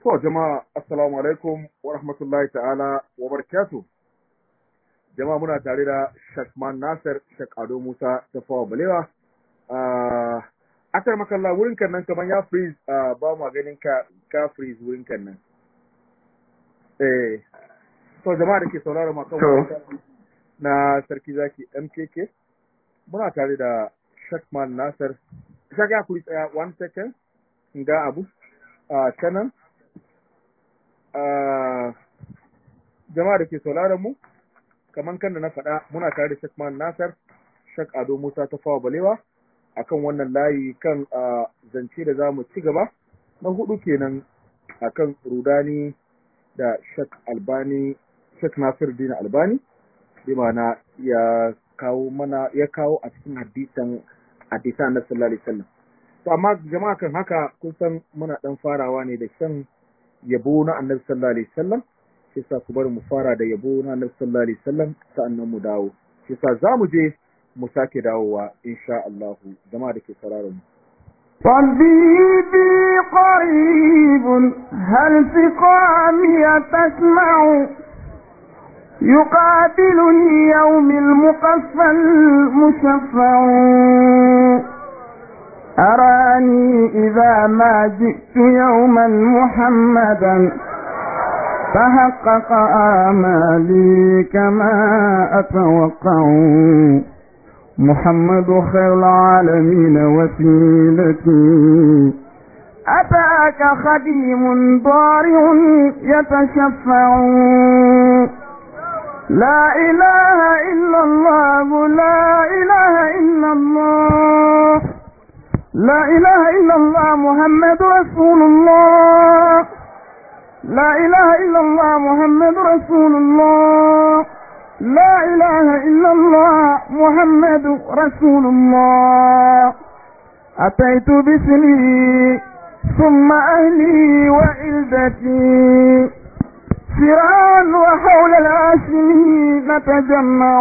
To jama'a assalamu alaikum wa rahmatullahi ta'ala wa barakatuh. Jama'a muna tare da Shakman Nasir Shak Ado Musa ta fawa balewa. Uh, akar makalla wurin kan nan kaman ya freeze uh, ba mu ganin ka ka freeze wurin kan nan. Eh to jama'a da ke saurara ma kan na sarki zaki MKK muna tare da Shakman Nasir. Shak ya kuri tsaya one second ga abu a uh, canan. jama'a da ke sauraron mu kamar kan da na faɗa muna tare da Shekman Nasar Shek Ado Musa ta fawa balewa akan wannan layi kan zance da za mu ci gaba na hudu kenan akan rudani da Shek Albani Shek Nasir Dina Albani bi ma'ana ya kawo mana ya kawo a cikin hadisan hadisan na sallallahu alaihi wasallam to amma jama'a kan haka kun san muna dan farawa ne da shan yabo na annabi sallallahu alaihi wasallam shi yasa ku bari mu fara da yabo na annabi sallallahu alaihi wasallam sa'annan mu dawo shi yasa zamu je mu sake dawowa insha Allah jama'a da ke sauraron mu طبيبي قريب هل سقامي تسمع يقابلني يوم المقفى المشفع أراني إذا ما جئت يوما محمدا فحقق آمالي كما أتوقع محمد خير العالمين وسيلتي أتاك خديم ضارع يتشفع لا إله إلا الله لا إله إلا الله لا إله إلا الله محمد رسول الله لا إله إلا الله محمد رسول الله لا إله إلا الله محمد رسول الله أتيت بسني ثم أهلي وعلدتي سرعان وحول العاشمين نتجمع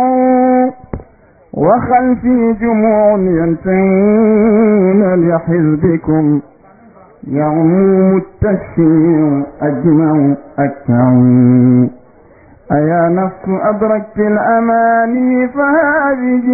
وخلفي جموع ينتهون لحزبكم يعموم التشفيع أجمع أكعوا أيا نفس أدركت الأماني فهذه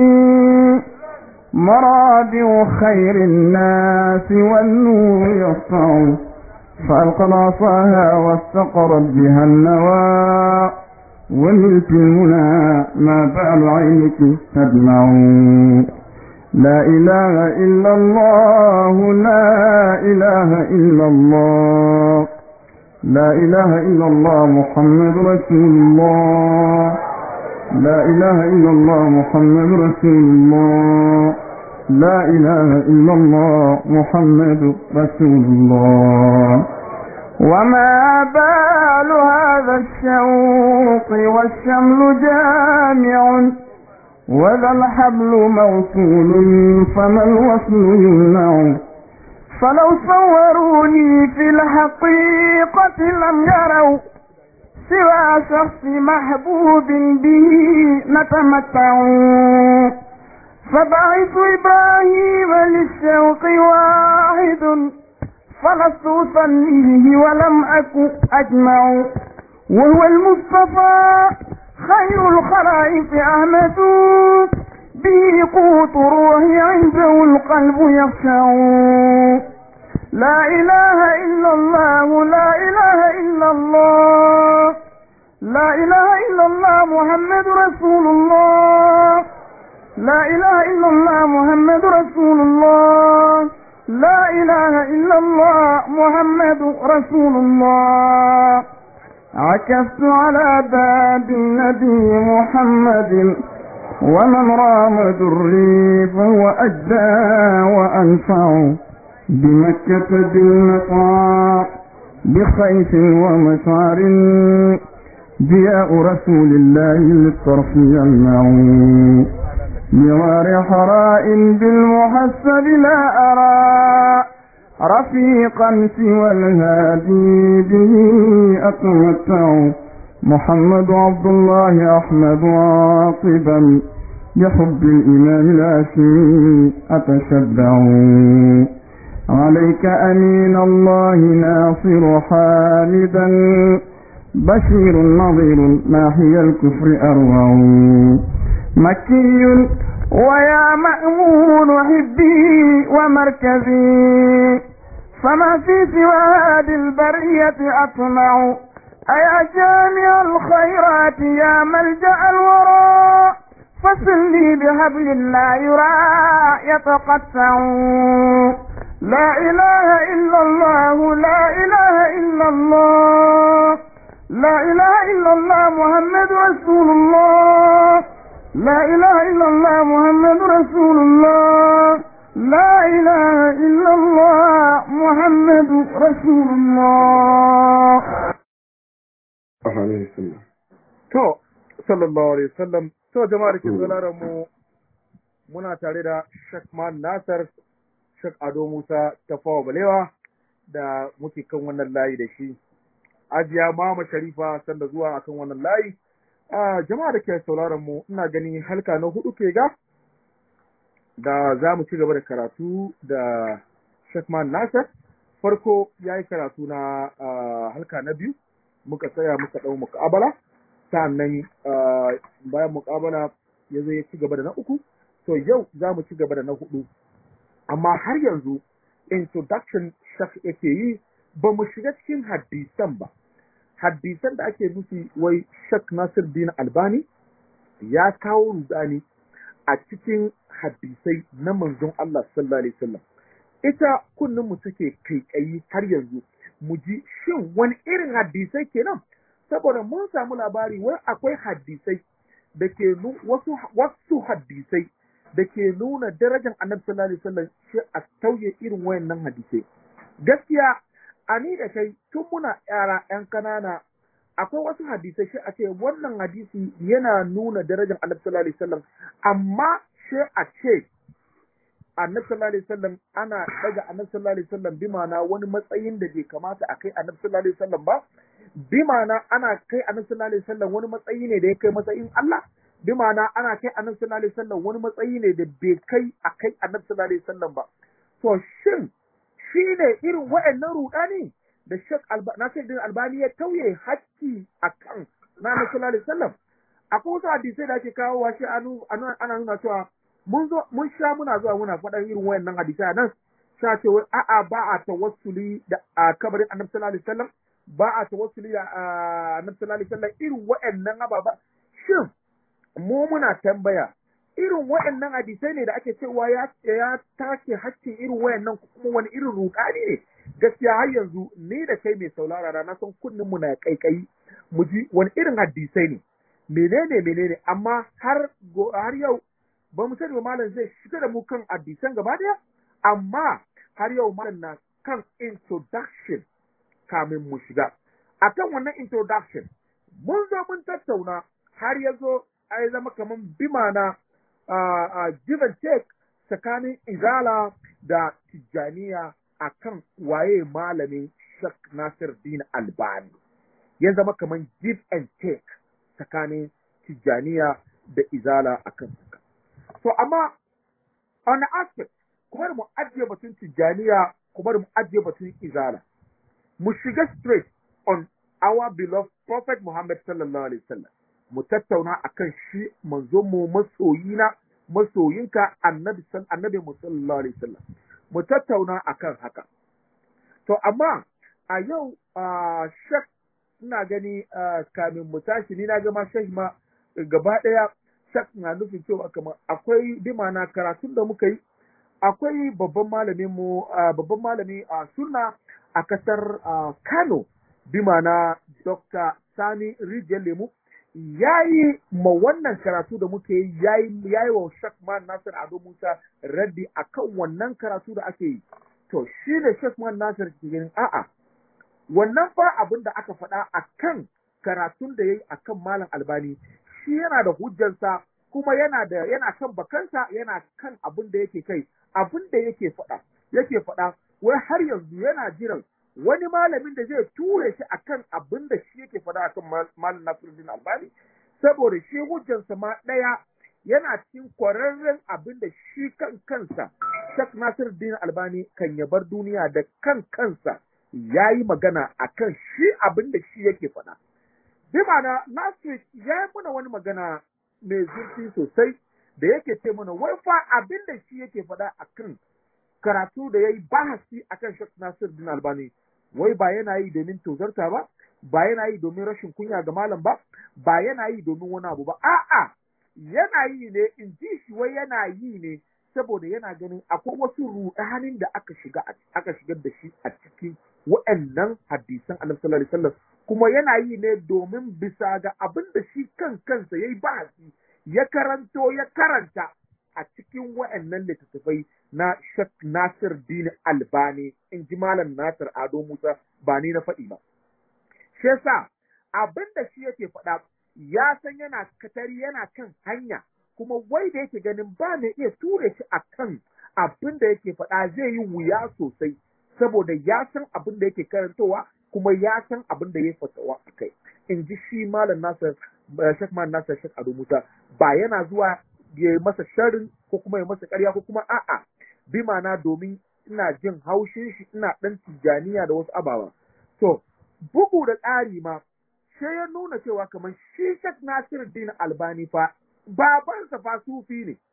مرابع خير الناس والنور يسطع فألقى عصاها واستقرت بها النوى وملك المنى ما بال عينك تدمع لا إله إلا الله لا إله إلا الله لا إله إلا الله محمد رسول الله لا إله إلا الله محمد رسول الله لا إله إلا الله محمد رسول الله وما بال هذا الشوق والشمل جامع وذا الحبل موصول فما الوصل يمنع فلو صوروني في الحقيقة لم يروا سوى شخص محبوب به نتمتع فبعث إبراهيم للشوق واحد فلست أصليه ولم أكن أجمع وهو المصطفى خير الخلائق أحمد به قوت روحي عنده القلب يخشع لا إله إلا الله لا إله إلا الله لا إله إلا الله محمد رسول الله لا إله إلا الله محمد رسول الله لا إله إلا الله محمد رسول الله عكفت على باب النبي محمد ومن رام دري فهو أجدى وأنفع بمكة بالمطاع بخيف ومشعر ضياء رسول الله للطرف يلمع بغار حراء بالمحسب لا أرى رفيقا سوى الهادي به أتمتع محمد عبد الله أحمد عاقبا بحب الإمام الهاشمي أتشبع عليك أمين الله ناصر حامدا بشير نظير ما هي الكفر أروع مكي ويا مأمون حبي ومركزي فما في سوى هذه البرية أطمع أيا جامع الخيرات يا ملجأ الورى فصل لي بهبل لا يرى يتقطع لا إله إلا الله لا إله إلا الله لا إله إلا الله محمد رسول الله لا إله إلا الله محمد رسول الله لا إله إلا الله محمد رسول الله عليه السلام To, sallallahu Alaihi wasallam, to jama'a da ke sauraron mu muna tare da Sheikh Man Nasar, Sheikh Ado Musa ta fawa balewa da muke kan wannan layi da shi. Ajiya Mama Sharifa sanda zuwa akan wannan layi. Ah, jama'a da ke sauraron mu ina gani halka na hudu ke ga da za mu ci gaba da karatu da Sheikh Man Nasar. Farko ya yi karatu na ah, halka na biyu, muka tsaya muka ɗau muƙabala. sa'annan bayan muƙabala ya zo ya ci gaba da na uku to yau za mu ci gaba da na hudu amma har yanzu introduction shak yake yi ba mu shiga cikin hadisan ba hadisan da ake nufi wai shak nasir din albani ya kawo rudani a cikin hadisai na manzon Allah sallallahu alaihi wasallam ita kunnin mu take kaikayi har yanzu mu ji shin wani irin hadisai kenan saboda mun samu labari wai akwai hadisai da ke wasu wasu hadisai da ke nuna darajar annabi sallallahu alaihi wasallam shi a tauye irin wayannan hadisai gaskiya ani da kai tun muna yara yan kanana akwai wasu hadisai shi a ce wannan hadisi yana nuna darajar annabi sallallahu alaihi wasallam amma shi a ce annabi sallallahu alaihi wasallam ana daga annabi sallallahu alaihi wasallam bi ma'ana wani matsayin da bai kamata a kai annabi sallallahu alaihi wasallam ba bi ma'ana ana kai annabi sallallahu alaihi wasallam wani matsayi ne da ya kai matsayin Allah bi ma'ana ana kai annabi sallallahu alaihi wasallam wani matsayi ne da bai kai a kai annabi sallallahu alaihi wasallam ba to shin shi ne irin wa'annan rudani da Sheikh Nasiruddin Albani ya tauye hakki akan na annabi sallallahu alaihi wasallam akwai wasu hadisai da ake kawo wa shi ana nuna cewa mun zo mun sha muna zuwa muna faɗan irin wayannan hadisai nan sha ce wai a'a ba a tawassuli da a kabarin annabi sallallahu alaihi wasallam ba a tawassuli da annabi sallallahu alaihi wasallam irin wayannan ababa shin mu muna tambaya irin wayannan hadisai ne da ake cewa ya ya take hakkin irin wayannan kuma wani irin rudani ne gaskiya har yanzu ni da kai mai saulara na san kunnin mu na kaikayi mu ji wani irin hadisai ne menene menene amma har har yau ba mu sani ba malam zai shiga da mu kan hadisan gaba daya amma har yau malam na kan introduction kamin mu shiga akan wannan introduction mun zo mun tattauna har ya zo ai zama kaman bimana uh, give and take tsakanin izala da tijjaniya akan waye malamin Sheikh Nasir Din Albani ya zama kaman give and take tsakanin tijjaniya da izala akan haka to amma on aspect kuma mu ajiye batun tijjaniya kuma mu ajiye batun izala mu shiga straight on our beloved prophet Muhammad sallallahu alaihi wasallam mu tattauna akan shi manzo mu masoyina masoyinka annabi san annabi mu sallallahu alaihi wasallam mu tattauna akan haka to amma a yau uh, shek ina gani uh, kamin mu tashi ni na ga ma shek ma gaba daya shek na nufin cewa kamar akwai dimana karatun da muka yi akwai babban malamin mu uh, babban malami a uh, sunna a kasar uh, Kano bimana Dr. Sani Rijiyar Lemu ya yi ma wannan karatu da muke yi ya yi wa Shekman Nasir Ado Musa raddi a kan wannan karatu da ake yi. To, shi ne Shekman Nasir ke ganin a'a, wannan fa abin da aka faɗa a kan karatun da ya yi a kan Malam Albani, shi yana da hujjansa kuma yana da yana kan bakansa yana kan abin da yake kai, abin da yake faɗa, yake faɗa, wai har yanzu yana jiran wani malamin da zai ture shi akan abin da shi yake faɗa akan malam Nasiruddin Albani saboda shi hujjansa ma ɗaya yana cikin kwararren abin da shi kan kansa Sheikh Nasiruddin Albani kan ya bar duniya da kan kansa ya yi magana akan shi abin da shi yake faɗa. Bi ma'ana Nasir ya yi muna wani magana mai zurfi sosai da yake ce mana wai fa abin da shi yake faɗa akan karatu da ya yi bahasi akan Sheikh Nasiruddin Albani wai ba yana yi domin tozarta ba ba yana yi domin rashin kunya ga malam ba ba yana yi domin wani abu ba a'a yana yi ne in ji shi wai yana yi ne saboda yana ganin akwai wasu rudanin da aka shiga aka shigar da shi a cikin wa'annan hadisan Annabi sallallahu alaihi wasallam kuma yana yi ne domin bisa ga abin da shi kan kansa yayi bahasi ya karanto ya karanta a cikin wa'annan littattafai na Sheikh Nasir Din Albani in ji Malam Nasir Ado Musa ba ni na faɗi ba. Shi yasa abin da shi yake faɗa ya san yana katari yana kan hanya kuma wai da yake ganin ba mai iya ture shi a kan abin da yake faɗa zai yi wuya sosai saboda ya san abin da yake karantowa kuma ya san abin da ya fatawa a kai. In ji shi Malam Nasir Sheikh Malam Nasir Sheikh Ado Musa ba yana zuwa ya masa sharrin ko kuma ya masa ƙarya ko kuma a'a bi ma'ana domin ina jin haushin shi ina ɗan tijjaniya da wasu ababa. To, bugu da ƙari ma, sai ya nuna cewa kamar shi Sheikh Nasiruddin Albani fa babansa fa sufi ne.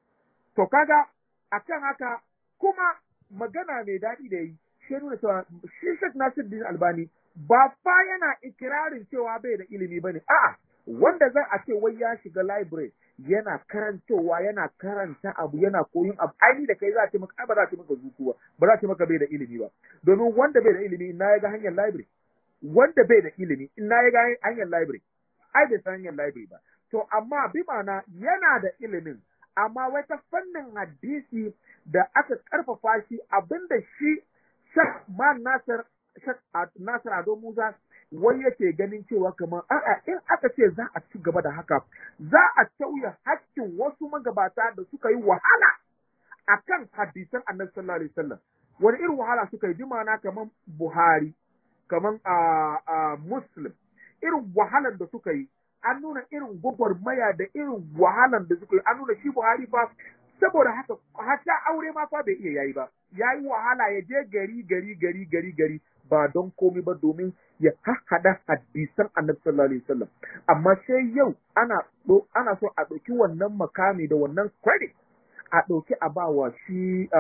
To kaga akan haka kuma magana mai daɗi da yi, shi ya nuna cewa shi Sheikh Nasiruddin Albani ba fa yana ikirarin cewa bai da ilimi bane. A'a, wanda zan a ce wai ya shiga library yana karantowa yana karanta abu yana koyin abu ai da kai za a ce maka ba za a ce maka zuku ba ba za a ce maka bai da ilimi ba domin wanda bai da ilimi ina ya ga hanyar library wanda bai da ilimi ina ya ga hanyar library ai bai san hanyar library ba to amma bi ma'ana yana da ilimin amma wai ta fannin hadisi da aka karfafa shi abinda shi Shak Man Nasir Shak Nasir Ado Musa wai yake ganin cewa kamar a'a in aka ce za a ci gaba da haka za a tauye hakkin wasu magabata da suka yi wahala akan hadisan annabi sallallahu alaihi wasallam wani irin wahala suka yi jimana kamar Buhari kamar a a Muslim irin wahalar da suka yi an nuna irin gwagwarmaya da irin wahalar da suka yi an nuna shi Buhari fa saboda haka hatta aure ma fa bai iya yayi ba yayi wahala ya je gari gari gari gari gari ba don komai ba domin ya haɗa hadisan annabi sallallahu alaihi wasallam amma sai yau ana ana so a ɗauki wannan makami da wannan credit a ɗauki a ba wa shi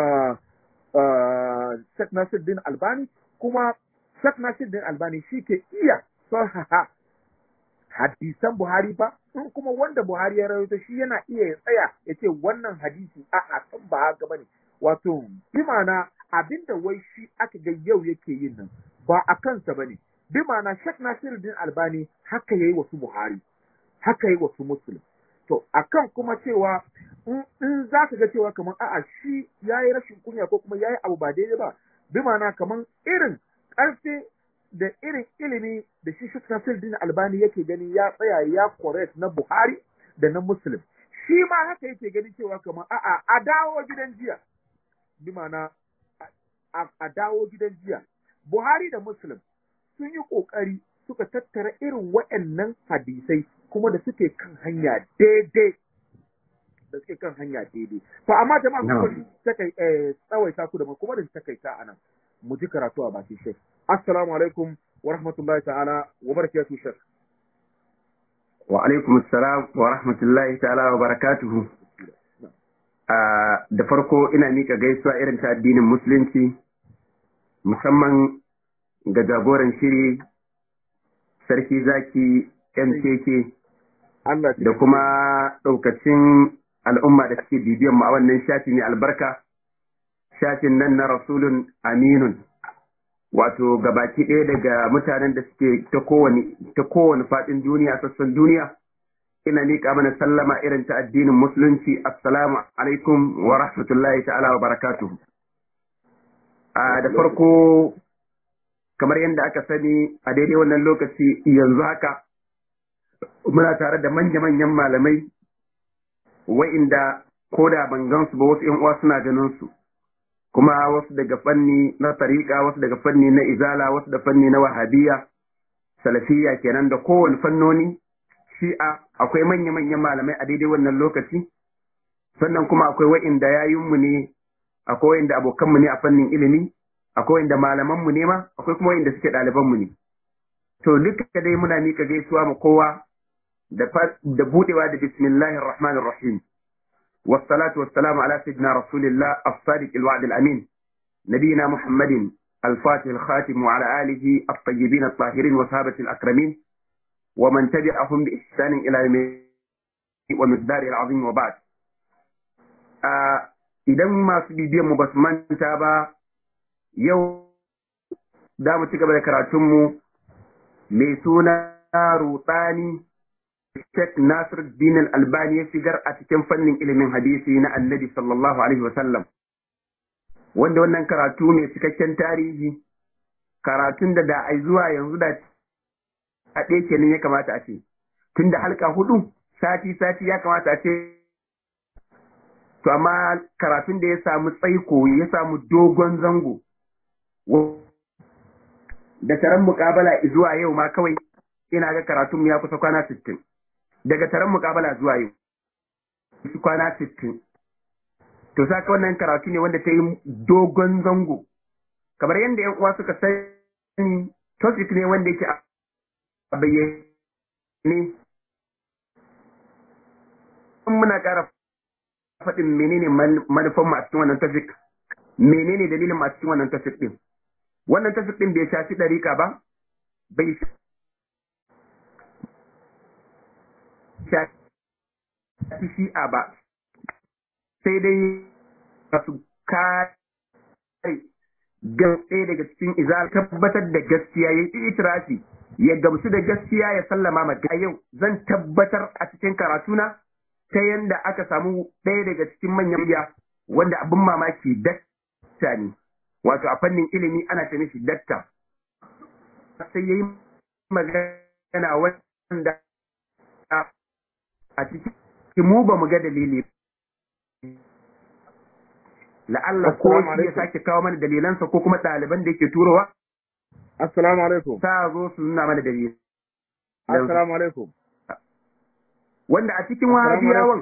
Sheikh Nasiruddin Albani kuma Sheikh Nasiruddin Albani shi ke iya sahaha hadisan Buhari ba in kuma wanda Buhari ya rawaito shi yana iya ya tsaya ya ce wannan hadisi a a san ba haka bane wato bi ma'ana abinda wai shi aka ga yau yake yin nan ba a kansa bane bi ma'ana Sheikh Nasiruddin Albani haka yayi wasu Buhari haka yayi wasu Muslim to akan kuma cewa in za ka ga cewa kamar a'a shi yayi rashin kunya ko kuma yayi abu ba daidai ba bi ma'ana kamar irin ƙarfi da irin ilimi da shi Sheikh Nasiruddin Albani yake gani ya tsaya ya correct na Buhari da na Muslim shi ma haka yake gani cewa kamar a'a a dawo gidan jiya bi ma'ana a dawo gidan jiya Buhari da Muslim sun yi ƙoƙari suka tattara irin waɗannan hadisai kuma da suke kan hanya daidai da suke kan hanya daidai to amma jama'a kuma ta kai tsawaita ku da kuma da ta kai ta anan mu ji karatu a bakin shek assalamu alaikum wa rahmatullahi ta'ala wa barakatuhu shek wa alaikum assalam wa rahmatullahi ta'ala wa barakatuhu da farko ina mika gaisuwa irin ta addinin musulunci musamman ga jagoran shiri sarki zaki mkk da kuma ɗaukacin al'umma da suke bibiyan mu a wannan shafi mai albarka shafin nan na rasulun aminun wato gabaki ɗaya daga mutanen da suke ta kowane ta kowane faɗin duniya sassan duniya ina miƙa mana sallama irin ta addinin musulunci assalamu alaikum wa rahmatullahi ta'ala wa barakatuhu a da farko kamar yadda aka sani a daidai wannan lokaci yanzu haka muna tare da manya-manyan malamai wa'inda ko da ban gansu ba wasu 'yan uwa suna ganin su kuma wasu daga fanni na tariƙa wasu daga fanni na izala wasu da fanni na wahabiya salafiya kenan da kowane fannoni shi'a akwai manya-manyan malamai a daidai wannan lokaci sannan kuma akwai wa'inda yayinmu ne akwai wanda abokanmu ne a fannin ilimi akwai wanda malamanmu ne ma akwai kuma wanda suke ɗalibanmu ne to duka dai muna mika gaisuwa ma kowa da da budewa da bismillahir rahmanir rahim wassalatu wassalamu ala sayyidina rasulillah as-sadiq al-wa'd al-amin nabiyina muhammadin al-fatih al-khatim wa ala alihi at-tayyibin at-tahirin wa sahabati al-akramin wa man tabi'ahum bi ihsan ila yawm wa miqdar al-azim wa ba'd idan masu bibiyan mu basu manta ba yau da mu ci gaba da karatunmu mai suna rutsani Sheikh Nasir Din Albani ya shigar a cikin fannin ilimin hadisi na Annabi sallallahu alaihi wasallam wanda wannan karatu mai cikakken tarihi karatun da da ai zuwa yanzu da a ɗaya kenan ya kamata a ce tunda halka hudu sati sati ya kamata a ce to amma karatun da ya samu tsaiko ya samu dogon zango da taron mukabala zuwa yau ma kawai ina ga karatun ya kusa kwana sittin daga taron mukabala zuwa yau su kwana sittin to saka wannan karatu ne wanda ta yi dogon zango kamar yadda yan uwa suka sani topic ne wanda yake a bayyane muna ƙara faɗin menene manufan mu a cikin wannan topic menene dalilin mu a cikin wannan topic din wannan topic din bai shafi ɗarika ba bai shafi shi'a ba sai dai masu kare ɗaya daga cikin izal tabbatar da gaskiya ya yi itirafi ya gamsu da gaskiya ya sallama ma yau zan tabbatar a cikin karatuna ta yanda aka samu ɗaya daga cikin manyan biya wanda abin mamaki dakta ne wato a fannin ilimi ana ce mishi dakta sai ya yi magana wanda a cikin mu ba mu ga dalili la'alla ko shi ya sake kawo mana dalilansa ko kuma ɗaliban da yake turowa assalamu alaikum ta zo su nuna mana dalilin assalamu alaikum wanda a cikin wahabiyawan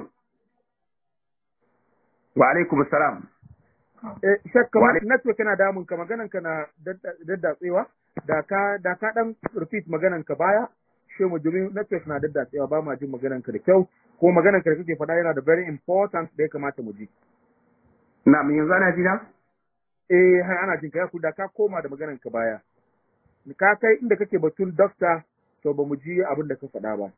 wa alaikum assalam eh shakka ma network yana damun ka maganan ka na daddatsewa da ka da ka dan repeat maganan ka baya she mu domin network na daddatsewa ba ma jin maganan ka da kyau ko maganan ka da kake faɗa yana da very important da ya kamata mu ji na mun yanzu ana ji na eh har ana jin ka ya da ka koma da maganan ka baya ka kai inda kake batun doctor to ba mu ji abin da ka faɗa ba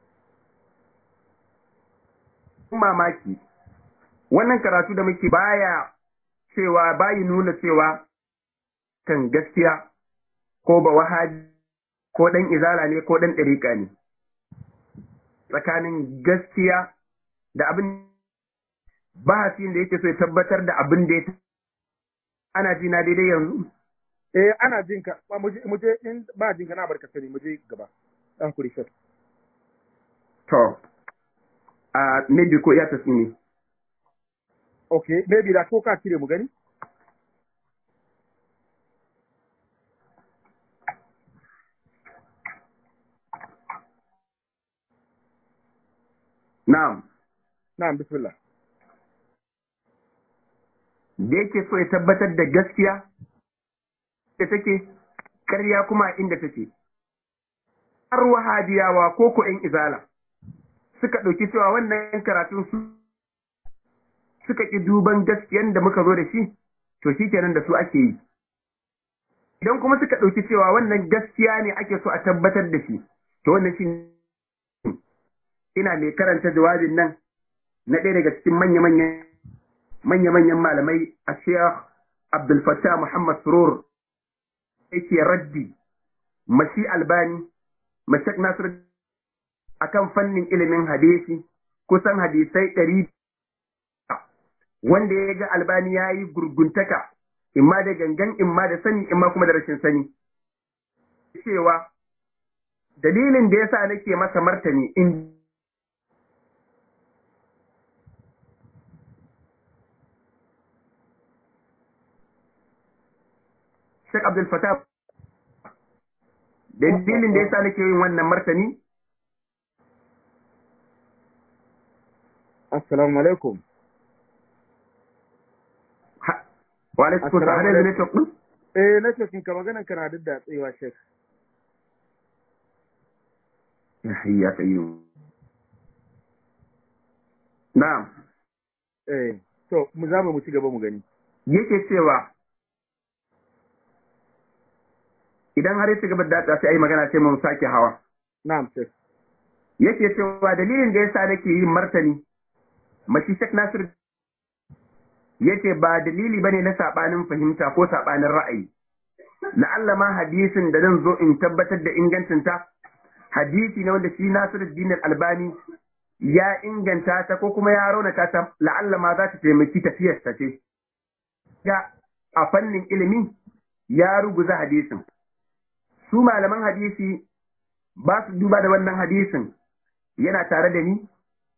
mamaki wannan karatu da muke baya cewa bayi nuna cewa kan gaskiya ko ba wahaji ko ɗan izala ne ko ɗan ɗariƙa ne tsakanin gaskiya da abin bahasin da yake so ya tabbatar da abin da ya ana ji na daidai yanzu eh ana jin ka mu je in ba jin ka na barka sani mu je gaba dan kuri shot to a maybe ko ya tafi ne okay maybe da ko ka cire mu gani Na'am. Na'am, bismillah. Da yake so ya tabbatar da gaskiya da take, ƙarya kuma inda take. Har wahabiyawa ko ko ‘yan izala suka ɗauki cewa wannan karatun su suka ƙi duban gaskiyan da muka zo da shi, to shi kenan da su ake yi. Idan kuma suka ɗauki cewa wannan gaskiya ne ake so a tabbatar da shi, to wannan shi ina mai karanta jawabin nan na ɗaya daga cikin manya-manyan malamai a Sheikh Abdul Fattah Muhammad Surur yake raddi mashi albani mashak Nasir akan fannin ilimin hadisi kusan hadisai ɗari wanda ya ga albani ya yi gurguntaka imma da gangan imma da sani imma kuma da rashin sani cewa dalilin da yasa nake masa martani in Sheikh Abdul Fattah dalilin da yasa nake yin wannan martani Assalamu alaikum wa alaikum salam har yanzu network din eh network ka maganan kana duk da tsayawa shek ya hayya kayyum na'am eh to mu za mu ci gaba mu gani yake cewa idan har ya ci gaba da sai ayi magana sai mu sake hawa na'am shek yake cewa dalilin da yasa nake yin martani mashi Sheikh Nasir yace ba dalili bane na sabanin fahimta ko sabanin ra'ayi la'alla ma hadisin da zan zo in tabbatar da ingancinta hadisi ne wanda shi Nasiruddin Albani ya inganta ta ko kuma ya raunata ta la'alla ma za ta taimaki tafiyar ta ce ga a fannin ilimi ya ruguza hadisin su malaman hadisi ba su duba da wannan hadisin yana tare da ni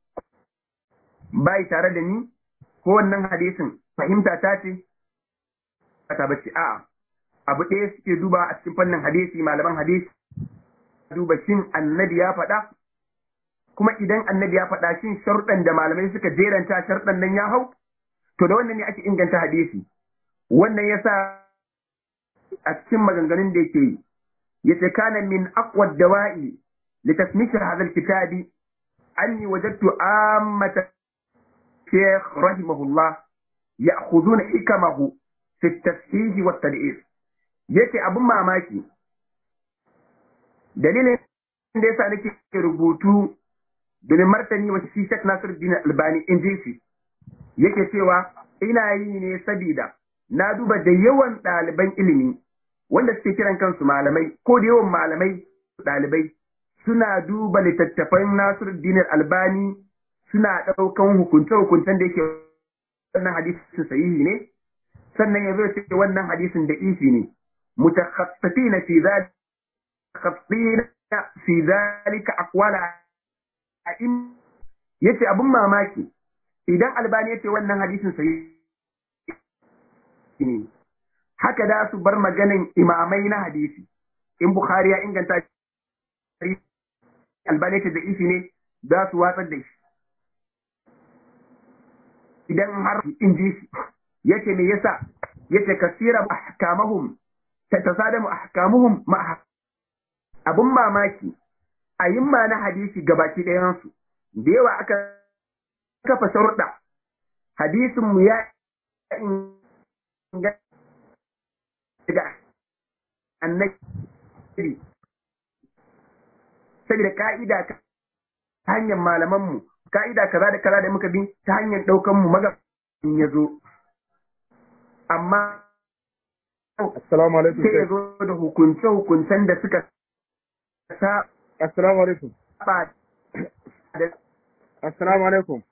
bai tare da ni ko wannan hadisin fahimta ta ce ta bace a'a abu ɗaya suke duba a cikin fannin hadisi malaman hadisi duba shin annabi ya faɗa kuma idan annabi ya faɗa shin sharuɗan da malamai suka jeranta sharuɗan nan ya hau to da wannan ne ake inganta hadisi wannan yasa a cikin maganganun da yake yi yace kana min aqwa dawa'i li tasmith hadha al-kitabi anni wajadtu ammata shaykh rahimahullah ya'khuduna hikamahu fi at-tashih wa at-tad'if yace abun mamaki dalilin da yasa nake rubutu domin martani wa shi Sheikh Nasiruddin Albani in ji shi yake cewa ina yi ne sabida na duba da yawan ɗaliban ilimi wanda suke kiran kansu malamai ko da yawan malamai ɗalibai suna duba littattafan Nasiruddin Albani suna ɗaukan hukunce-hukuncen da yake wannan hadisin sahihi ne sannan ya zo ce wannan hadisin da ishi ne mutakhassifina fi zalika khassina fi zalika aqwala a'im yace abun mamaki idan albani yace wannan hadisin sahihi ne haka da su bar maganin imamai na hadisi in bukhari ya inganta albani yace da ishi ne za su watsar da shi idan har in ji shi yace me yasa yace kasira ahkamahum tatasadamu ahkamuhum ma abun mamaki a yin ma na hadisi gabaki ɗayansu da yawa aka kafa sharuɗa hadisin mu ya inganta daga annabi saboda ka'ida ta hanyar malamanmu ka'ida kaza da kaza da muka bi ta hanyar ɗaukan mu magabin ya zo amma assalamu alaikum sai ya zo da hukunce-hukuncen da suka sa assalamu alaikum ba da assalamu alaikum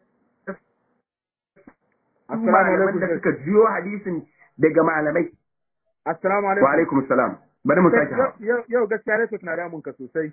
assalamu malaman da alaikum suka jiyo hadisin daga malamai assalamu wa alaikum alaikum salam bari mu sake hawa yau yau gaskiya network na damun ka sosai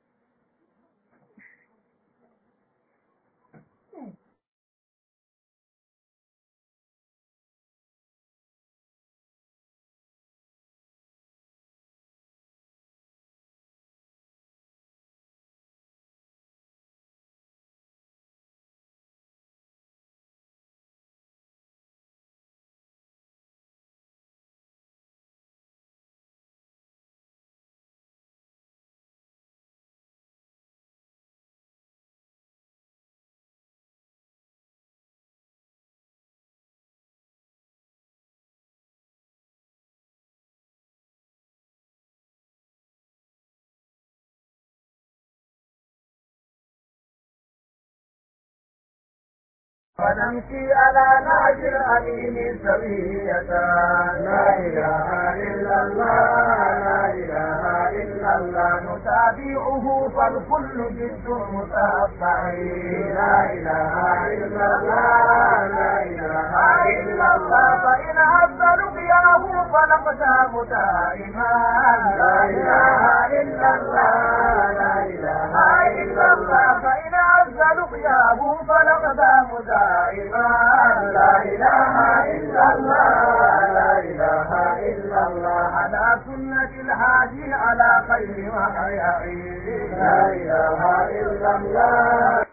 ونمشي على نهج الأمين سوية لا إله إلا الله لا إله إلا الله نتابعه فالكل جد متابع لا إله إلا الله لا إله إلا الله فإن عز لقياه فنقدام دائما لا إله إلا الله لا إله إلا الله فإن عز لقياه فنقدام دائما لا إله إلا الله لا إله إلا الله على سنة الهادي على خير وحيعين لا إله إلا الله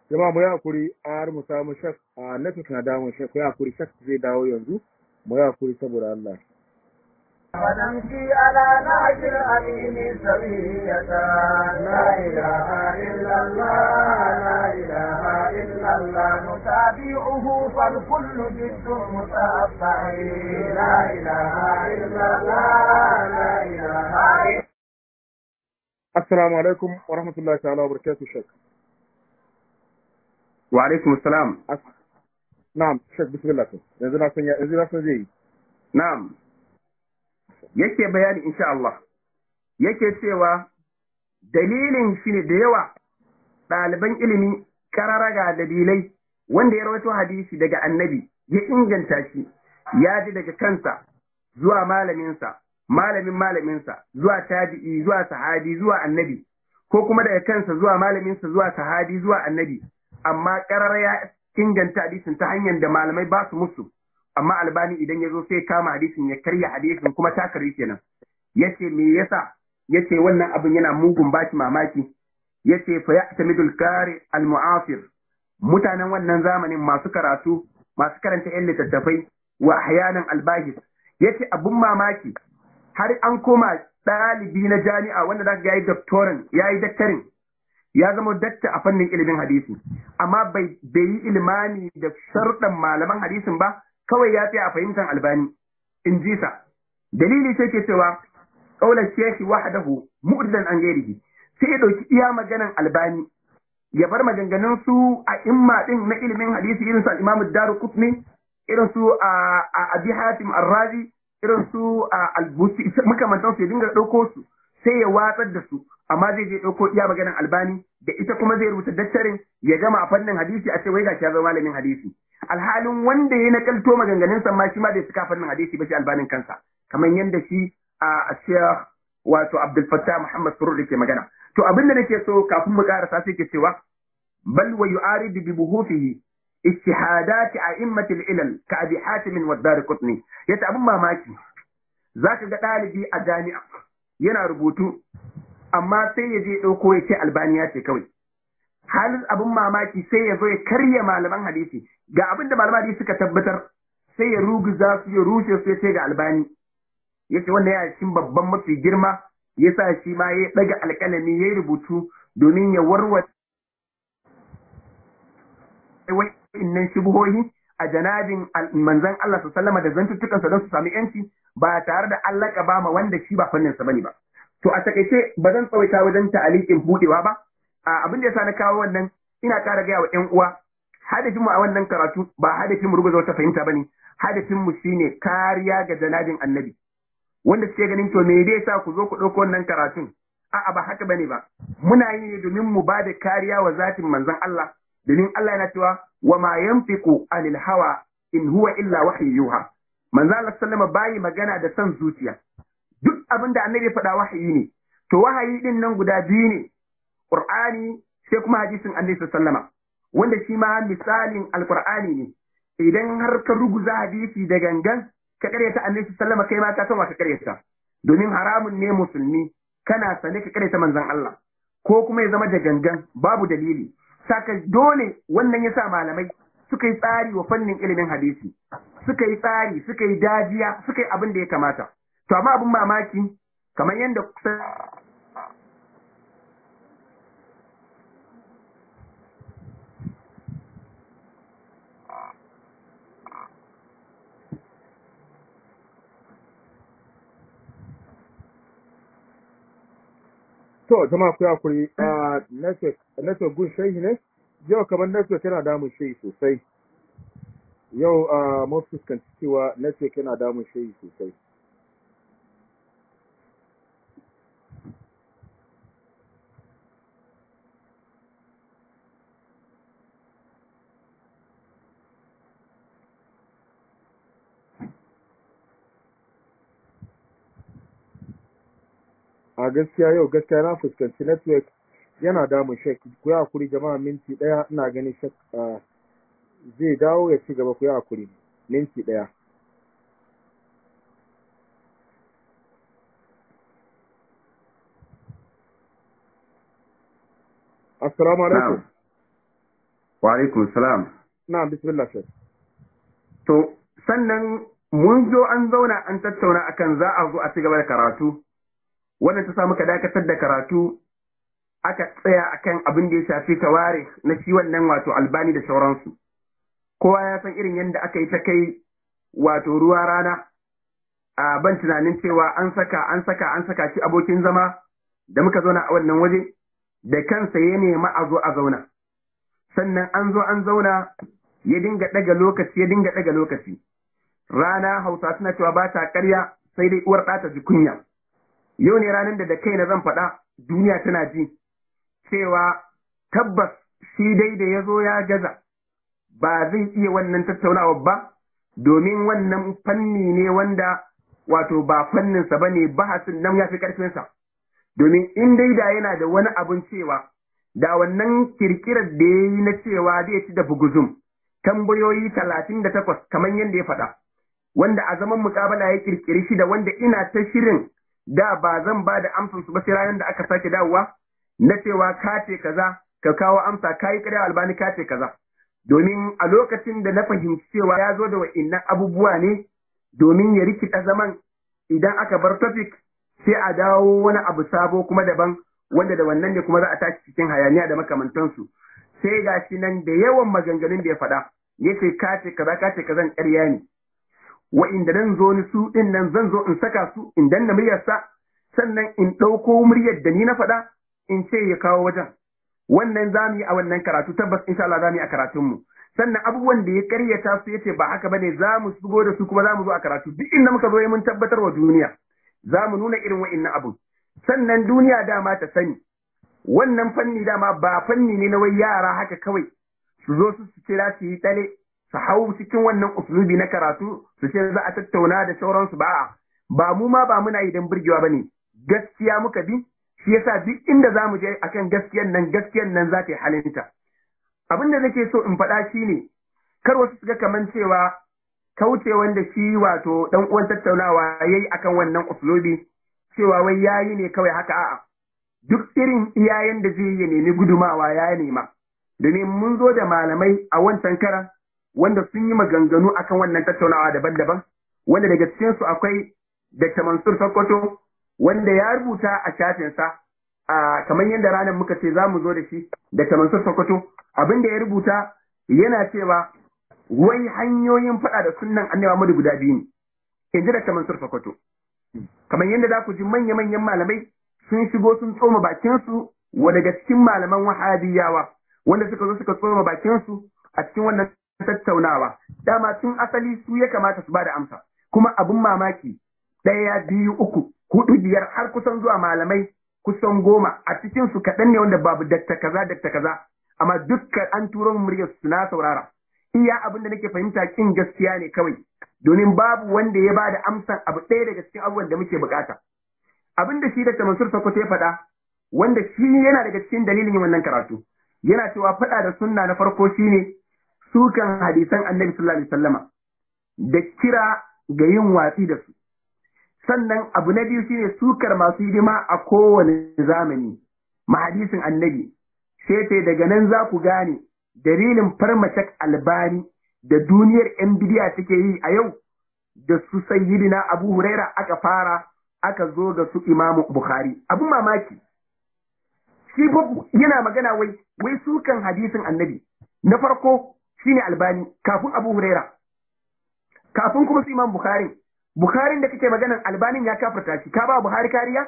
jama'a mu yi hakuri har mu samu shak a network na damun shak ku yi hakuri shak zai dawo yanzu mu yi hakuri saboda Allah ونمشي على نهج الأمين سوية لا إله إلا الله لا إله إلا الله نتابعه فالكل جد متأبع لا إله إلا الله لا إله إلا assalamu alaikum wa rahmatullahi ta'ala wa barakatuh shak wa alaikum assalam As- na'am shak bismillah to yanzu na san ya- yanzu na san zai yi na'am yake bayani insha Allah yake cewa dalilin shi ne da yawa ɗaliban ilimi kararaga dalilai wanda ya rawaito hadisi daga annabi ya inganta shi ya ji daga kansa zuwa malaminsa malamin malaminsa zuwa tabi'i zuwa sahabi zuwa annabi ko kuma daga kansa zuwa malaminsa zuwa sahabi zuwa annabi amma karar ya inganta hadisin ta hanyar da malamai ba su musu amma albani idan ya zo sai kama hadisin ya karya hadisin kuma ta karri kenan yace me yasa yace wannan abin yana mugun baki mamaki yace fa ya'tamidul qari al mu'asir mutanen wannan zamanin masu karatu masu karanta yan littattafai wa ahyanan albahis yace abun mamaki har an koma ɗalibi na jami'a wanda zaka ga yayi doctorin yayi daktarin ya zama dakta a fannin ilimin hadisi amma bai bai yi ilmani da sharɗan malaman hadisin ba kawai ya tsaya a fahimtar albani in ji sa dalili sai ke cewa kaular shekhi wahdahu mu'dilan an gairihi sai ya dauki iya maganan albani ya bar maganganun su a imma din na ilimin hadisi irin su al-imam ad-daruqutni irin su a abi hatim ar-razi irin su al-busi makamantan su ya dinga dauko su sai ya watsar da su amma zai je dauko iya maganan albani da ita kuma zai rubuta dattarin ya gama a fannin hadisi a ce wai gashi ya zama malamin hadisi alhalin wanda ya nakalto maganganun sa ma shi ma bai suka fannin hadisi ba shi albanin kansa kamar yadda shi a Sheikh wato Abdul Fattah Muhammad Surur ke magana to abin da nake so kafin mu karasa sai ke cewa bal wa yu'arid bi buhufihi istihadat a'immat al-ilal ka Abi Hatim wa Darqutni yace abin mamaki zaka ga dalibi a jami'a yana rubutu amma sai ya je dauko ya ce albaniya ce kawai halin abin mamaki sai ya zo ya karya malaman hadisi ga abin da malaman hadisi suka tabbatar sai ya ruguza su ya rushe su ya ce ga albani yace wannan ya cikin babban mafi girma yasa shi ma ya daga alƙalami ya rubutu domin ya warware wa'innan shubuhohi a janabin manzon Allah sallama da zantuttukansa don su sami yanci ba tare da Allah ba ma wanda shi ba fannin sa bane ba to a takaice ba zan tsawaita wajen ta'alikin budewa ba a abin da yasa na kawo wannan ina ƙara gaya wa ƴan uwa hadafin mu a wannan karatu ba hadafin mu rubuta wata fahimta bane hadafin mu shine kariya ga janabin annabi wanda suke ganin to me zai sa ku zo ku ɗauko wannan karatun a'a ba haka bane ba muna yi ne domin mu ba da kariya wa zatin manzon Allah domin Allah yana cewa wa ma yanfiqu anil hawa in huwa illa wahyu yuha manzon Allah sallama bayi magana da son zuciya duk abin da annabi faɗa wahayi ne to wahayi din nan guda biyu ne qur'ani sai kuma hadisin annabi sallama wanda shi ma misalin alqur'ani ne idan har ka ruguza hadisi da gangan ka karyata annabi sallama kai ma ka san wa ka karyata domin haramun ne musulmi kana sane ka karyata manzon Allah ko kuma ya zama da gangan babu dalili saka dole wannan yasa malamai suka yi tsari wa fannin ilimin hadisi suka yi tsari suka yi dajiya suka yi abin da ya kamata to amma abin mamaki kamar yadda to jama'a ku hakuri a network network gun shehi ne yau kamar network yana damun shehi sosai yau a mun fuskanci cewa network yana damun shehi sosai a gaskiya yau gaskiya na fuskanci network yana damun shek ku yi hakuri jama'a minti daya ina ganin shek zai dawo ya ci gaba ku yi hakuri minti daya assalamu alaikum wa alaikum salam na bismillah shek to sannan mun zo an zauna an tattauna akan za a zo a ci gaba da karatu wannan ta samu ka dakatar da karatu aka tsaya akan abin da ya shafi taware na shi wannan wato albani da sauransu kowa ya san irin yadda aka yi ta kai wato ruwa rana a ban tunanin cewa an saka an saka an saka shi abokin zama da muka zauna a wannan waje da kansa ya nema a zo a zauna sannan an zo an zauna ya dinga ɗaga lokaci ya dinga ɗaga lokaci rana hausa suna cewa ba ta karya sai dai uwar ɗata ji kunya yau ne ranar da da kaina zan faɗa duniya tana ji cewa tabbas shi dai da ya zo ya gaza ba zai iya wannan tattaunawa ba domin wannan fanni ne wanda wato ba fanninsa ba ne bahasin nan ya fi ƙarfinsa domin in dai da yana da wani abun cewa da wannan kirkirar da ya yi na cewa zai ci da buguzum tambayoyi talatin da takwas kamar yadda ya faɗa wanda a zaman mukabala ya kirkiri shi da wanda ina ta shirin da ba zan ba da amsar su ba sai ranar da aka sake dawowa na cewa ka ce kaza ka kawo amsa ka yi ƙarya albani ka ce kaza domin a lokacin da na fahimci cewa ya zo da wa'innan abubuwa ne domin ya rikita zaman idan aka bar topic sai a dawo wani abu sabo kuma daban wanda da wannan ne kuma za a tashi cikin hayaniya da makamantansu sai ga shi nan da yawan maganganun da ya faɗa ya ce ka ce kaza ka ce kazan ƙarya ne wa'inda nan zo ni su ɗin nan zan zo in saka su in danna muryarsa sannan in ɗauko muryar da ni na faɗa in ce ya kawo wajen wannan za mu yi a wannan karatu tabbas insha Allah za mu yi a karatunmu sannan abubuwan da ya karyata su yace ba haka bane za mu shigo da su kuma za mu zo a karatu duk inda muka zo mun tabbatar wa duniya za mu nuna irin wa'innan abun sannan duniya dama ta sani wannan fanni dama ba fanni ne na wai yara haka kawai su zo su su kira su yi tsale su hau cikin wannan usulubi na karatu su ce za a tattauna da sauransu ba ba mu ma ba muna idan burgewa bane gaskiya muka bi shi yasa duk inda za mu je akan gaskiyan nan gaskiyan nan za ta yi halinta abin da nake so in faɗa shi ne kar wasu su ga kaman cewa kauce wanda shi wato dan uwan tattaunawa yayi akan wannan uslubi cewa wai yayi ne kawai haka a'a duk irin iyayen da zai yi nemi gudumawa ya nema domin mun zo da malamai a wancan karan wanda sun yi maganganu akan wannan tattaunawa daban-daban wanda daga cikin su akwai Dr. Mansur Sokoto wanda ya rubuta a shafinsa a kamar yadda ranar muka ce za mu zo da shi Dr. Mansur Sokoto abin da ya rubuta yana cewa wai hanyoyin faɗa da sunnan annabi Muhammadu guda biyu ne in ji Dr. Mansur Sokoto kamar yadda za ku ji manya-manyan malamai sun shigo sun tsoma bakinsu wa daga cikin malaman wahabiyawa wanda suka zo suka tsoma bakinsu a cikin wannan tattaunawa dama tun asali su ya kamata su ba da amsa kuma abin mamaki ɗaya biyu uku hudu biyar har kusan zuwa malamai kusan goma a cikin su kaɗan ne wanda babu dakta kaza dakta kaza amma dukkan an turo muryar su na saurara iya abin da nake fahimta kin gaskiya ne kawai domin babu wanda ya bada amsan abu ɗaya daga cikin abubuwan da muke bukata abin da shi da Mansur Sokoto ya faɗa wanda shi yana daga cikin dalilin yin wannan karatu yana cewa faɗa da sunna na farko shine sukan hadisan Annabi sallallahu alaihi wasallama da kira ga yin watsi da su sannan abu na biyu shine sukar masu hidima a kowane zamani mahadisin Annabi sai daga nan za ku gane dalilin farmacak albani da duniyar yan bidiya take yi a yau da su sayyidina Abu Huraira aka fara aka zo ga su Imam Bukhari abin mamaki shi yana magana wai wai sukan hadisin annabi na farko shine albani kafin Abu Huraira kafin kuma su Imam Bukhari Bukhari da kake maganan albanin ya kafarta shi ka ba Buhari kariya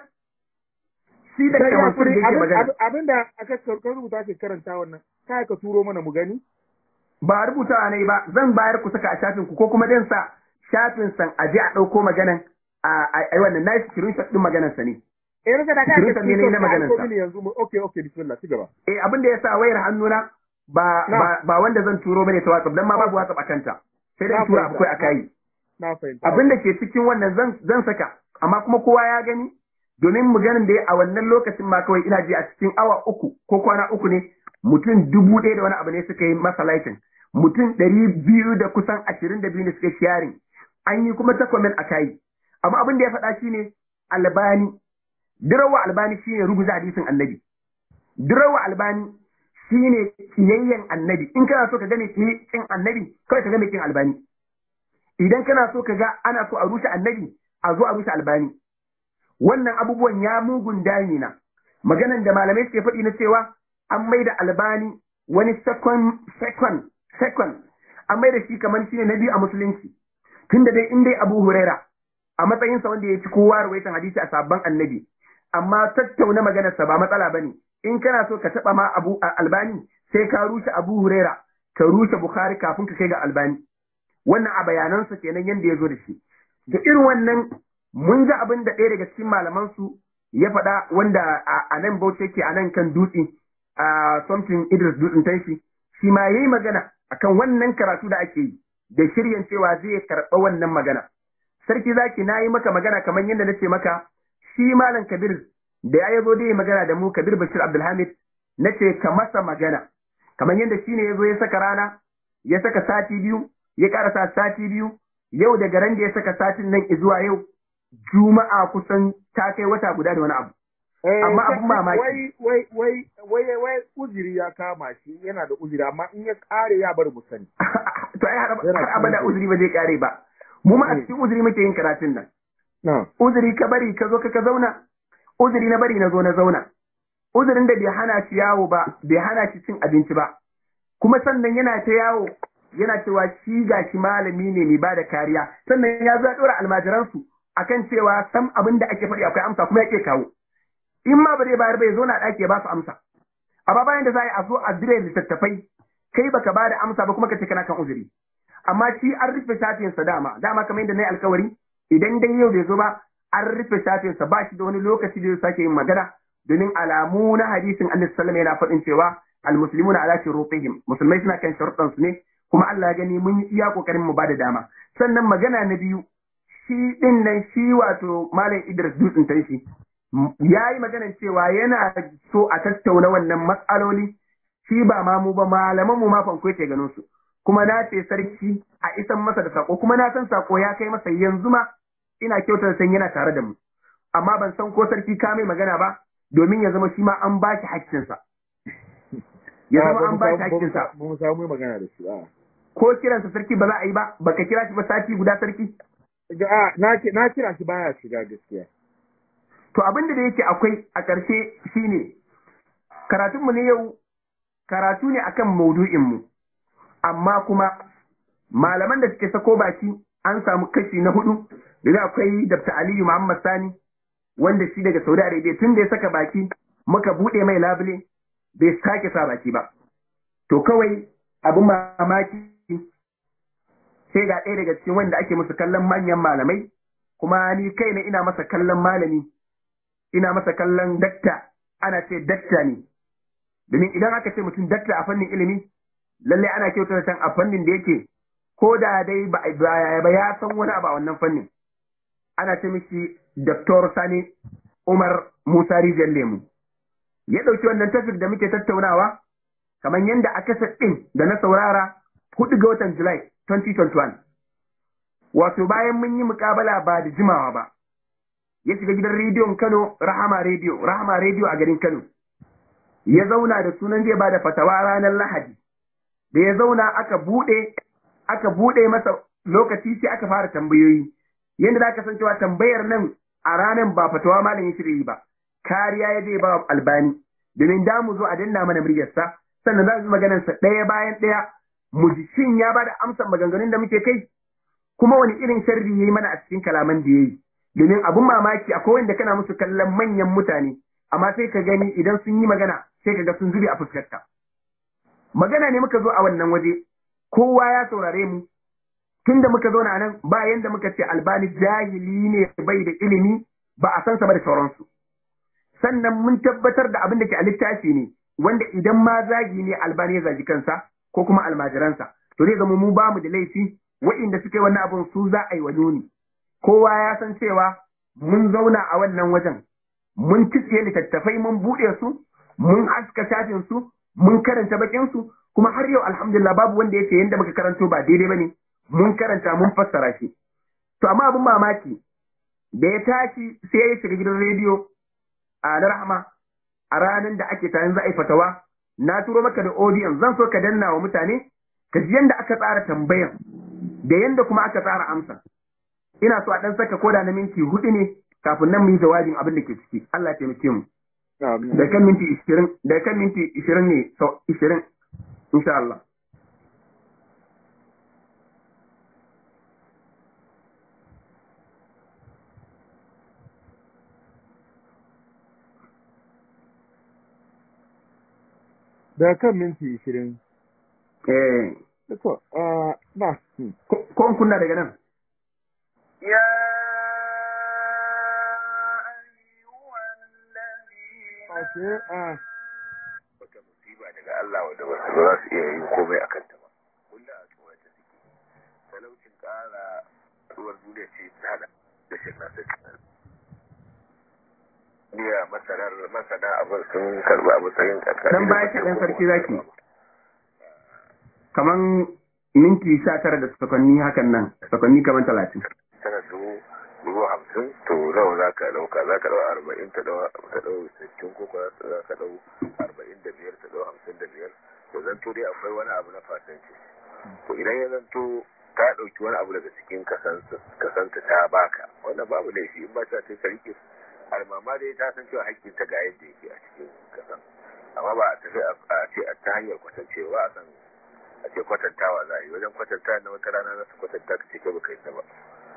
shi da kamar da yake magana abinda aka rubuta ke karanta wannan kai ka turo mana mu gani ba rubuta ne ba zan bayar ku saka a shafin ku ko kuma dan sa shafin san aje a dauko maganan a ai wannan nayi screenshot din maganan sa ne eh rasa da kai screenshot ne na maganan sa yanzu okay okay bismillah ci gaba eh abin da yasa wayar hannuna ba ba ba wanda zan turo bane ta WhatsApp dan ma babu WhatsApp akan ta sai dai tura akwai akai na fahimta abin da ke cikin wannan zan zan saka amma kuma kowa ya gani domin maganin da a wannan lokacin ma kawai ina ji a cikin awa uku ko kwana uku ne mutum dubu ɗaya da wani abu ne suka yi masa laikin mutum ɗari biyu da kusan ashirin da biyu ne suka sharing an yi kuma ta comment a kayi amma abin da ya faɗa shine albani dirawa albani shine rubuta hadisin annabi dirawa albani shine kiyayyen annabi in kana so ka gane kin annabi kawai ka gane kin albani idan kana so ka ga ana so a rushe annabi a zo a rushe albani wannan abubuwan ya mugun damina maganan da malamai suke faɗi na cewa an mai da albani wani second second second an mai da shi kamar shine na biyu a musulunci tunda dai in dai abu huraira a matsayinsa wanda ya ci kowa rawaitan hadisi a sabon annabi amma tattauna maganarsa ba matsala bane in kana so ka taba ma abu albani sai ka rushe abu huraira ka rushe bukhari kafin ka kai ga albani wannan a bayanansa kenan yanda ya zo da shi da irin wannan mun ji abin da ɗaya daga cikin malaman su ya faɗa wanda a nan bauchi yake a nan kan dutse a something idris dutsen tanshi shi ma yayi magana akan wannan karatu da ake yi da shiryan cewa zai karɓa wannan magana sarki zaki na yi maka magana kamar yadda na ce maka shi malam kabir da ya zo da yi magana da mu kabir bashir abdulhamid na ce ka masa magana kamar yadda shi ne ya zo ya saka rana ya saka sati biyu ya karasa sati biyu yau daga ran da ya saka satin nan zuwa yau juma'a kusan ta kai wata guda da wani abu amma abun mamaki wai wai wai wai wai uzuri ya kama shi yana da uzuri amma in ya kare ya bar mu sani to ai har abada uzuri ba zai kare ba mu ma a cikin uzuri muke yin karatun nan uzuri ka bari ka zo ka zauna uzuri na bari na zo na zauna uzurin da bai hana shi yawo ba bai hana shi cin abinci ba kuma sannan yana ta yawo yana cewa shi ga shi malami ne mai bada kariya sannan ya zo ya ɗora almajiransu akan cewa sam abin da ake faɗi akwai amsa kuma yake kawo in ma ba zai bayar bai zo na ɗaki ya ba su amsa amma bayan da za a zo a dire littattafai kai baka ba da amsa ba kuma ka ce kana kan uzuri amma shi an rufe shafinsa dama dama kamar yadda na yi alkawari idan dai yau bai zo ba an rufe shafinsa ba shi da wani lokaci da zai sake yin magana domin alamu na hadisin annabi sallallahu yana faɗin cewa almuslimuna ala shurutihim musulmai suna kan sharuɗan su ne kuma Allah ya gani mun yi iya kokarin mu bada dama sannan magana na biyu shi din nan shi wato malam Idris Dutsen tanshi ya yi maganan cewa yana so a tattauna wannan matsaloli shi ba ma mu ba malaman mu ma fanko ce ganin su kuma na ce sarki a isan masa da sako kuma na san sako ya kai masa yanzu ma ina kyautar san yana tare da mu amma ban san ko sarki ka mai magana ba domin ya zama shi ma an ba shi haƙƙinsa ya zama an ba shi haƙƙinsa ba mu samu magana da shi a ko kiransa sarki ba za a yi ba baka kira shi ba sati guda sarki a na na kira shi baya shiga gaskiya to abin da yake akwai a ƙarshe shine karatunmu ne yau karatu ne akan maudu'inmu amma kuma malaman da suke sako baki an samu kashi na hudu da akwai Dr. Aliyu Muhammad Sani wanda shi daga Saudi Arabia tun da ya saka baki muka bude mai labule bai sake sa baki ba to kawai abin mamaki sai ga ɗaya daga cikin wanda ake musu kallon manyan malamai kuma ni kaina ina masa kallon malami ina masa kallon dakta ana ce dakta ne domin idan aka ce mutum dakta a fannin ilimi lalle ana kyautar san a fannin da yake ko da dai ba ya san wani abu a wannan fannin ana ce mishi Dr. Sani Umar Musa Rijiyar Lemu ya ɗauki wannan tafik da muke tattaunawa kamar yadda a kasa ɗin da na saurara hudu ga watan Julai 2021 wato bayan mun yi mukabala ba da jimawa ba ya shiga gidan rediyon Kano Rahama Radio Rahama Radio a garin Kano ya zauna da sunan zai bada fatawa ranar Lahadi da ya zauna aka bude aka bude masa lokaci sai aka fara tambayoyi yanda za ka san cewa tambayar nan a ranar ba fatawa malam ya shirye ba kariya ya zai ba albani domin da mu zo a danna mana muryarsa sannan za su maganar sa ɗaya bayan ɗaya mu ji shin ya bada amsar maganganun da muke kai kuma wani irin sharri yayi mana a cikin kalaman da yayi domin abun mamaki akwai wanda kana musu kallon manyan mutane amma sai ka gani idan sun yi magana sai ka ga sun zube a fuskarka magana ne muka zo a wannan waje kowa ya saurare mu tunda muka zo na nan ba yanda muka ce albani jahili ne bai da ilimi ba a san sa ba da sauransu sannan mun tabbatar da abin da ke a littafi ne wanda idan ma zagi ne albani ya zagi kansa ko kuma almajiransa to zai zama mu ba mu da laifi wa'inda suka yi wannan abin su za a yi wa nuni kowa ya san cewa mun zauna a wannan wajen mun cike littattafai mun buɗe su mun haska shafin su mun karanta bakin su kuma har yau alhamdulillah babu wanda yake yanda muka karanto ba daidai bane mun karanta mun fassara shi to amma abin mamaki da ya tashi sai ya shiga gidan rediyo a na rahama a ranar da ake tayin za a yi fatawa na turo maka da audience zan so ka danna wa mutane ka ji yanda aka tsara tambayan da yanda kuma aka tsara amsa ina so a dan saka koda na minti hudu ne kafin nan mu yi jawabin abin da ke ciki Allah ya taimake mu da kan minti 20 da kan minti 20 ne so 20 insha Allah da kan minti ishirin. eh To, ah, na, hmm. ko ko kunna daga nan يا أيها الذين Okay, ah, wata musiba daga Allah wadda ba su za su iya yin komai a kanta ba kullum a tsoron ta suke talaucin ƙara ruwan duniya ce ta hada da shi na sai duniya masanar masana abin sun karɓi a matsayin ƙarƙashin dan baya kaɗan sarki zaki kaman minti sha tara da sakonni hakan nan sakonni kaman talatin tana dubu dubu hamsin to nawa za ka ɗauka za ka ɗau arba'in ta ɗau ta ɗau sittin ko kuwa za ka ɗau arba'in da biyar ta ɗau hamsin da biyar to zanto dai akwai wani abu na fasanci to idan ya zanto ta ɗauki wani abu daga cikin kasanta ta baka wannan babu laifi in ba ta sai ka rike almama dai ta san cewa haƙƙin ta ga yadda yake a cikin kasan amma ba a tafi a ce a ta hanyar kwatancewa a san a ce kwatantawa za a yi wajen kwatanta na wata rana za su kwatanta ka ce kai baka yi ta ba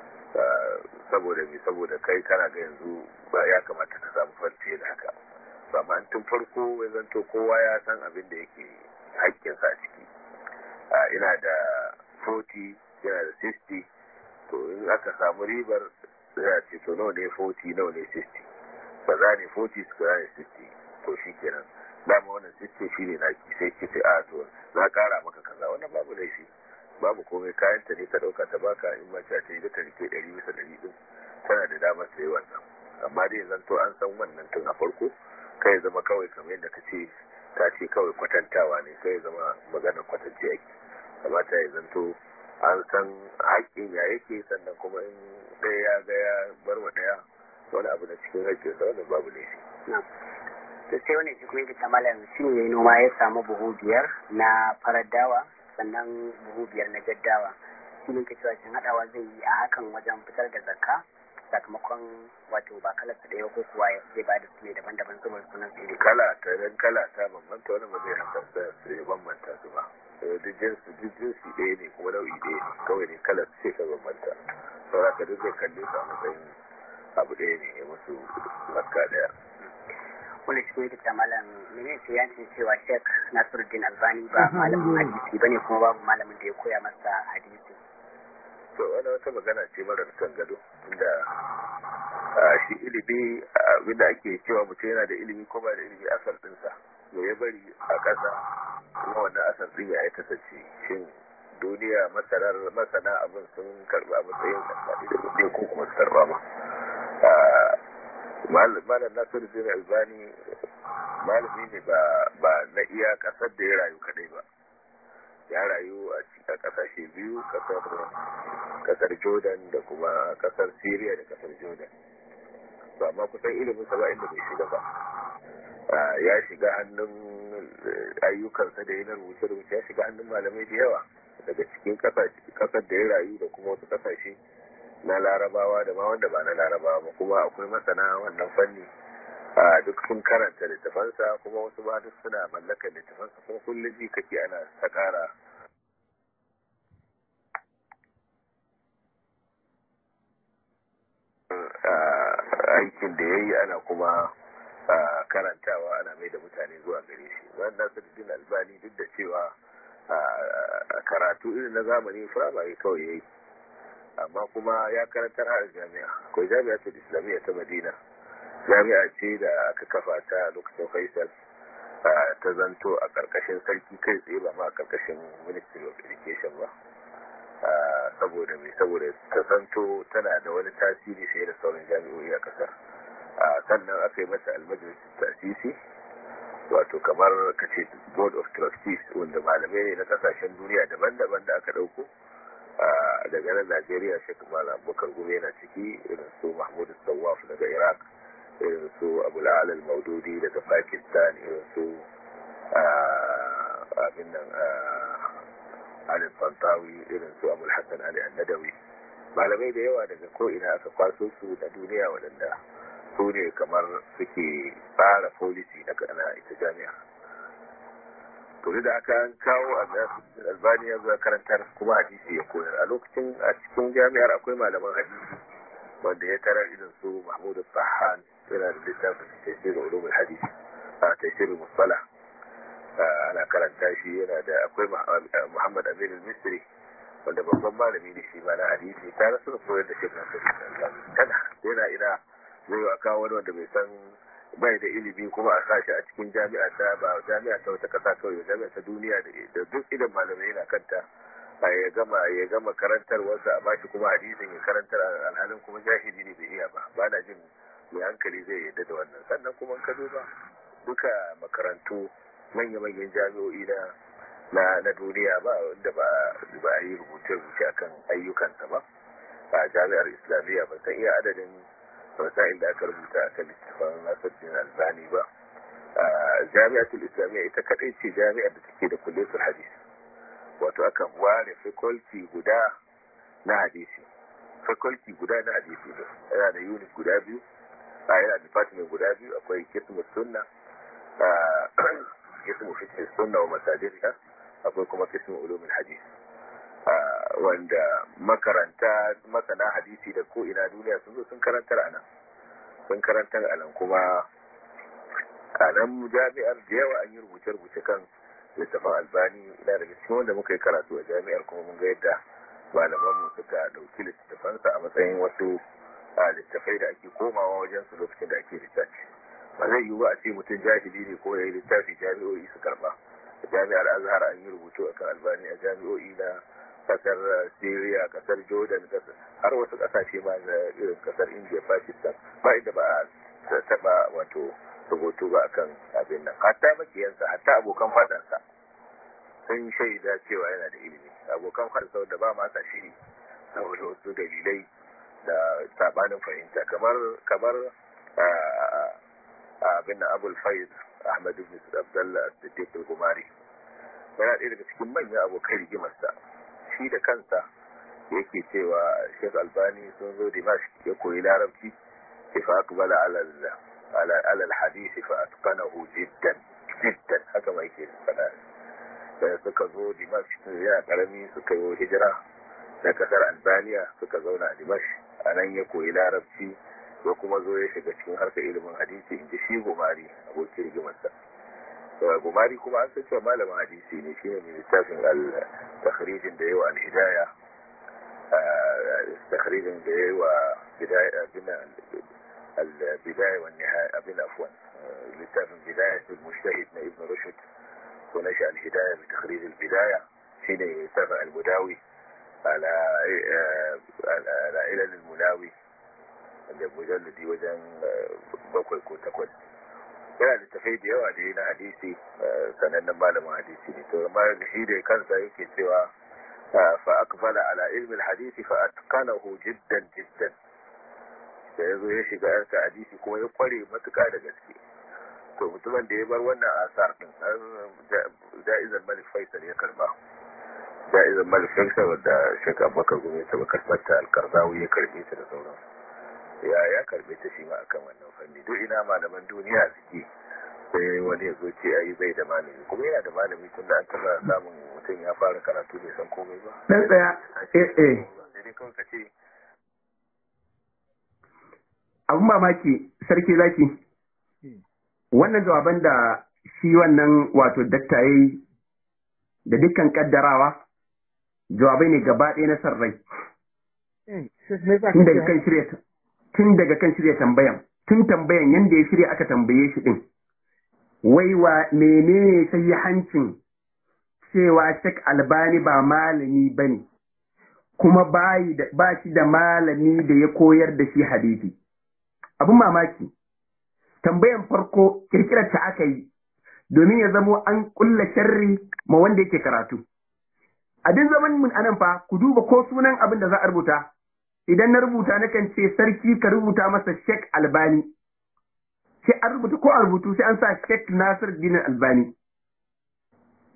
saboda me saboda kai kana ga yanzu ba ya kamata ka samu farce da haka to amma tun farko ya zanto kowa ya san abin da yake haƙƙinsa a ciki ina da 40 yana da 60 to in aka samu ribar sai a ce to nawa ne 40 nawa ne 60 ba za ne 40 su ne 60 to shi kenan dama wannan 60 shi ne naki sai ki ce a to na kara maka kaza wannan babu laifi babu komai kayan ta ne ka dauka ta baka in ma ta yi ta rike 100 bisa 100 din tana da damar ta yi wannan amma dai zan to an san wannan tun a farko kai zama kawai kamar yadda ka ce ta ce kawai kwatantawa ne kai zama magana kwatance yake kamata ya zanto an san haƙƙin ya yake sannan kuma in ɗaya ya ga ya bar wa ɗaya wani abu na cikin haƙƙinsa wannan babu laifi to sai wani shi kuma yake ta malam shi ne yayi noma ya samu buhu biyar na farar dawa sannan buhu biyar na jaddawa shi ne ke cewa shin haɗawa zai yi a hakan wajen fitar da zakka sakamakon wato ba kala su ɗaya ko kuwa zai ba da su ne daban-daban saboda sunan su ne kala ta dan kala ta bambanta wani ba zai hankali su ya bambanta su ba duk jinsi duk jinsi ɗaya ne kuma nau'i ɗaya ne kawai ne kala ce ka bambanta saboda ka duk zai kalle su a matsayin abu ɗaya ne ya musu zakka ɗaya wanda shi kuma yake malam mene ce ya ce cewa Sheikh Nasiruddin Albani ba malamin hadisi bane kuma babu malamin da ya koya masa hadisi to wani wata magana ce marar kan gado inda shi ilimi abinda ake cewa mutum yana da ilimi ko ba da ilimi asar ɗinsa me ya bari a ƙasa kuma wannan asar ɗin ya aikata ce shin duniya masarar masana abin sun karɓa matsayin da ko kuma su karɓa ma malam nasiru zai albani malami ne ba na iya kasar da ya rayu kadai ba ya rayu a kasashe biyu kasar jordan da kuma kasar syria da kasar jordan ba ma kusan ilimin sa ba inda bai shiga ba ya shiga hannun ayyukansa da yana rubuce-rubuce ya shiga hannun malamai da yawa daga cikin kasar da ya rayu da kuma wasu kasashe na larabawa da ma wanda ba na larabawa ba kuma akwai masana wannan fanni a duk sun karanta littafansa kuma wasu ba duk suna mallakar littafansa kuma kullum ji kake ana ta kara aikin da ya yi ana kuma karantawa ana mai da mutane zuwa gare shi wannan nasiruddin albani duk da cewa karatu irin na zamani firamare kawai ya yi amma kuma ya karantar har jami'a akwai jami'a ta islamiyya ta madina jami'a ce da aka kafa ta lokacin faisal ta zanto a karkashin sarki kai tsaye ba ma a karkashin ministry of education ba saboda mai saboda ta zanto tana da wani tasiri fiye da sauran jami'o'i a kasar sannan aka yi mata almajalis tasisi wato kamar ka ce board of trustees wanda malamai ne na kasashen duniya daban-daban da aka ɗauko daga nan Najeriya Sheikh Malam Abubakar Gumi yana ciki irin su Mahmud Sawaf daga Iraq irin su Abu La'al al-Maududi daga Pakistan irin su abin nan alin fantawi irin su abul hassan ali annadawi malamai da yawa daga ko'ina aka kwaso su da duniya waɗanda su ne kamar suke tsara folisi na ita jami'a to da aka kawo albani ya zuwa karantar kuma hadisi ya koyar a lokacin a cikin jami'ar akwai malaman hadisi wanda ya tarar irin su mahmud sahan yana da littafin tafsir ulumul hadisi a tafsir musala ana karanta shi yana da akwai muhammad amin al-misri wanda babban malami ne shi ma na hadisi ta rasu koyar da shi na tana yana ina zai yi kawo wani wanda bai san bai da ilimi kuma a sashi a cikin jami'a ta ba jami'a ta wata kasa kawai jami'a ta duniya da duk idan malamai yana kanta ya gama ya gama karantar wasu a bashi kuma hadisin ya karantar alhalin kuma jahili ne bai iya ba ba na jin mai hankali zai yadda da wannan sannan kuma ka duba duka makarantu manya-manyan jami'o'i na na na duniya ba wanda ba ba a yi rubuce-rubuce akan ayyukansa ba a jami'ar islamiyya ba san iya adadin rasa'il da aka rubuta a kan littafin nasiruddin albani ba jami'atul islamiyya ita kadai ce jami'ar da take da kulletul hadisi wato aka ware faculty guda na hadisi faculty guda na hadisi ne yana da unit guda biyu a yana department guda biyu akwai kismu sunna kismu fiqh sunna wa masajidha akwai kuma kismu ulumul hadis wanda makaranta masana hadisi da ko ina duniya sun zo sun karantar a nan sun karantar a nan kuma a nan jami'ar da yawa an yi rubuce-rubuce kan littafin albani ina daga cikin wanda muka yi karatu a jami'ar kuma mun ga yadda malamanmu suka ɗauki littafansa a matsayin wasu littafai da ake komawa wajen su lokacin da ake littafi ba zai yiwu ba a ce mutum jahili ne ko ya yi littafi jami'o'i su karba jami'ar azhar an yi rubutu akan albani a jami'o'i na kasar syria kasar jordan har wasu kasashe ma na irin kasar india pakistan ba inda ba a taba wato rubutu ba akan abin nan hatta makiyansa hatta abokan fadansa sun shaida cewa yana da ilimi abokan fadansa da ba masa shiri saboda wasu dalilai da sabanin fahimta kamar kamar abin da abul faiz ahmad ibn abdullah siddiq al-gumari yana ɗaya daga cikin manyan abokan rigimarsa shi da kansa yake cewa Sheikh Albani sun zo Dimash ya koyi larabci sai fa akbala ala ala ala hadisi fa atqanahu jiddan jiddan haka mai ke fada da suka zo Dimash yana karami suka yi hijira da kasar Albania suka zauna a Dimash anan ya koyi larabci ya kuma zo ya shiga cikin harkar ilimin hadisi inji shi gumari abokin rigimarsa gumari kuma an san cewa malamin hadisi ne shine mai littafin al-takhrijin da yawa al-hidaya takhrijin da yawa bidaya bin al-bidaya wa nihaya abin afwan littafin bidaya al-mujtahid na ibn rushd ko na shi al-hidaya bi takhrij al-bidaya shine littafin al-mudawi ala ala ilal al-munawi da mujalladi wajen bakwai ko takwas yana da tafai da yawa da yi na hadisi sanannen malamin hadisi ne to amma shi da kansa yake cewa fa akbala ala ilmin hadisi fa atqanahu jiddan jiddan da yazo ya shiga yarka hadisi kuma ya kware matuka da gaske to mutumin da ya bar wannan asar din ja'izan malik faisal ya karba ja'izan malik faisal wanda shek abubakar gumi ta bakar ta alkarzawi ya karbe ta da sauransu ya ya karbe ta shi ma akan wannan fanni duk ina malaman duniya suke sai wani ya zo ce ayi bai da malami kuma yana da malami tun da an taba samun mutum ya fara karatu bai san komai ba dan tsaya eh eh sai dai kawai ka ce abun mamaki sarki zaki wannan jawaban da shi wannan wato dakta yayi da dukkan kaddarawa jawabai ne gaba ɗaya na sarrai tun daga kan shirya tun daga kan shirya tambayan tun tambayan yanda ya shirya aka tambaye shi din wai wa menene sai hancin cewa Sheikh Albani ba malami bane kuma bayi da ba shi da malami da ya koyar da shi hadisi abun mamaki tambayan farko kirkirar ta aka yi domin ya zamo an kulla sharri ma wanda yake karatu a duk zaman mun anan fa ku duba ko sunan abin da za a rubuta idan na rubuta na kan ce sarki ka rubuta masa Sheikh Albani sai an rubuta ko a rubutu sai an sa Sheikh Nasir Din Albani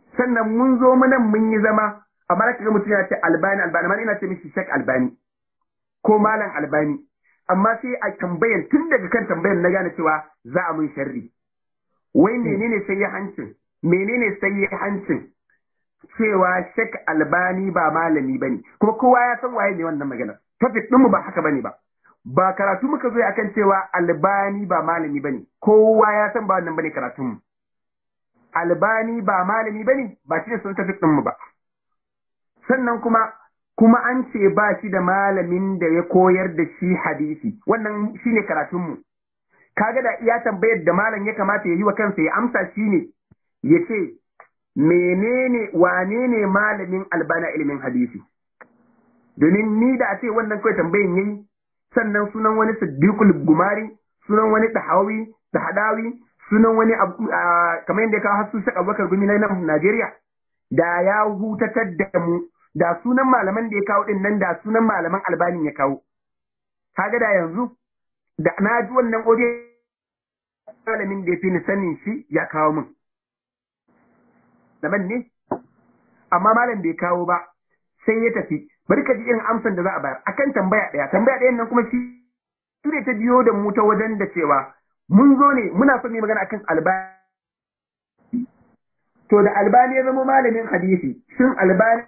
sannan mun zo mu nan mun yi zama amma da kaga mutum ya ce albani albani amma ina ce mishi shek albani ko malam albani amma sai a tambayar tun daga kan tambayar na gane cewa za a mun sharri wai menene sai ya hancin menene sai ya hancin cewa shek albani ba malami bane kuma kowa ya san waye ne wannan magana topic ɗinmu ba haka bane ba ba karatu muka zo akan cewa albani ba malami bane kowa ya san ba wannan bane karatun mu albani ba malami bane ba shi ne sun tafi mu ba sannan kuma kuma an ce ba shi da malamin da ya koyar da shi hadisi wannan shine karatun mu kaga da iya tambayar da malam ya kamata ya yi wa kansa ya amsa shine ya ce menene wane ne malamin albana ilimin hadisi domin ni da a ce wannan kawai tambayin yayi sannan sunan wani siddiqul gumari sunan wani tahawi tahadawi sunan wani kamar yadda ya kawo hasu shaka abubakar gumi na nan Najeriya da ya hutatar da mu da sunan malaman da ya kawo din nan da sunan malaman albanin ya kawo kaga da yanzu da na ji wannan audio malamin da ya fi ni sanin shi ya kawo min daban ne amma malam bai kawo ba sai ya tafi bari ka ji irin amsan da za a bayar akan tambaya ɗaya tambaya ɗayan nan kuma shi su ne ta biyo da mu ta wajen da cewa mun zo ne muna son mu magana akan albani to da albani ya zama malamin hadisi shin albani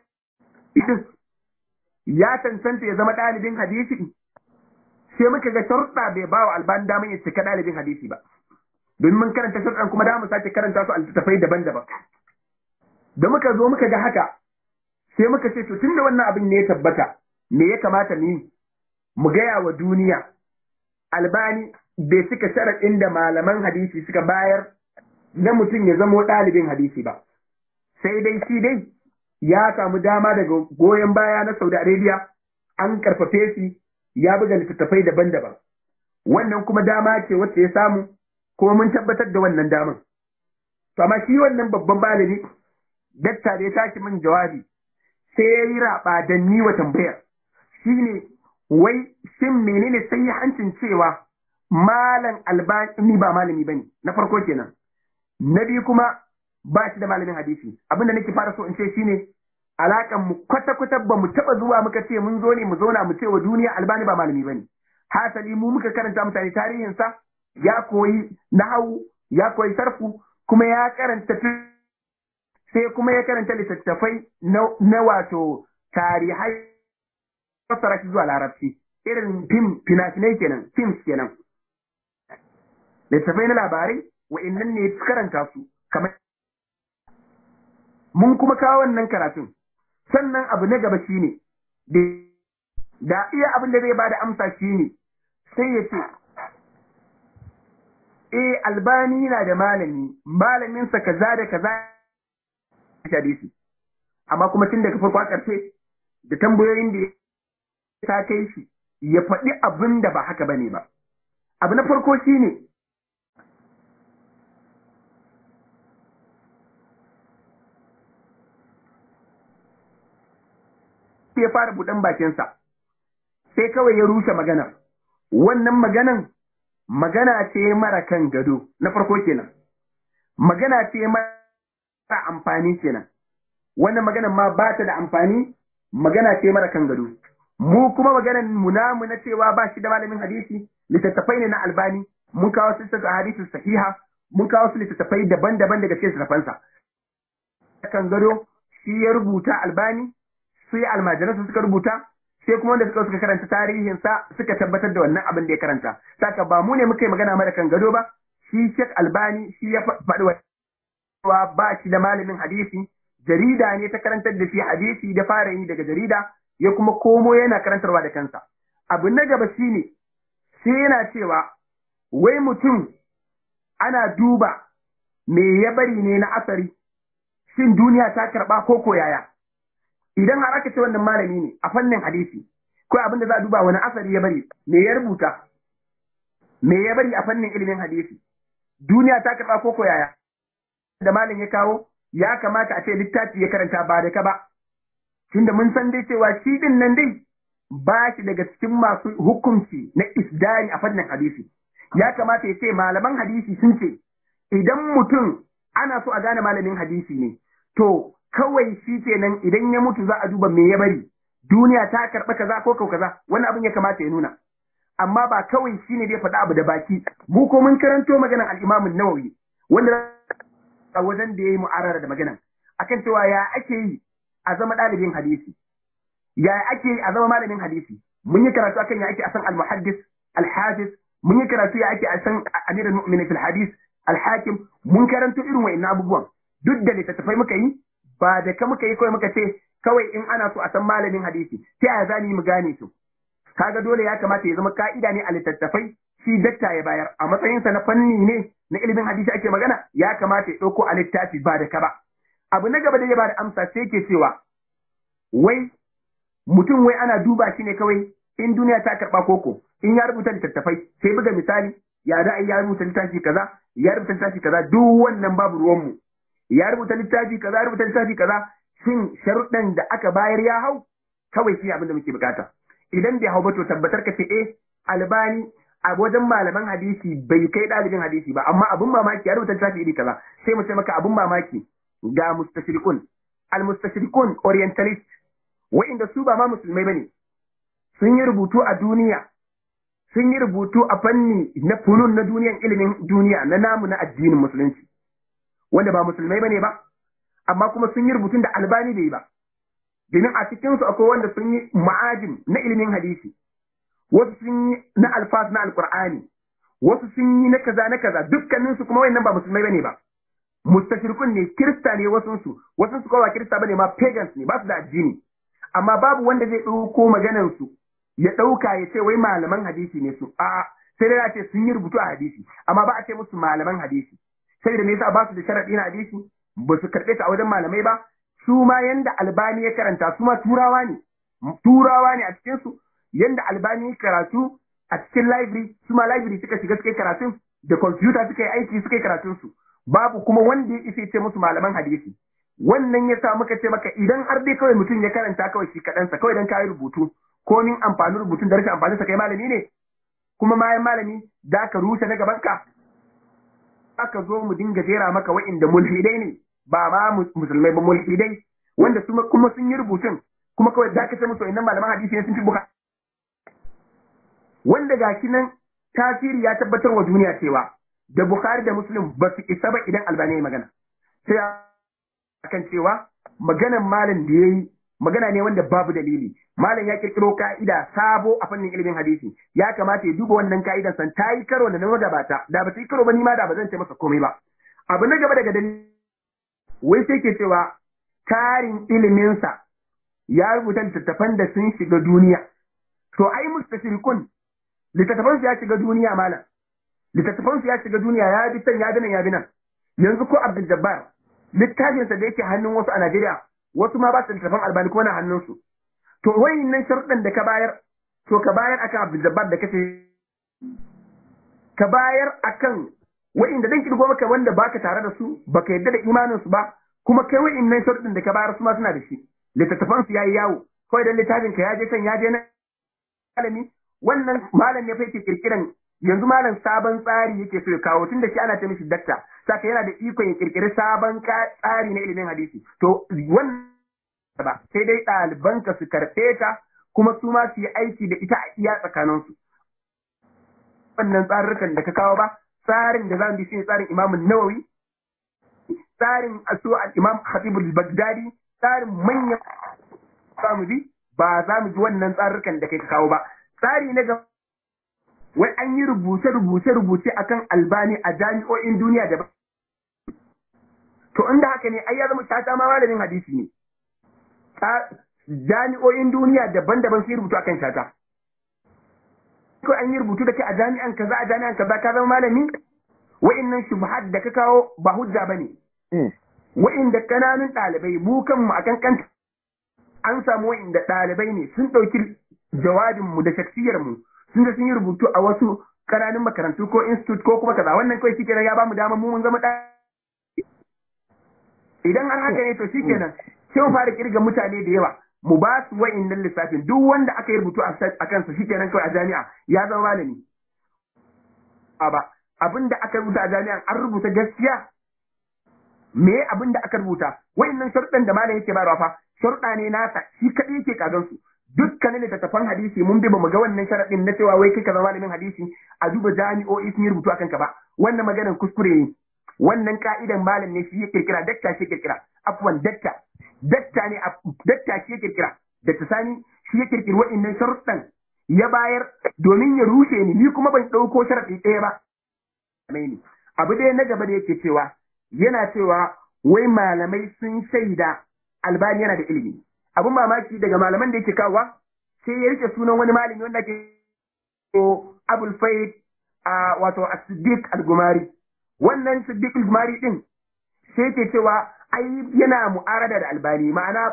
ya cancanta ya zama ɗalibin hadisi sai muka ga sharuɗa bai ba wa albani damar ya cika ɗalibin hadisi ba domin mun karanta sharuɗan kuma da mu sake karanta su a littattafai daban-daban da muka zo muka ga haka sai muka ce to tunda wannan abin ne ya tabbata me ya kamata mu yi mu gaya wa duniya albani bai cika sharaɗin da malaman hadisi suka bayar na mutum ya zamo ɗalibin hadisi ba sai dai shi dai ya samu dama daga goyon baya na Saudi Arabia an karfafe shi ya buga littattafai daban-daban wannan kuma dama ce wacce ya samu kuma mun tabbatar da wannan daman to amma shi wannan babban malami dakta da ya tashi min jawabi sai ya yi raɓa da ni wa tambayar shine wai shin menene sai hancin cewa malam albani ba malami bane na farko kenan na biyu kuma ba shi da malamin hadisi abinda nake fara so in ce shine alakan mu kwata kwata ba mu taba zuwa muka ce mun zo ne mu zauna mu ce wa duniya albani ba malami bane hasali mu muka karanta mutane tarihin sa ya koyi nahawu ya koyi sarfu kuma ya karanta sai kuma ya karanta littattafai na wato tarihai fassara shi zuwa larabci irin fim fina-finai kenan films kenan littattafai na labarai wa'annan ne karanta su kamar mun kuma kawo wannan karatun sannan abu na gaba shine da iya abin da zai bada amsa shine sai ya ce eh albani na da malami malaminsa kaza da kaza hadisi amma kuma tun daga farko a ƙarshe da tambayoyin da ta kai shi ya faɗi abin da ba haka bane ba abu na farko shine ya fara buɗan bakinsa sai kawai ya rushe maganar wannan maganan magana ce mara kan gado na farko kenan magana ce mara amfani kenan wannan maganan ma ba ta da amfani magana ce mara kan gado mu kuma maganan mu namu na cewa ba shi da malamin hadisi littattafai ne na albani mun kawo su a hadisin sahiha mun kawo su littattafai daban-daban daga cikin littattafansa kan gado shi ya rubuta albani sai almajiransa suka rubuta sai kuma wanda suka suka karanta tarihinsa suka tabbatar da wannan abin da ya karanta saka ba mu ne muka yi magana mara kan gado ba shi Sheikh Albani shi ya faɗi wa ba shi da malamin hadisi jarida ne ta karantar da shi hadisi da fara yi daga jarida ya kuma komo yana karantarwa da kansa abu na gaba shine sai yana cewa wai mutum ana duba me ya bari ne na asari shin duniya ta karɓa ko ko yaya idan har aka ce wannan malami ne a fannin hadisi ko abin da za a duba wani asari ya bari me ya rubuta me ya bari a fannin ilimin hadisi duniya ta karɓa ko ko yaya da malam ya kawo ya kamata a ce littafi ya karanta ba da ka ba tunda mun san dai cewa shi din nan dai ba shi daga cikin masu hukunci na isdari a fannin hadisi ya kamata ya ce malaman hadisi sun ce idan mutum ana so a gane malamin hadisi ne to kawai shi kenan idan ya mutu za a duba me ya bari duniya ta karɓa kaza ko kau kaza wani abin ya kamata ya nuna amma ba kawai shi ne dai faɗa abu da baki mu ko mun karanto maganan al-Imam nawawi wanda a wajen da yayi mu'arara da maganan akan cewa ya ake yi a zama ɗalibin hadisi ya ake yi a zama malamin hadisi mun yi karatu akan ya ake a san al-muhaddis al-hafiz mun yi karatu ya ake a san amirul mu'minin fil hadis al-hakim mun karanto irin wa'annan abubuwan duk da littattafai muka yi ba da ka muka yi kawai muka ce kawai in ana so a san malamin hadisi ta yaya za mu gane su kaga dole ya kamata ya zama ka'ida ne a littattafai shi dakta ya bayar a matsayinsa na fanni ne na ilimin hadisi ake magana ya kamata ya ɗauko a littafi ba da ka ba abu na gaba da ya bada amsa sai ke cewa wai mutum wai ana duba shi ne kawai in duniya ta karɓa koko in ya rubuta littattafai sai buga misali ya da ya rubuta littafi kaza ya rubuta littafi kaza duk wannan babu ruwanmu ya rubuta littafi kaza ya rubuta littafi kaza shin sharuɗan da aka bayar ya hau kawai shi abin da muke bukata idan bai hau ba to tabbatar ka ce eh albani a wajen malaman hadisi bai kai ɗalibin hadisi ba amma abin mamaki ya rubuta littafi iri kaza sai mu ce maka abin mamaki ga mustashriqun al mustashriqun orientalist wa'inda su ba ma musulmai bane sun yi rubutu a duniya sun yi rubutu a fanni na funun na duniyan ilimin duniya na namu na addinin musulunci wanda ba musulmai bane ba amma kuma sun yi rubutun da albani bai yi ba domin a cikinsu akwai wanda sun yi ma'ajin na ilimin hadisi wasu sun yi na alfas na alkur'ani wasu sun yi na kaza na kaza dukkaninsu kuma wayannan ba musulmai bane ba mustashirkun ne kirista ne wasunsu wasunsu kawai ba kirista bane ma pagans ne ba su da addini amma babu wanda zai ɗauko maganansu ya ɗauka ya ce wai malaman hadisi ne su a'a sai dai a ce sun yi rubutu a hadisi amma ba a ce musu malaman hadisi sai da me yasa ba su da sharaɗi na hadisi ba su karɓe ta a wajen malamai ba su ma yanda albani ya karanta su ma turawa ne turawa ne a cikin su yanda albani ya karatu a cikin library su ma library suka shiga suka yi karatun da computer suka yi aiki suka yi karatun su babu kuma wanda ya isa ce musu malaman hadisi wannan ya sa muka ce maka idan har dai kawai mutum ya karanta kawai shi kaɗansa kawai dan kayi rubutu ko min amfani rubutun da rashin amfani sa kai malami ne kuma mayan malami da ka rushe na gaban ka aka zo mu dinga jera maka wa'inda mulhidai ne ba ma musulmai ba mulhidai wanda su kuma sun yi rubutun kuma kawai da ka ce musu innan malaman hadisi ne sun fi buka wanda ga nan tasiri ya tabbatar wa duniya cewa da Bukhari da Muslim ba su isa ba idan Albani ya magana sai akan cewa maganan malam da yayi magana ne wanda babu dalili malam ya kirkiro ka'ida sabo a fannin ilimin hadisi ya kamata ya duba wannan ka'idan san ta yi karo da na da bata da ba ta yi karo ba ni ma da ba zan ce masa komai ba abu na gaba daga dalili wai sai ke cewa tarin iliminsa ya rubuta littattafan da sun shiga duniya to ai mustashirikun littattafan su ya shiga duniya malam littattafan su ya shiga duniya ya bi can ya bi nan ya bi nan yanzu ko Abdul Jabbar littafinsa da yake hannun wasu a Najeriya wasu ma ba su littattafan albani kuma na hannunsu to wayannan sharuɗan da ka bayar to ka bayar akan Abdul Jabbar da kace ka bayar akan wa'inda dan kirgo maka wanda baka tare da su baka yadda da imanin su ba kuma kai wa'innan sharuɗin da ka bayar su ma suna da shi littattafan su yayi yawo kawai dan littafin ka ya je kan ya je na malami wannan malam ne fa yake kirkiran yanzu malam sabon tsari yake so ya kawo tunda shi ana ce mishi dakta saka yana da ikon ya kirkiri sabon tsari na ilimin hadisi to wannan ba sai dai ɗalibanka su karɓe ta kuma su ma su yi aiki da ita a iya tsakaninsu wannan tsarurrukan da ka kawo ba tsarin da zamu bi shine tsarin Imam Nawawi tsarin asu al-Imam Khatib al-Baghdadi tsarin manyan zamu bi ba za mu ji wannan tsarurrukan da kai ka kawo ba tsari na ga wai an yi rubuce rubuce rubuce akan albani a jami'o'in duniya da to inda haka ne ai ya zama shata ma malamin hadisi ne jami'o'in duniya daban-daban sun rubutu akan shata ko an yi rubutu da kai a jami'an kaza a jami'an kaza ka zama malami wa'innan shubhat da ka kawo ba hujja bane wa'inda kananun ɗalibai mu kanmu akan kanta an samu wa'inda ɗalibai ne sun ɗauki jawabin mu da shaksiyar mu sun da sun yi rubutu a wasu kananun makarantu ko institute ko kuma kaza wannan kawai shikenan ya bamu dama mu mun zama idan har haka ne to shikenan sai mu fara kirga mutane da yawa mu ba su wa'innan lissafin duk wanda aka yi rubutu a kansa shi kenan kawai a jami'a ya zama malami ba abin da aka rubuta a jami'a an rubuta gaskiya me abin da aka rubuta wayannan sharuɗan da malam yake bayarwa fa sharuɗa ne nasa shi kadai yake kagan su dukkanin littattafan hadisi mun bi ba mu ga wannan sharaɗin na cewa wai kai ka zama malamin hadisi a duba jami'o'i sun yi rubutu akan ka ba wannan maganar kuskure ne wannan ka'idan malam ne shi ya kirkira dakta shi ya kirkira afwan dakta dakta ne dakta shi ya kirkira dakta sani shi ya kirkiri waɗannan sharuɗan ya bayar domin ya rushe ni ni kuma ban ɗauko sharaɗi ɗaya ba abu ɗaya na gaba da yake cewa yana cewa wai malamai sun shaida albani yana da ilimi abun mamaki daga malaman da yake kawowa sai ya rike sunan wani malami wanda ke abul faid a wato as-siddiq al-gumari wannan siddiq al-gumari din sai ke cewa ai yana mu'arada da albani ma'ana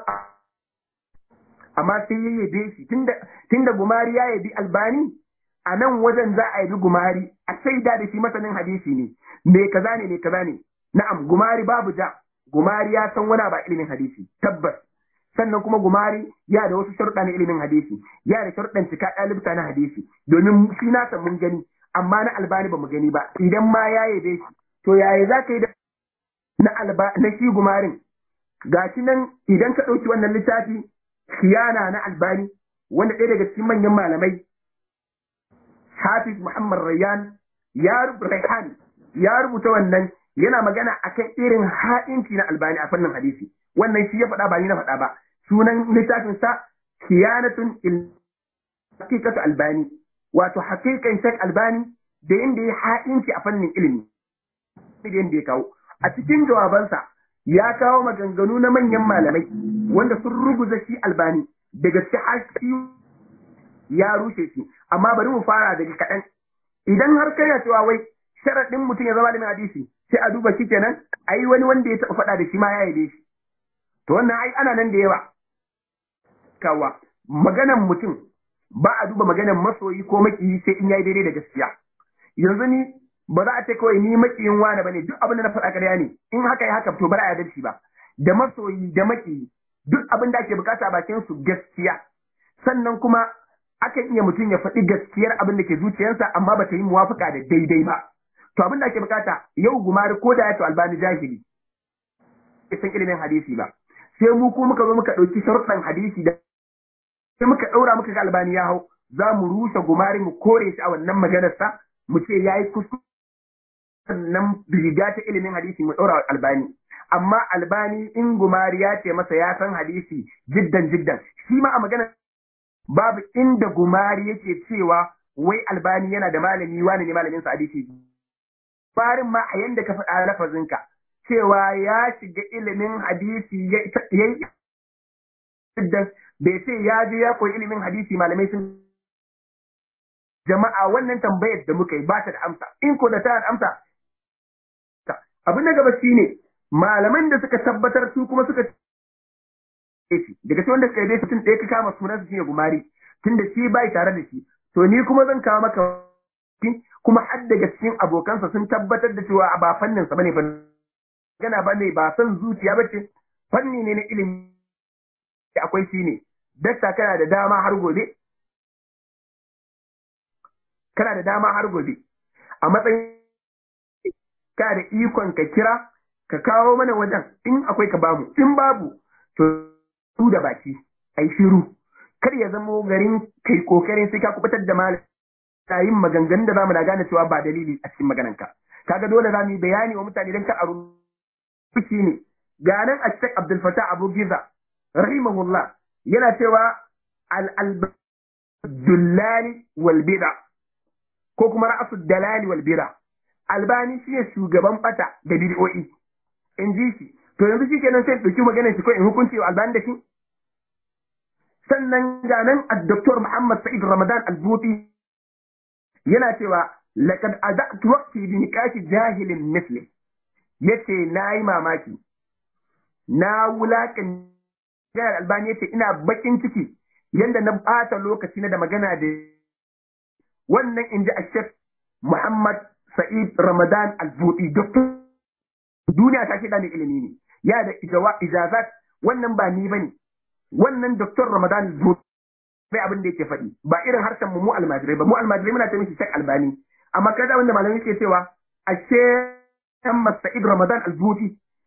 amma sai ya yabe shi tunda tunda gumari ya yabi albani a nan wajen za a yabi gumari a shaida da shi masanin hadisi ne me kaza ne me kaza ne na'am gumari babu ja gumari ya san wani ba ilimin hadisi tabbas sannan kuma gumari ya da wasu sharuɗa na ilimin hadisi ya da sharuɗan cika ɗalibta na hadisi domin shi na san mun gani amma na albani ba mu gani ba idan ma ya yabe shi to yaya za ka yi da na alba na shi gumarin gashi nan idan ka ɗauki wannan littafi khiyana na albani wanda ɗaya daga cikin manyan malamai hafiz muhammad rayyan ya rayhan ya rubuta wannan yana magana akan irin ha'inci na albani a fannin hadisi wannan shi ya faɗa ba ni na faɗa ba sunan littafin sa khiyanatun il haqiqatu albani wato haqiqan shek albani da yanda ya ha'inci a fannin ilimi da yanda ya kawo a cikin jawabansa ya kawo maganganu na manyan malamai wanda sun ruguza shi albani da gaske har ya rushe shi amma bari mu fara daga kaɗan idan har kai cewa wai sharaɗin mutum ya zama da hadisi sai a duba shi kenan ai wani wanda ya taɓa faɗa da shi ma ya yabe shi to wannan ai ana nan da yawa kawa maganan mutum ba a duba maganan masoyi ko makiyi sai in yayi daidai da gaskiya yanzu ni ba za a ce kawai ni makiyin wani bane duk abin da na faɗa ƙarya ne in haka ya haka to ba a yarda shi ba da masoyi da makiyi duk abin da ake bukata a bakin su gaskiya sannan kuma akan iya mutum ya faɗi gaskiyar abin da ke zuciyarsa amma ba ta yi muwafuka da daidai ba to abin da ake bukata yau gumari ko da ya to albani jahili bai san ilimin hadisi ba sai mu ko muka zo muka ɗauki sharuɗan hadisi da sai muka ɗaura muka ga albani ya hau za mu rushe gumari mu kore shi a wannan maganarsa mu ce ya yi kuskure sannan riga ta ilimin hadisi mu ɗaura albani amma albani in gumari ya ce masa ya san hadisi jiddan jiddan shi ma a magana babu inda gumari yake cewa wai albani yana da malami wani ne malamin sa hadisi farin ma a yanda ka faɗa lafazinka cewa ya shiga ilimin hadisi ya yi bai ce ya je ya koyi ilimin hadisi malamai sun jama'a wannan tambayar da muka yi ba ta da amsa in ko da ta da amsa abin na gaba shine malaman da suka tabbatar su kuma suka daga cikin wanda suka yi tun ɗaya ka kama sunansa shine gumari tun da shi bai tare da shi to ni kuma zan kawo maka kuma har daga cikin abokansa sun tabbatar da cewa ba fannin sa bane gana bane ba son zuciya bace fanni ne na ilimi akwai shi ne dakta kana da dama har gobe kana da dama har gobe a matsayin kana da ikon ka kira ka kawo mana wajen in akwai ka bamu in babu to su da baki ai shiru kar ya zamo garin kai kokarin sai ka kubutar da malam ta yin maganganun da zamu na gane cewa ba dalili a cikin maganarka kaga dole zamu yi bayani wa mutane dan ka aro shi ne ga nan a cikin Abdul Fattah Abu Giza rahimahullah yana cewa al dullali wal bid'a ko kuma ra'asu dalali wal bid'a albani shi ne shugaban bata da bid'o'i in ji shi to yanzu shi kenan sai ɗauki maganar shi ko in hukunci wa albani da shi sannan ga nan Dr. Muhammad Sa'id Ramadan Al-Buti yana cewa laqad azatu waqti bi nikashi jahilin misli yace nayi mamaki na wulakan jihar albani yace ina bakin ciki yanda na bata lokaci na da magana da wannan inji ashef Muhammad Sa'id Ramadan Al-Buti doctor duniya ta shida ne ilimi ne ya da ijazat wannan ba ni bane wannan Dr. Ramadan Al-Buti bai abin da yake faɗi ba irin harshen mu mu almajirai ba mu almajirai muna ta mishi shek albani amma kada wanda malamai ke cewa ashe Muhammad Sa'id Ramadan Al-Buti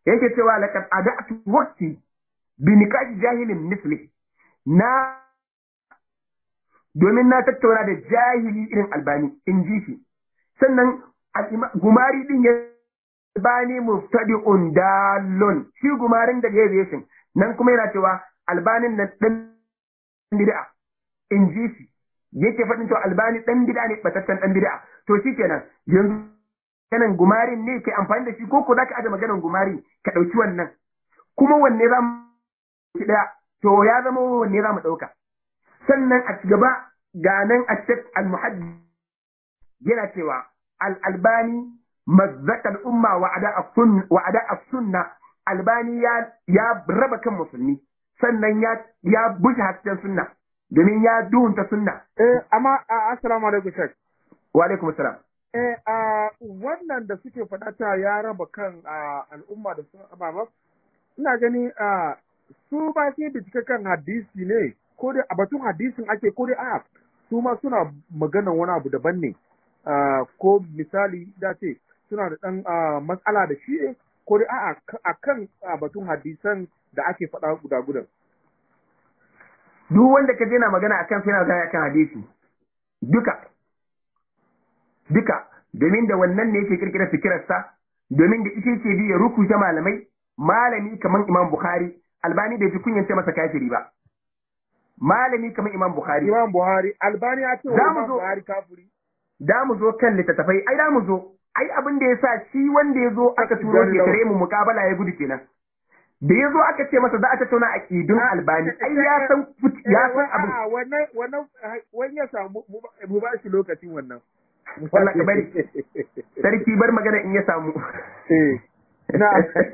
yake cewa laqad adatu waqti bi nikahi jahilin misli na domin na tattauna da jahili irin albani in ji shi sannan gumari din ya albani muftadi'un dalon shi gumarin da ya nan kuma yana cewa albanin nan dan bid'a in ji shi yake faɗin cewa albani dan bid'a ne bataccen dan bid'a to shikenan yanzu maganan gumarin ne ke amfani da shi ko ko zaka aje maganan gumari ka ɗauki wannan kuma wanne za mu ɗaya to ya zama wanne za mu ɗauka sannan a gaba ga nan a cikin al-muhaddi yana cewa al-albani mazzaka al-umma wa ada as-sunna albani ya ya raba kan musulmi sannan ya ya bushe hasken sunna domin ya duhunta sunna eh amma assalamu alaikum shek wa alaikum assalam eh a wannan da suke faɗa ta ya raba kan al'umma da sun ababa ina gani a su ba sai bincike kan hadisi ne ko dai a batun hadisin ake ko dai a su ma suna maganan wani abu daban ne ko misali da ce suna da ɗan matsala da shi ne ko dai a'a a kan batun hadisan da ake faɗa guda gudan. Duk wanda ka na magana akan sai na magana akan hadisi duka duka domin da wannan ne yake kirkira fikirarsa domin da ita ce bi ya rukuta malamai malami kamar Imam Bukhari Albani bai ji kunyance masa kafiri ba malami kamar Imam Bukhari Imam Buhari Albani ya ce wa Imam Buhari kafiri da mu zo kan littattafai ai da mu zo ai abin da yasa shi wanda ya zo aka turo ke tare mu mukabala ya gudu kenan da ya zo aka ce masa za a tattauna a ƙidun albani ai ya san ya san abin wannan wannan wani ya samu mu ba shi lokacin wannan wallahi ka bari sarki bar magana in ya samu na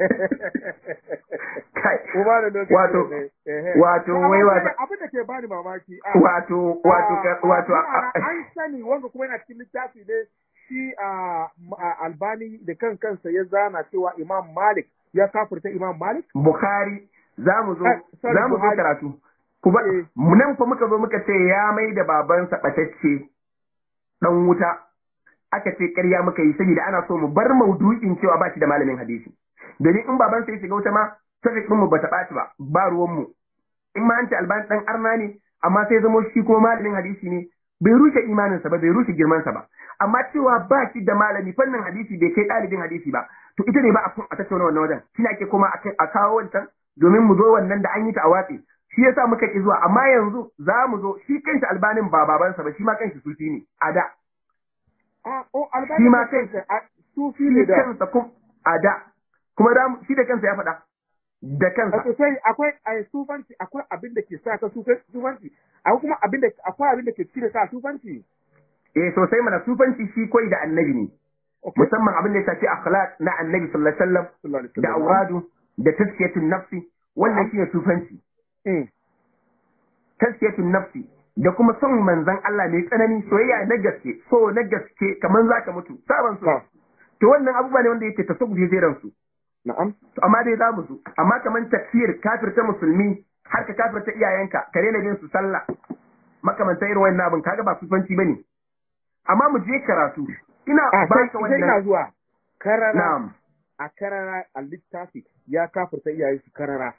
kai ba da lokaci wato wato wai wato abin da ke bani mamaki wato wato wato an sani wanda kuma yana cikin littafi ne shi albani da kan kansa ya zana cewa imam malik ya kafirta Imam Malik? Bukhari za mu zo za mu zo karatu. Kuma nan fa muka zo muka ce ya mai da babansa batacce dan wuta. Aka ce ƙarya muka yi saboda ana so mu bar maudu'in cewa ba shi da malamin hadisi. Domin in babansa ya shiga wuta ma tafi ɗin mu ba ta ɓaci ba, ba ruwan mu. In ma an ce albani ɗan arna ne, amma sai zamo shi kuma malamin hadisi ne, bai rushe imaninsa ba, bai rushe girmansa ba. Amma cewa ba shi da malami fannin hadisi bai kai ɗalibin hadisi ba, to ita ne ba a a tattauna wannan wajen shi ake kuma a kawo wancan domin mu zo wannan da an yi ta a watsi shi yasa muka ki zuwa amma yanzu za mu zo shi kanshi albanin ba babansa ba shi ma kanshi sufi ne a da shi ma kanshi sufi ne da kansa kuma a da kuma da shi da kansa ya faɗa da kansa Wato sai akwai a sufanci akwai abin da ke sa ka sufanci akwai kuma abin da akwai abin da ke cire ka sufanci eh sosai mana sufanci shi koyi da annabi ne musamman abin da ya shafi akhlaq na annabi sallallahu alaihi wasallam da auradu da tazkiyatun nafsi wannan shine sufanci tazkiyatun nafsi da kuma son manzon Allah mai tsanani soyayya na gaske so na gaske kaman zaka mutu saban so to wannan abubuwa ne wanda yake tasawuf zai ransu na'am to amma dai zamu zo amma kaman takfir kafirta musulmi har ka kafirta iyayenka ka rena bin su sallah makamanta irin wannan abin kaga ba sufanci bane amma mu je karatu ina ba ka wannan ina zuwa karara na'am a karara a littafi ya kafirta iyayen su karara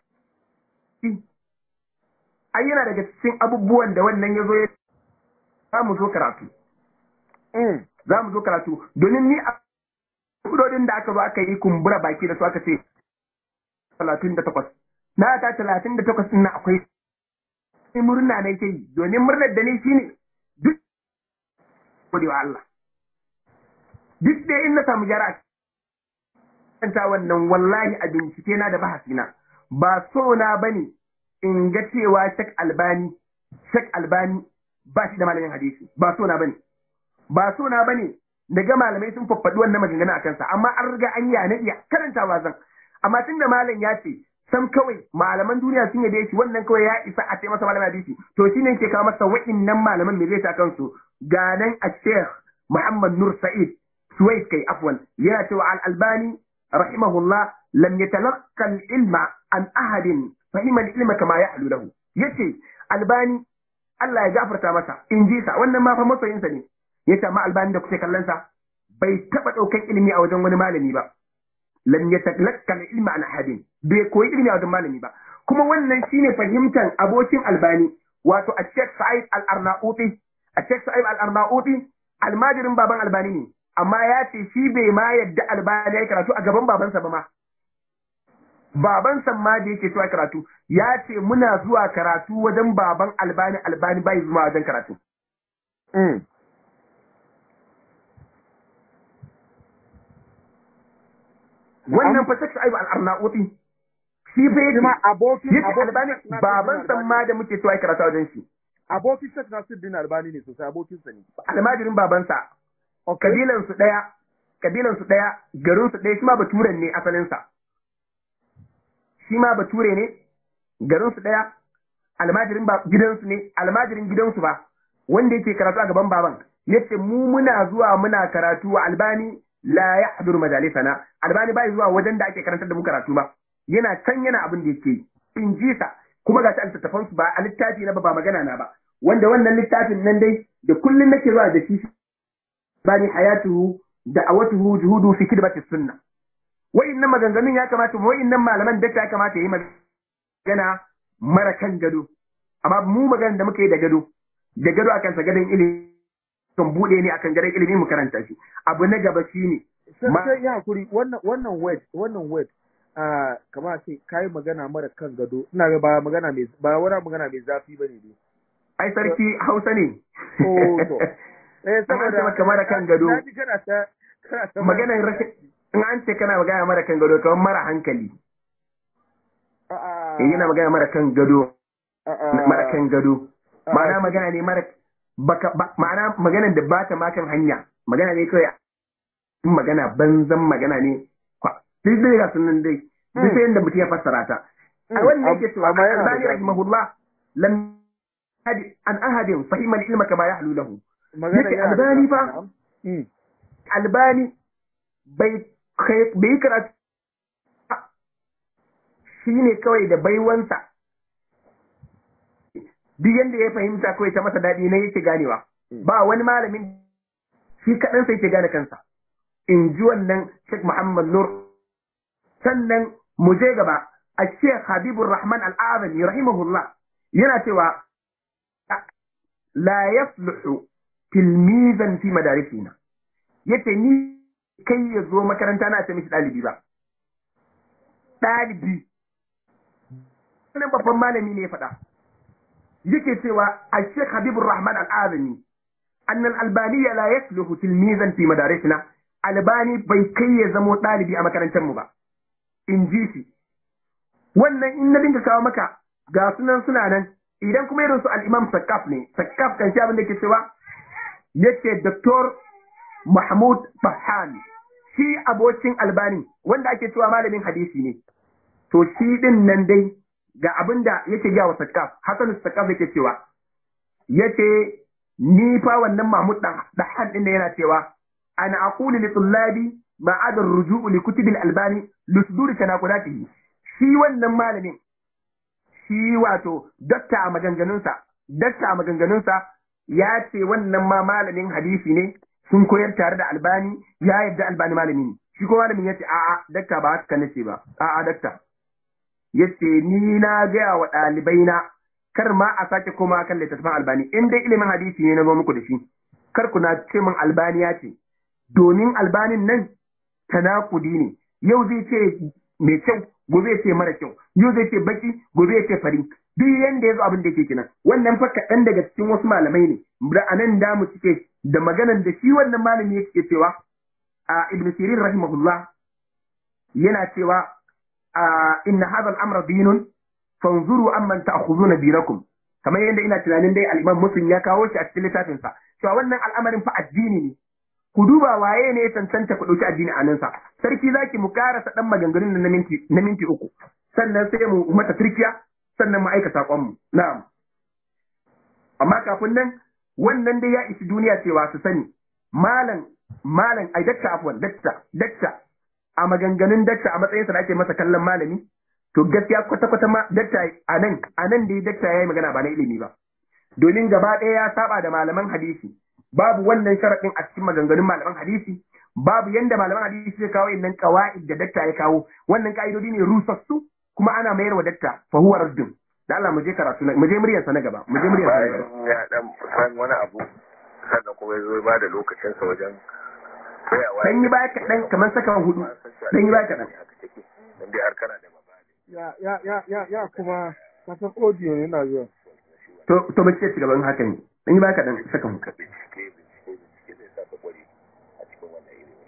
ai yana daga cikin abubuwan da wannan ya zo ya za mu zo karatu za mu zo karatu domin ni a kudodin da aka zo aka yi kumbura baki da su aka ce talatin da takwas na ta talatin da takwas na akwai murna na ke yi domin murnar da ni shine duk godewa Allah duk da in na samu gyara kanta wannan wallahi a bincike na da bahasina ba so na bane in ga cewa Sheikh Albani Sheikh Albani ba shi da malamin hadisi ba so na bane ba so na bane daga malamai sun faffaɗi wannan maganganu a kansa amma an riga an yi na iya karantawa zan amma tunda malam ya ce sam kawai malaman duniya sun yabe shi wannan kawai ya isa a ce masa malamin hadisi to shine ke kawo masa wa'innan malaman me zai ta kansu ga nan a Sheikh Muhammad Nur Sa'id Suwais kai afwan yana cewa al-Albani rahimahullah lam yatalaqqa al-ilma an ahadin fahimar ilma kama ya alu lahu yace albani Allah ya gafarta masa in ji sa wannan ma fa masoyinsa ne yace amma albani da kuke kallon sa bai taba daukan ilimi a wajen wani malami ba lam yatalaqqa ilma an ahadin bai koyi ilmi a wajen malami ba kuma wannan shine fahimtar abokin albani wato a Sheikh Sa'id Al-Arnauti a Sheikh Sa'id Al-Arnauti almajirin baban albani ne amma ya ce shi bai ma yadda albani ya karatu a gaban babansa ba ma babansa ma da yake zuwa karatu ya ce muna zuwa karatu wajen baban albani albani bai zuwa wajen karatu wannan fa Sheikh Sa'id Al-Arnauti shi fa yake ma abokin yake albani baban san ma da muke cewa karatu wajen shi abokin Sheikh Nasiruddin Albani ne sosai abokin sa ne almajirin babansa kabilan su daya kabilan su daya garin su daya shi ma baturen ne asalin sa shi ma bature ne garin su daya almajirin ba gidansu ne almajirin gidansu ba wanda yake karatu a gaban baban yace mu muna zuwa muna karatu wa albani la yahdur majalisana albani bai zuwa wajen da ake karantar da mu karatu ba yana can yana abin da yake in ji sa kuma ga ta littattafan su ba a littafi na ba ba magana na ba wanda wannan littafin nan dai da kullun nake zuwa da shi bani hayatuhu da awatuhu juhudu fi kidbati sunna wa'innan maganganun ya kamata wa'innan malaman da ya kamata yi magana mara kan gado amma mu magana da muka yi da gado da gado akan sa gadon ilimi kan bude ne akan gadon ilimi mu karanta shi abu na gaba shine sai ya hakuri wannan wannan word wannan word ah kamar ce kai magana mara kan gado ina ga ba magana mai ba wani magana mai zafi bane dai ai sarki Hausa ne oh to eh saboda maka mara kan gado naji kana ta kana ta maganar rashin in an ce kana magana mara kan gado kamar mara hankali eh yana magana mara kan gado mara kan gado ma'ana magana ne mara baka ma'ana magana da ba ta makan hanya magana ne kawai in magana banzan magana ne duk dai ga sunan dai duk sai yanda mutum ya fassara ta a wannan yake cewa albani rahimahullah lam hadi an ahadin fahima al-ilma kama yahlu lahu yake albani fa albani bai bai karatu shi ne kawai da baiwansa duk yanda ya fahimta kawai ta masa daɗi na yake ganewa ba wani malamin shi kaɗan sai ke gane kansa in ji wannan Sheikh Muhammad Nur sannan mu je gaba a Sheikh Habibur Rahman Al-Azami rahimahullah yana cewa la yasluhu tilmizan fi madarisina yace ni kai ya zo makaranta na ce mishi ɗalibi ba ɗalibi wannan babban malami ne ya faɗa yake cewa a Sheikh Habibur Rahman Al-Azami أن الألباني لا يصلح تلميذا في مدارسنا albani bai kai ya zamo ɗalibi a makarantar mu ba in ji shi wannan in na dinga kawo maka ga sunan suna nan idan kuma irin su al-imam sakaf ne sakaf kan shi abin da ke cewa yace doktor mahmud fahan shi abokin albani wanda ake cewa malamin hadisi ne to shi din nan dai ga abin da yake gawa sakaf hasan sakaf yake cewa yace ni fa wannan mahmud dahan din yana cewa أنا أقول لطلابي ما عدا الرجوع لكتب الألباني لصدور تناقضاته shi wannan malamin shi wato dakta a maganganunsa dakta a maganganunsa ya ce wannan ma malamin hadisi ne sun koyar tare da albani ya yadda albani malami ne shi ko malamin ya ce a'a dakta ba haka nace ba a'a dakta ya ce ni na gaya wa ɗalibai na kar ma a sake koma kan littattafan albani in dai ilimin hadisi ne na zo muku da shi kar ku na ce min albani ya ce domin albanin nan tanakudi ne yau zai ce mai kyau gobe ya ce mara kyau yau zai ce baki gobe ya ce fari duk yanda ya zo abin da yake kenan wannan fa kaɗan daga cikin wasu malamai ne da anan da mu cike da maganan da shi wannan malami yake cewa a ibn sirin rahimahullah yana cewa a inna hadha al-amra dinun fanzuru amman ta'khuduna dinakum kamar yadda ina tunanin dai al-imam muslim ya kawo shi a cikin littafinsa cewa wannan al'amarin fa addini ne ku duba waye ne ya cancanta ku ɗauki addini a nansa sarki zaki mu karasa ɗan maganganun na minti na minti uku sannan sai mu mata turkiya sannan mu aika saƙon mu na'am amma kafin nan wannan dai ya isi duniya cewa su sani malam malam ai dakta afwan dakta dakta a maganganun dakta a matsayin sa da ake masa kallon malami to gaskiya kwata kwata ma dakta a nan a nan dai dakta yayi magana ba na ilimi ba domin gaba ɗaya ya saba da malaman hadisi babu wannan sharaɗin a cikin maganganun malaman hadisi babu yanda malaman hadisi ya kawo innan qawaid da dakta ya kawo wannan ka'idodi ne rusassu kuma ana mayar wa dakta fa huwa raddun da Allah mu je karatu mu je muryar sa na gaba mu je muryar sa na gaba bayan ya dan san wani abu sannan kuma ya zo ya bada lokacin sa wajen tsayawa dan yi baya kaɗan kamar saka hudu dan yi baya kaɗan haka take dan dai har kana da mabadi ya ya ya ya ya kuma kasan audio ne yana zuwa to to mu ce ci gaban haka ne dan yi baya kaɗan saka hudu ka bincike bincike bincike zai sa ka kware a cikin wannan ilimi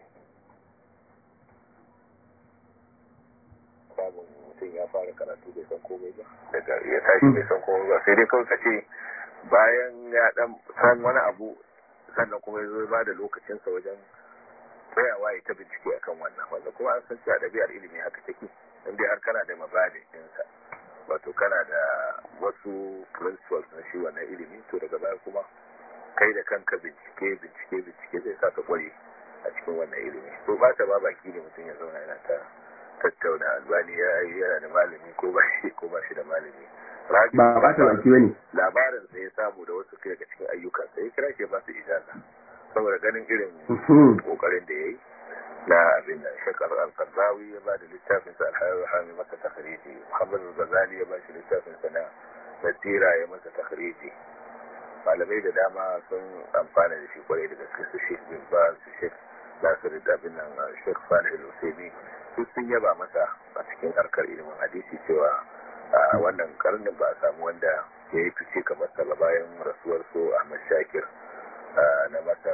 samun mutum ya fara karatu bai san komai ba daga ya tashi bai san komai ba sai dai kawai ka ce bayan ya dan san wani abu sannan kuma ya zo ya bada lokacinsa wajen tsayawa ya ta bincike akan wannan wanda kuma an san cewa ɗabi'ar ilimi haka take in dai har kana da mabadi ɗinsa wato kana da wasu principles na shi wannan ilimi to daga baya kuma kai da kanka bincike bincike bincike zai sa ka kware a cikin wannan ilimi to ba ta ba baki ne mutum ya zauna yana ta tattauna albani ya yi yana da malami ko ba shi ko ba shi da malami Rabi ba ba ta baki bane labarin sai ya samu da wasu daga cikin ayyukansa ya kira shi ba su ijaza saboda ganin irin kokarin da ya yi na abin da shakar al-qardawi ya ba da littafin sa al-hayar hami masa takhriji muhammad al-ghazali ya ba shi littafin sa na nasira ya masa takhriji malamai da dama sun amfana da shi kwarai da gaske su shek bin ba su shek nasir da abin nan shek salih al-usaimi duk sun yaba masa a cikin harkar ilimin hadisi cewa a wannan karnin ba a samu wanda ya yi fice kamar sa ba bayan rasuwar so ahmad shakir na masar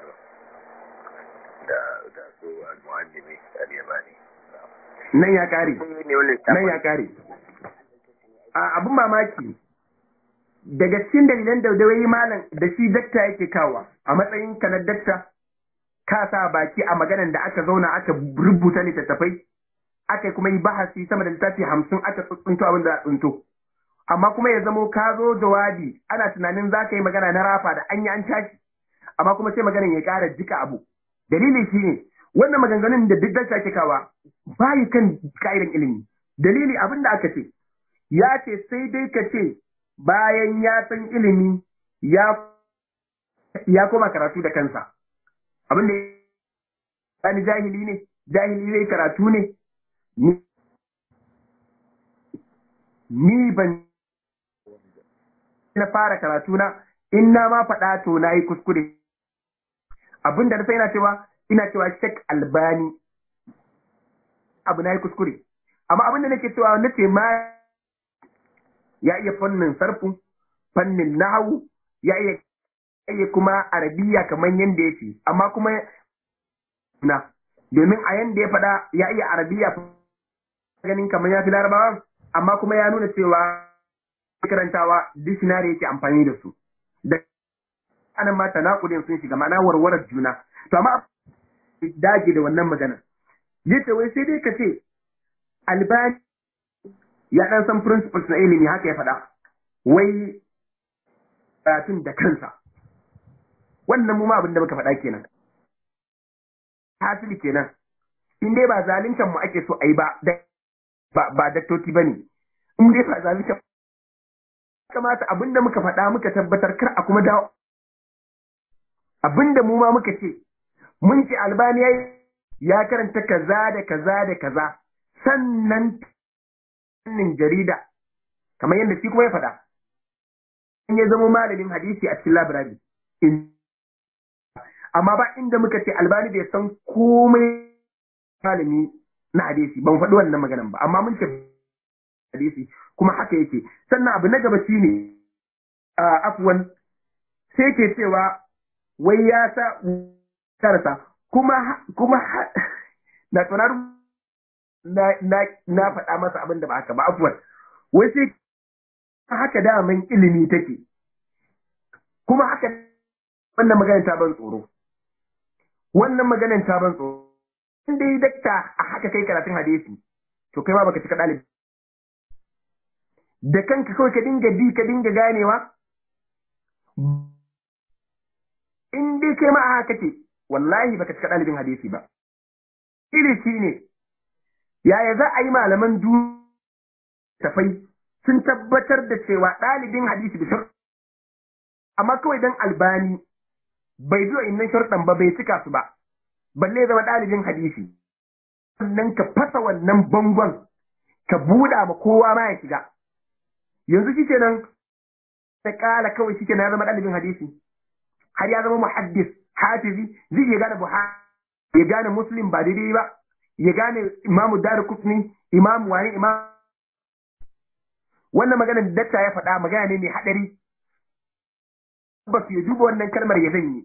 da da su al-muallimi al-yamani nan ya kare ne wannan nan ya kare a abin mamaki daga cikin dalilan da dawai malam da shi dakta yake kawa a matsayin ka na dakta ka sa baki a maganan da aka zauna aka rubuta littattafai aka kuma yi bahasi sama da littafi hamsin aka tsuntsunto abin da tsunto amma kuma ya zamo ka zo jawabi ana tunanin za ka yi magana na rafa da an yi an tashi amma kuma sai maganan ya ƙara jika abu dalili shi ne wannan maganganun da duk dakta ke kawa bayi kan ka'idan ilimi dalili abin da aka ce ya ce sai dai ka ce bayan ya san ilimi ya ya koma karatu da kansa abin da ya jahili ne jahili zai karatu ne ni ni ban na fara karatu na in na ma faɗa to na yi kuskure abinda na sai ina cewa ina cewa shek albani abu na yi kuskure amma abinda nake cewa na ce ma ya iya fannin sarfu fannin nahawu ya iya iya kuma arabiya kamar yadda ya ce amma kuma na domin a yanda ya faɗa ya iya arabiya ganin kamar ya fi larabawa amma kuma ya nuna cewa karantawa dictionary yake amfani da su da anan ma tanakudin sun shiga ma'ana warwarar juna to amma dage da wannan magana yace wai sai dai ka ce albani ya dan san principles na ilimi haka ya faɗa wai karatun da kansa wannan mu ma abin da muka faɗa kenan hasili kenan in dai ba zaluncan mu ake so a yi ba ba ba daktoci bane in dai ba zaluncan kamata abin da muka faɗa muka tabbatar kar a kuma dawo abin da mu ma muka ce mun ce albani ya karanta kaza da kaza da kaza sannan fannin jarida kamar yadda shi kuma ya faɗa in ya zama malamin hadisi a cikin labirari amma ba inda muka ce albani bai san komai malami na hadisi ban faɗi wannan maganan ba amma mun ce hadisi kuma haka yake sannan abu na gaba shine afwan sai ke cewa wai ya sa karasa kuma kuma na tunar na na na faɗa masa abin da ba haka ba afwan wai sai haka daman ilimi take kuma haka wannan maganar ta ban tsoro wannan maganar ta ban tsoro in dai dakta a haka kai karatun hadisi to kai ma baka cika ɗalibi da kanka kawai ka dinga bi ka dinga ganewa in dai kai ma a haka ce wallahi baka cika ɗalibin hadisi ba iri shi ne yaya za a yi malaman tafai sun tabbatar da cewa ɗalibin hadisi da amma kawai dan albani bai biyo innan sharɗan ba bai cika su ba balle zama ɗalibin hadisi sannan ka fasa wannan bangon ka buɗa ma kowa ma ya shiga yanzu shi kenan ta ƙala kawai shi kenan ya zama ɗalibin hadisi har ya zama muhaddis hafizi zai iya gane buhari ya gane muslim ba daidai ba ya gane imamu dar kusni imamu wani imam wannan magana da dakta ya faɗa magana ne mai haɗari ba su ya duba wannan kalmar ya zanyi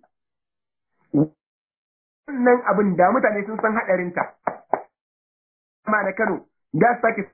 wannan abin da mutane sun san haɗarinta ma na Kano da su sake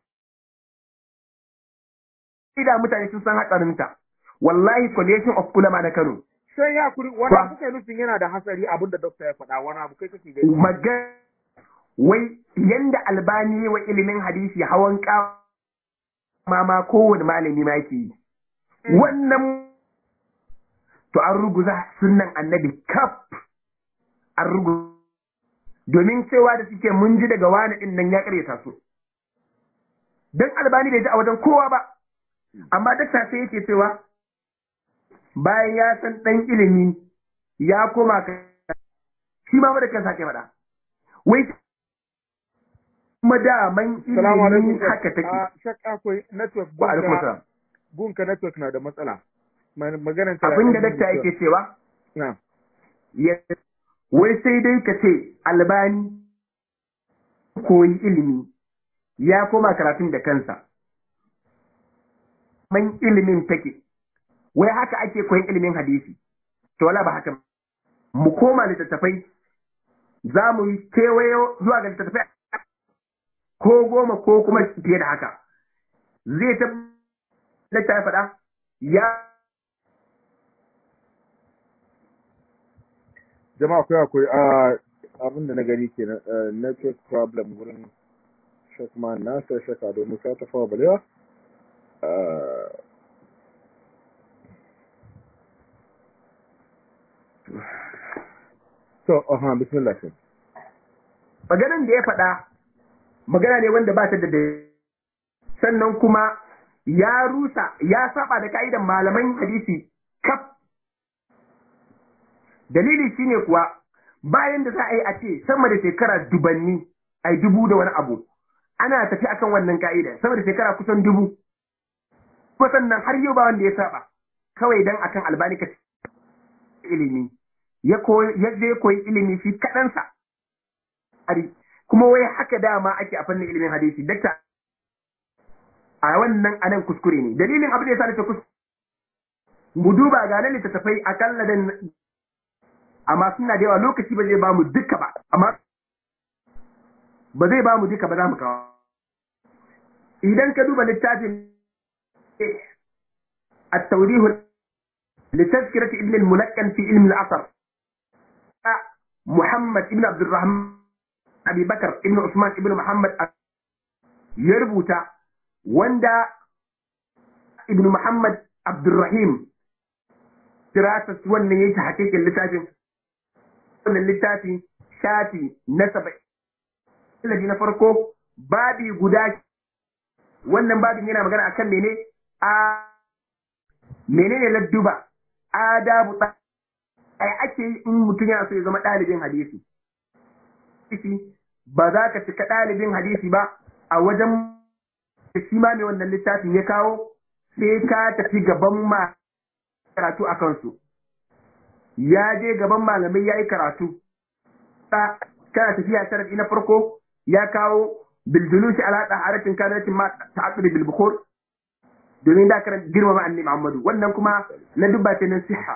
da mutane sun san haɗarinta wallahi coalition of ulama na Kano sai ya kuri wanda kuka nufin yana da hasari abin da dokta ya faɗa wani abu kai kake gani magana wai yanda albani wa ilimin hadisi hawan kama ma kowane malami ma yake yi wannan to an ruguza sunan annabi kaf an ruguza domin cewa da suke mun ji daga wani din nan ya karyata su dan albani bai ji a wajen kowa ba amma dakta sai yake cewa bayan ya san dan ilimi ya koma ka shi ma da kansa ke faɗa wai kuma daman ilimin haka take shakka akwai network wa alaikum salam gunka network na da matsala maganar abin da dakta yake cewa na wai sai dai ka ce albani koyi ilimi ya koma karatun da kansa man ilimin take wai haka ake koyin ilimin hadisi to wala ba haka mu koma littattafai za mu yi kewayo zuwa ga littattafai ko goma ko kuma fiye da haka zai ta da ta faɗa ya jama'a akwai akwai abin da na gani ke network problem wurin shakman nasa shaka domin sa ta fawa balewa to aha bismillah shi maganan da ya faɗa magana ne wanda ba ta da sannan kuma ya rusa ya saba da ka'idan malaman hadisi kaf dalili shine kuwa bayan da za a yi a ce sama da shekara dubanni ai dubu da wani abu ana tafi akan wannan ka'ida sama da shekara kusan dubu kuma sannan har yau ba wanda ya saba kawai dan akan albani ka ilimi ya koyi ya je koyi ilimi shi kaɗansa kuma wai haka dama ake a fannin ilimin hadisi dakta a wannan anan kuskure ne dalilin abin da yasa nake kuskure mu duba ga nan littattafai akalla da amma suna da yawa lokaci ba zai ba mu duka ba amma ba zai ba mu duka ba za mu kawo idan ka duba littafin التوريه لتذكرة ابن الملقن في علم الأثر محمد ابن عبد الرحمن أبي بكر ابن عثمان ابن محمد يربط وندا ابن محمد عبد الرحيم دراسة wannan yake hakikin littafin wannan littafi shafi na saba'in Ilaji na farko babi guda wannan babin yana magana akan mene a menene ladduba adabu ai ake yi in mutum yana so ya zama ɗalibin hadisi ba za ka cika ɗalibin hadisi ba a wajen shi ma mai wannan littafin ya kawo sai ka tafi gaban ma karatu a kansu ya je gaban malamai ya yi karatu kana tafiya sharaɗi na farko ya kawo biljulushi ala taharatin kanatin ma ta'assuri bil bukhur domin da karan girmama annabi Muhammadu wannan kuma na dubba ce na siha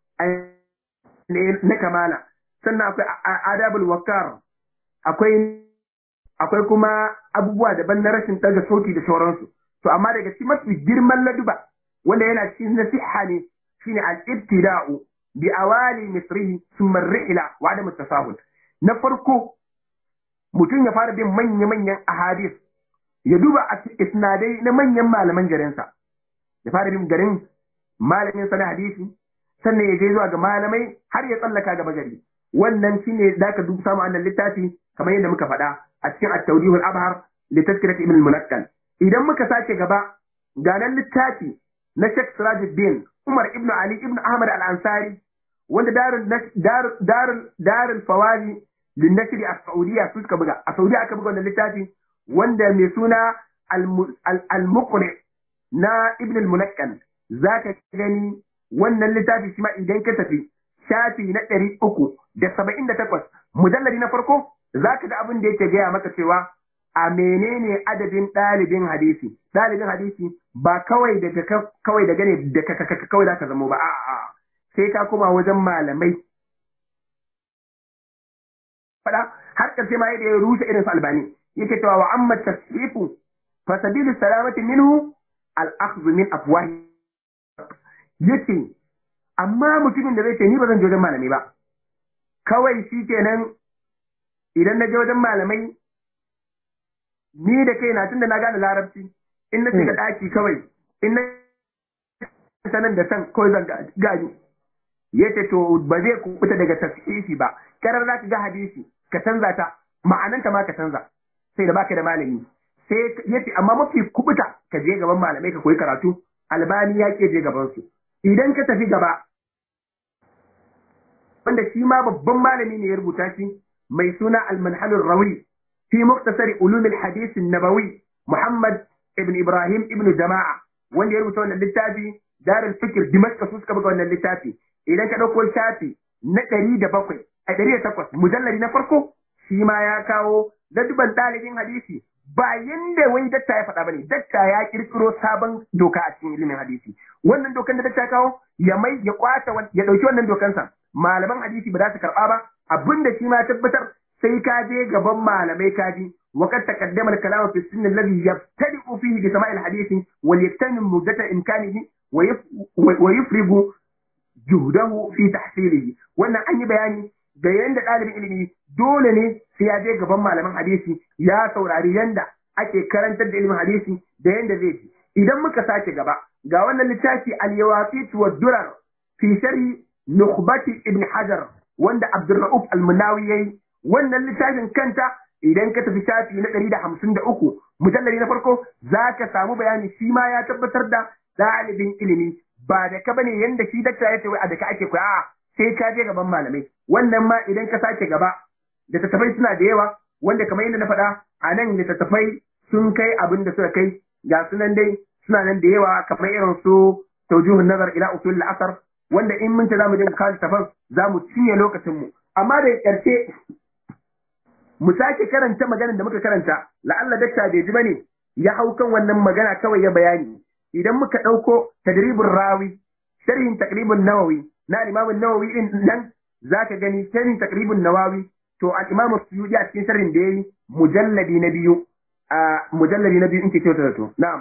na kamala sannan akwai adabul wakar akwai akwai kuma abubuwa daban na rashin daga sauti da sauransu to amma daga cikin mafi girman laduba wanda yana cikin nasiha ne shine al-ibtida'u bi awali misrihi thumma ar-rihla wa adam at-tasahul na farko mutum ya fara bin manya-manyan ahadis ya duba isnadai na manyan malaman garinsa ya fara bin garin malamin sa na hadisi sannan ya je zuwa ga malamai har ya tsallaka gaba gari wannan shine da ka duk samu annan littafi kamar yadda muka faɗa a cikin at-tawdihul abhar li tazkirat ibn al-munakkal idan muka sake gaba ga nan littafi na Sheikh Sirajuddin Umar ibn Ali ibn Ahmad al-Ansari wanda darul darul darul darul fawazi linnashri a Saudiya su suka buga a Saudiya aka buga wannan littafi wanda mai suna al-muqni na Ibn al-Munaqqal zaka gani wannan littafi shi ma idan ka tafi shafi na ɗari uku da saba'in da takwas mujalladi na farko zaka ga abin da yake gaya maka cewa a menene adadin ɗalibin hadisi ɗalibin hadisi ba kawai daga kawai daga ne da kawai zaka zamo ba a'a sai ka koma wajen malamai fada har karshe ma yadda ya rushe irin su albani yake cewa wa amma tasfifu fa sabilu salamati minhu al akhdhu min afwahi yace amma mutumin da zai ce ni ba zan je wajen malamai ba kawai shi kenan idan na je wajen malamai ni da kai na tun da na gane larabci in na shiga daki kawai in na sanan da san kawai zan gani yace to ba zai kubuta daga tasfifi ba karar za ka ga hadisi ka canza ta ma'ananta ma ka canza sai da baka da malami sai yace amma mafi kubuta ka je gaban malamai ka koyi karatu albani ya ke je gaban su idan ka tafi gaba wanda shi ma babban malami ne ya rubuta shi mai suna al-manhalur rawi fi muktasar ulum al-hadith an-nabawi Muhammad ibn Ibrahim ibn Jama'a wanda ya rubuta wannan littafi Darul Fikr Dimashq su suka buga wannan littafi idan ka dauko shafi na ɗari da bakwai a ɗari da takwas mujallari na farko shi ma ya kawo ladduban ɗalibin hadisi ba yanda wai dakta ya faɗa bane dakta ya kirkiro sabon doka a cikin ilimin hadisi wannan dokan da dakta ya kawo ya mai ya kwata ya ɗauki wannan dokansa malaman hadisi ba za su karɓa ba abinda shi ma tabbatar sai ka je gaban malamai ka ji وقد تقدم الكلام في السن الذي يبتدئ فيه بسماع الحديث وليغتنم مدة إمكانه ويفرغ juhdahu fi tahsilihi wannan an yi bayani da yanda ɗalibin ilimi dole ne sai ya je gaban malaman hadisi ya saurari yanda ake karantar da ilimin hadisi da yanda zai ji idan muka sake gaba ga wannan littafi al-yawaqit wa durar fi sharhi nukhbati ibn hajar wanda abdurrauf al-munawi yayi wannan littafin kanta idan ka tafi shafi na ɗari da hamsin da uku mujallari na farko za ka samu bayani shi ma ya tabbatar da ɗalibin ilimi ba da ka bane yanda shi dakta ya ce wai a da ka ake koya a sai ka je gaban malamai wannan ma idan ka sake gaba littattafai suna da yawa wanda kamar yadda na faɗa a nan littattafai sun kai abin da suka kai ga sunan dai suna nan da yawa kamar irin su tawjuhun nazar ila usul al-asr wanda in mun ta zamu je kawo littattafan zamu cinye lokacin mu amma da ƙarshe mu sake karanta maganar da muka karanta la'alla dakta bai ji bane ya hau kan wannan magana kawai ya bayani idan muka ɗauko tadribin rawi sharhin takribin nawawi na imamun nawawi din nan zaka gani sharhin takribin nawawi to al imam suyudi a cikin sharhin da yayi mujalladi na biyu a mujalladi na biyu in ke kyauta da to na'am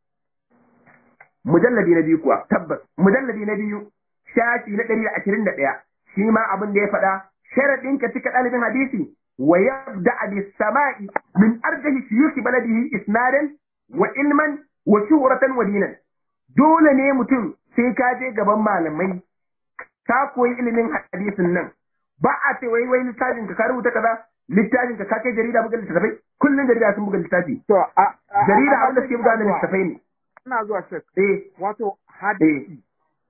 mujalladi na biyu kuwa tabbas mujalladi na biyu shafi na ɗari da ashirin da ɗaya shi ma abin da ya faɗa sharaɗin ka cika ɗalibin hadisi wa yabda bis sama'i min arjahi shuyukh baladihi isnadan wa ilman wa shuhratan wa dinan dole ne mutum sai ka je gaban malamai ka koyi ilimin hadisin nan ba a ce wai wai littafin ka ka rubuta kaza littafin ka ka kai jarida buga littafai kullun jarida sun buga littafi to a jarida abin da suke buga na littafai ne ina zuwa shek eh wato hadisi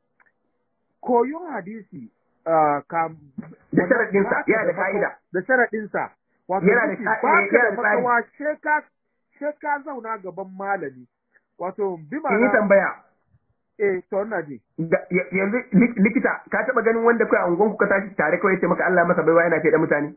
koyon hadisi ka da sharaɗinsa yana da ka'ida da sharaɗinsa wato Yana da hadisi ka- ba eh, ka yana da da tsari. makawa she ka she ka zauna gaban malami wato bi in yi ma'ana tambaya eh to ina ji Da- ya- yanzu lik- likita ka taba ganin wanda kai a unguwanku ka tashi tare kawai ya ce maka Allah masa baiwa yana ce da mutane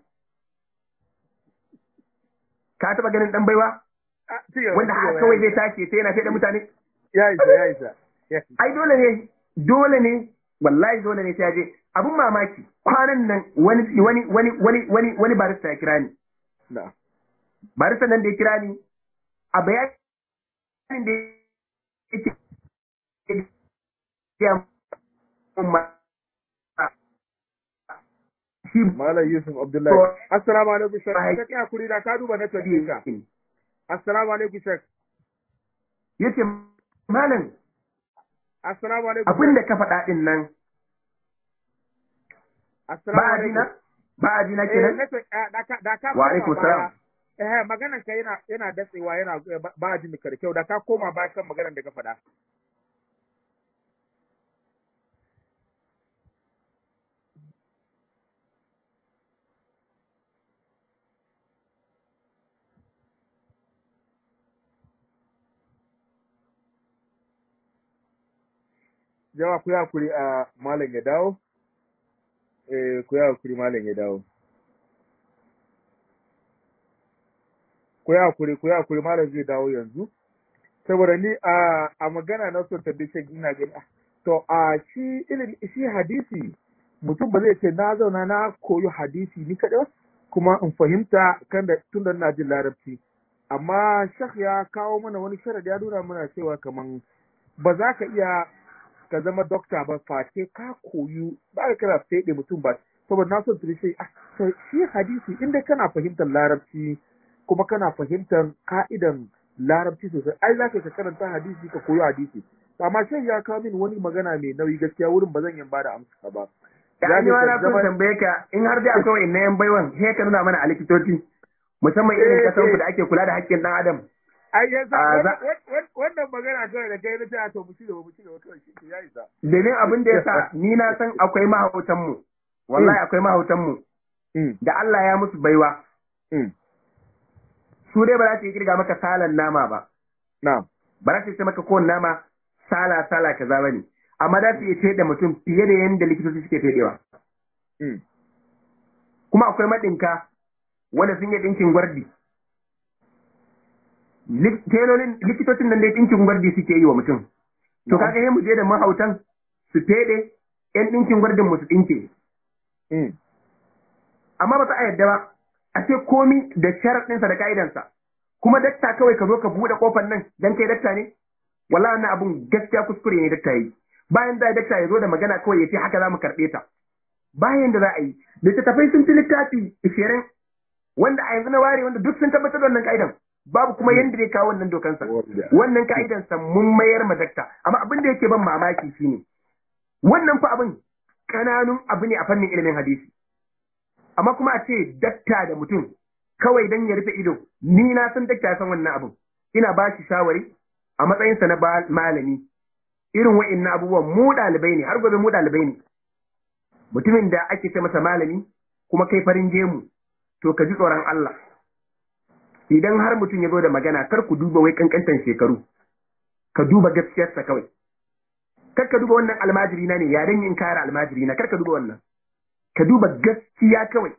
ka taba ganin dan baiwa Ah, ci gaba, wanda ci haka gaba, kawai ya zai tashi sai yana ce da mutane ya isa ya isa ya isa. ai dole ne dole ne wallahi dole ne sai ya je abun mamaki kwanan nan wani wani wani wani wani wani barista ya kira ni na'am barista nan da ya kira ni a bayanin da yake ya umma shi Malam Yusuf Abdullahi. To- Assalamu alaikum Shek. Ai. Ka kai hakuri da ka duba network ɗinka. Assalamu alaikum Shek. yace malam Assalamu alaikum. abin da ka faɗa din nan Assalamu ba a alaikum. jina ba a jina Eh, kenan network eh, da ka da ka Wa koma alaikum baya. salam. Eh, maganar ka yana yana datsewa yana eh, ba- ba jin ka da kyau da ka koma baya kan maganar da ka faɗa. jama'a ku yi hakuri a malam ya dawo eh ku yi hakuri malam ya dawo ku yi hakuri ku yi hakuri malam zai dawo yanzu saboda ni a a magana na son tabbace ina gani ah, to a shi ilimi shi hadisi mutum ba zai ce na zauna na koyo hadisi ni kaɗai kuma in fahimta kan da tun da ina jin larabci amma shak ya kawo mana wani sharadi ya nuna mana cewa kaman ba za ka iya ka zama dokta ba face ka koyu ba ka kira fede mutum ba saboda na son tuni sai ah to shi hadisi inda kana fahimtar larabci kuma kana fahimtar ka'idan larabci sosai ai za ka ka karanta hadisi ka koyo hadisi amma sai ya kawo min wani magana mai nauyi gaskiya wurin ba zan yi ba da amsa ba Ya ni ma na son tambaye ka in har dai akwai wa'annan yan baiwan sai ka nuna mana a likitoci musamman irin kasan ku da ake kula da haƙƙin ɗan adam. ai ya sa Ah, za- wannan magana kawai da kai na ta to mu ci gaba mu ci gaba kawai shi ya isa Domin abin da ya sa ni na san akwai mahautan mu wallahi akwai mahautan mu mm da Allah ya musu baiwa mm su dai ba za su yi kirga maka salan nama ba na'am ba za su ce maka kowane nama sala sala kaza bane amma za su iya teɗe mutum fiye da yadda likitoci suke teɗewa mm kuma akwai maɗinka wanda sun yi ɗinkin gwardi Lik- telolin likitocin nan dai ɗinkin gwardi suke yi wa mutum to kaga sai mu je da mahautan su feɗe ƴan ɗinkin gwardin mu su ɗinke mm amma ba za a yadda ba a ce komi da sharaɗinsa da ka'idansa kuma dakta kawai ka zo ka buɗe ƙofar nan dan kai dakta ne wallahi wannan abun gaskiya kuskure ne dakta yi bayan da dakta ya zo da magana kawai ya ce haka za mu karɓe ta bayan da za a yi littattafai sun fi littafi ishirin wanda a yanzu na ware wanda duk sun tabbatar da wannan ka'idan babu kuma yanda zai kawo wannan dokansa wannan ka'idansa mun mayar ma dakta amma abin da yake ban mamaki shine wannan fa abin kananun abu ne a fannin ilimin hadisi amma kuma a ce dakta da mutum kawai dan ya rufe ido ni na san dakta ya san wannan abin ina ba shi shawari a matsayinsa na ba- malami irin wa'innan abubuwan mu ɗalibai ne har gobe mu ɗalibai ne mutumin da ake ce masa malami kuma kai farin gemu to ka ji tsoron Allah idan har mutum ya zo da magana kar ku duba wai kankantan shekaru ka duba gaskiyarsa kawai kar ka duba wannan almajiri na ne ya dan yin kare almajiri na kar ka duba wannan ka duba gaskiya kawai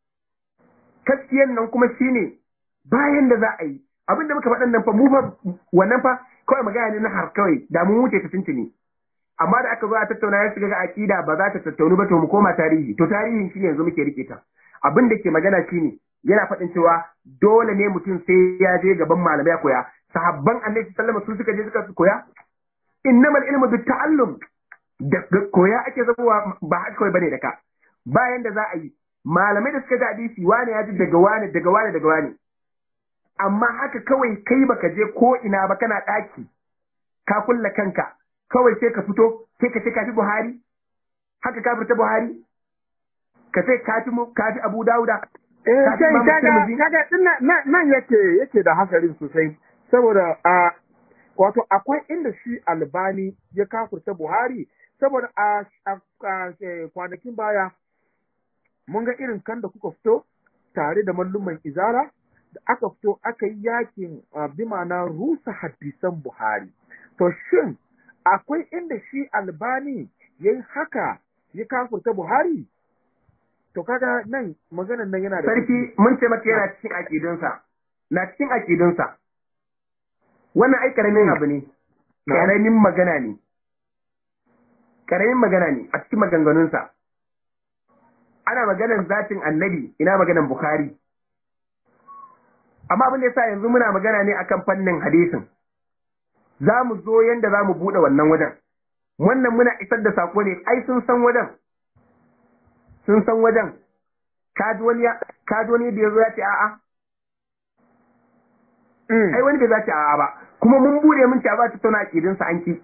gaskiyan nan kuma shine bayan da za a yi abinda muka faɗan nan fa mu fa wannan fa kawai magana ne na har kawai da mun wuce ta tuntuni amma da aka zo a tattauna ya shiga ga akida ba za ta tattaunu ba to mu koma tarihi to tarihin shi yanzu muke rike ta abin da ke magana shine yana faɗin cewa dole ne mutum sai ya je gaban malamai ya koya sahabban annabi sallallahu alaihi wasallam su suka je suka koya innamal ilmu bit ta'allum da koya ake zabowa ba haka kawai bane da ka bayan da za a yi malamai da suka ji hadisi wane ya ji daga wane daga wane daga wane amma haka kawai kai baka je ko ina ba kana ɗaki ka kulla kanka kawai sai ka fito sai ka ce ka fi Buhari haka ka fita Buhari ka ce ka fi mu- ka fi Abu Dawuda eh Ka fi sai Imam kaga Tirmidhi? kaga din nan- nan nan yake yake da hasarin sosai saboda a wato akwai inda shi albani ya kafurta buhari saboda a a- a- eh, kwanakin baya mun ga irin kan da kuka fito tare da malluman izara da aka fito aka yi yakin ah, bi ma'ana rusa hadisan buhari to shin akwai inda shi albani ya yi haka ya kafurta buhari to kaga nan maganan nan yana da sarki mun ce maka yana cikin akidunsa na cikin akidunsa wannan ai karamin abu ne karamin magana ne karamin magana ne a cikin maganganunsa ana maganan zatin annabi ina maganan bukhari amma abin da yasa yanzu muna magana ne akan fannin hadisin za mu zo yanda za mu buɗe wannan wajen wannan muna isar da sako ne ai sun san wajen sun san wajen kaji wani ya kaji wani da yazo ya ce a'a ai wani bai za ce a'a ba kuma mun bude mun ce a ba ta tauna akidin sa an ki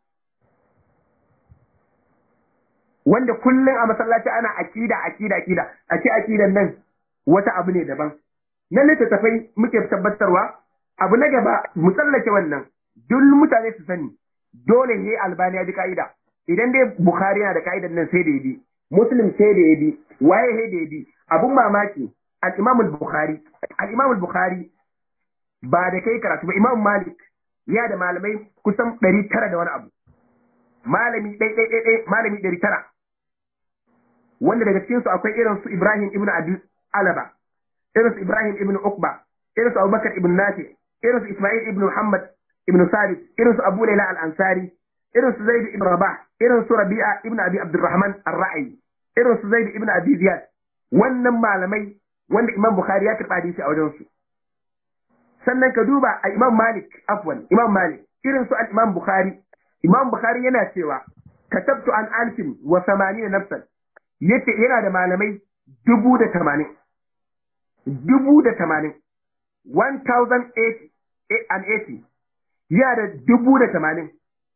wanda kullum a masallaci ana akida akida akida a ce akidan nan wata abu ne daban na littattafai muke tabbatarwa abu na gaba mu tsallake wannan duk mutane su sani dole ne albani ya bi ka'ida idan dai bukhari yana da ka'idan nan sai da ya bi muslim sai da ya bi waye sai da ya bi abun mamaki al-imam al-bukhari al-imam al-bukhari ba da kai karatu ba imam malik ya da malamai kusan ɗari tara da wani abu malami ɗai ɗai ɗai ɗai malami ɗari tara wanda daga cikin su akwai irin su Ibrahim ibn Abi Alaba irin su Ibrahim ibn Uqba irin su Abubakar ibn Nafi irin su Ismail ibn Muhammad ibn Sabit irin su Abu Layla al-Ansari irin su Zaid ibn Rabah irin su Rabi'a ibn Abi Abdurrahman ar-Ra'i irin su Zaid ibn Abi Ziyad wannan malamai wanda Imam Bukhari ya karɓa hadisi a wajen su sannan ka duba a Imam Malik afwan Imam Malik irin su al-Imam Bukhari Imam Bukhari yana cewa katabtu an alfin wa samanina nafsan yace yana da malamai dubu da tamanin dubu da tamanin 1080 yana da dubu da tamanin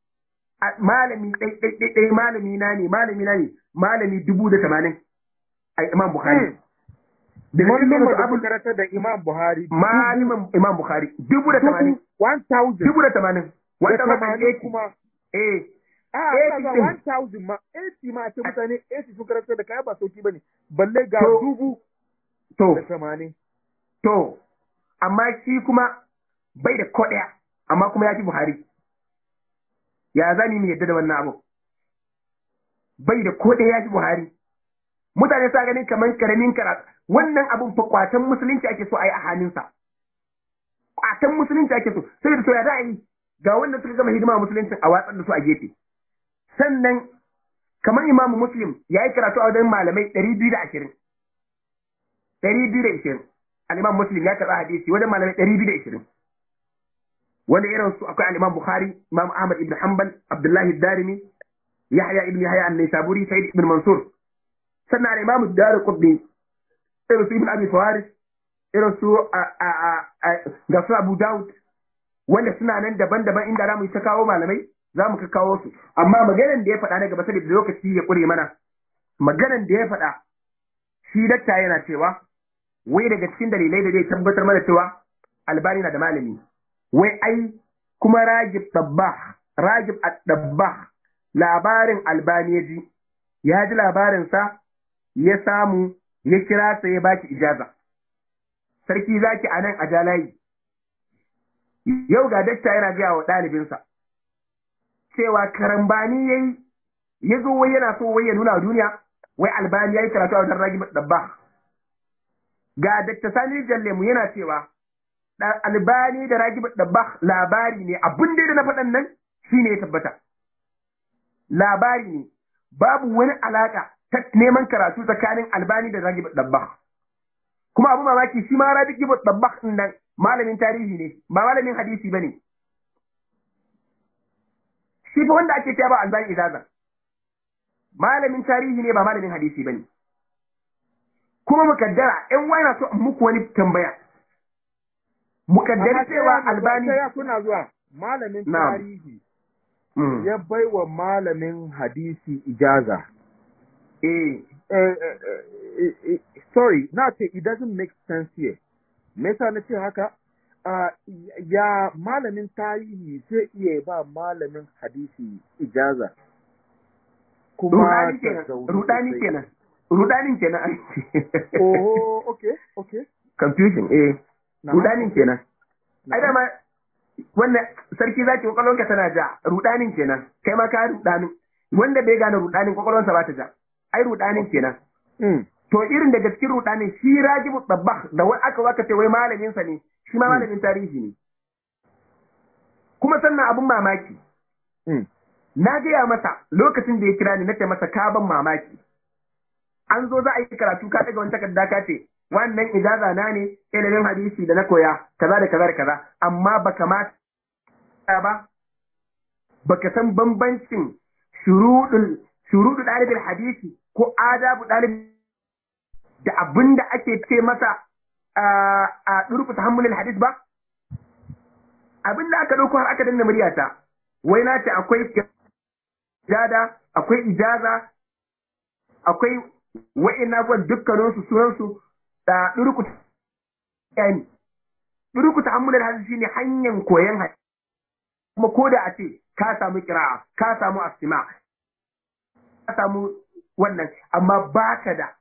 malami ɗai malami na ne malami na ne malami dubu da tamanin a Imam Bukhari da wannan da abu karanta da Imam Buhari malamin Imam Bukhari dubu da tamanin 1000 dubu da tamanin wata tamanin kuma eh a ga 1000 ma 80 ma ce mutane 80 sun karanta da kaya ba sauki bane balle ga dubu to da tamanin to amma shi kuma bai da ko ɗaya amma kuma ya fi Buhari ya zani mu yadda da wannan abu bai da ko ɗaya ya fi Buhari mutane sa ganin kamar karamin karatu wannan abun fa kwatan musulunci ake so a yi a hannunsa kwatan musulunci ake so sai da to ya yi ga wanda suka gama hidima musulunci a watsar da su a gefe sannan kamar imamu muslim ya yi karatu a wajen malamai ɗari biyu da ashirin ɗari biyu da ashirin al'imam muslim ya karɓa hadisi wajen malamai ɗari biyu da ashirin wanda irin su akwai al'imam bukhari imam ahmad ibn hanbal abdullahi darimi yahya ibn yahya an-naisaburi sa'id ibn mansur sannan al'imam dar qutbi irin su ibn abi fawaris irin su ga su abu daud wanda suna nan daban-daban inda za mu yi ta kawo malamai za mu kawo su amma maganan da ya faɗa na gaba saboda lokaci ya ƙure mana maganan da ya faɗa shi dakta yana cewa wai daga cikin dalilai da zai tabbatar mana cewa albani na da malami wai ai kuma ragib dabbah ragib dabbah labarin albani ya ji ya ji labarinsa ya samu ya kira sa ya baki ijaza sarki zaki a nan a jalayi yau ga dakta yana gaya wa ɗalibinsa cewa karambani ya yi ya zo wai yana so wai ya nuna wa duniya wai albani ya yi karatu a wajen ragib dabbah ga Dr. Sani Jallemu yana cewa albani da Ragib Dabbah labari ne abin da na faɗan nan shine ya tabbata labari ne babu wani alaka ta neman karatu tsakanin albani da Ragib Dabbah kuma abu mamaki shi ma Ragib Dabbah din nan malamin tarihi ne ba malamin hadisi bane shi fa wanda ake cewa ba albani izaza malamin tarihi ne ba malamin hadisi bane kuma mukaddara in wani so muku wani tambaya mukaddara cewa albani ya kuna zuwa malamin tarihi ya bai wa malamin hadisi ijaza eh sorry na ce it doesn't make sense here me yasa na ce haka ya malamin tarihi zai iya ba malamin hadisi ijaza kuma rudani kenan rudanin kenan oh okay okay confusion eh rudanin kenan ai dama wannan sarki zaki kwakwalwanka tana ja rudanin kenan kai ma ka rudanin wanda bai gane rudanin kwakwalwansa ba ta ja ai rudanin kenan to irin daga cikin rudanin shi rajibu tabbah da wai aka waka ce wai malamin sa ne shi ma malamin tarihi ne kuma sannan abun mamaki na gaya masa lokacin da ya kira ni na ce masa ka ban mamaki an zo za a yi karatu ka daga wani takarda ka ce wannan ijaza na ne ilimin hadisi da na koya kaza da kaza da kaza amma baka ma ba baka san bambancin shurudul shurudul dalibul hadisi ko adabu dalib da abinda ake ce masa a durku tahammulul hadis ba abinda aka dauko har aka danna muryata wai na ce akwai ijada akwai ijaza akwai wa'in abubuwan dukkaninsu sunansu da ɗurku yani ɗurku ta'ammular hadisi shine hanyar koyon hadisi kuma ko da a ce ka samu kira'a ka samu astima ka samu wannan amma baka da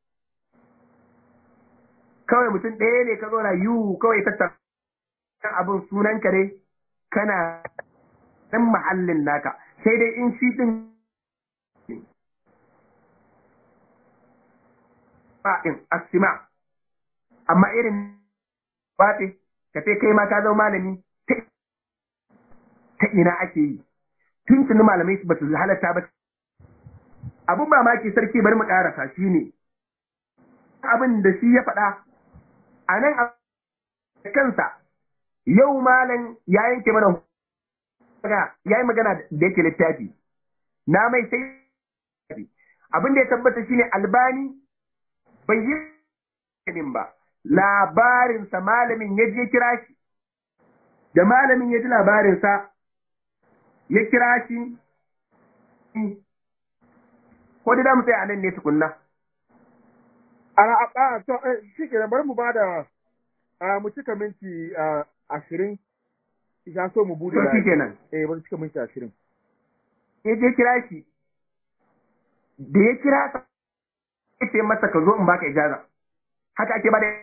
kawai mutum ɗaya ne ka zauna yiwu kawai tattara abin sunan ka ne kana ɗan mahallin naka sai dai in shi din ba'in asima amma irin baɗe ka ce kai ma ka zama malami ta ina ake yi tun tuni malamai ba su halatta ba abin mamaki sarki bari mu karasa shi ne abin da shi ya faɗa a nan a kansa yau malam ya yanke mana ya yi magana da yake littafi na mai sai abin da ya tabbata shine albani bai yi ba labarinsa malamin ya je kira shi da malamin ya ji labarinsa ya kira shi ko da mu tsaya a nan ne tukunna a a to shi ke bari mu bada mu cika minti ashirin ya so mu bude shi kenan eh bari cika minti ashirin ya je kira shi da ya kira sa ya ce masa ka zo in baka ijaza haka ake bada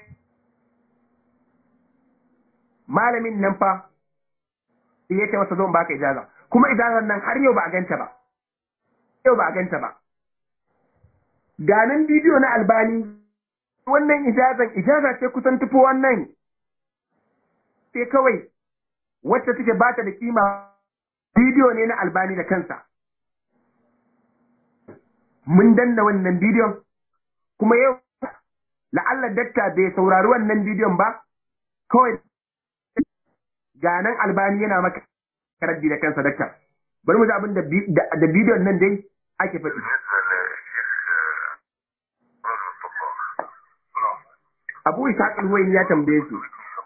malamin nan fa ya ce masa zo in baka ijaza kuma ijazar nan har yau ba a ganta ba yau ba a ganta ba ga nan bidiyo na albani wannan ijazan ijaza ce kusan tufo wannan sai kawai wacce take ba ta da kima bidiyo ne na albani da kansa mun danna wannan bidiyon kuma yau la'alla dakta bai saurari wannan bidiyon ba kawai ga nan albani yana maka karaddi da kansa dakta bari mu ji abin da bidiyon nan dai ake faɗi abu isa kalwayin ya tambaye su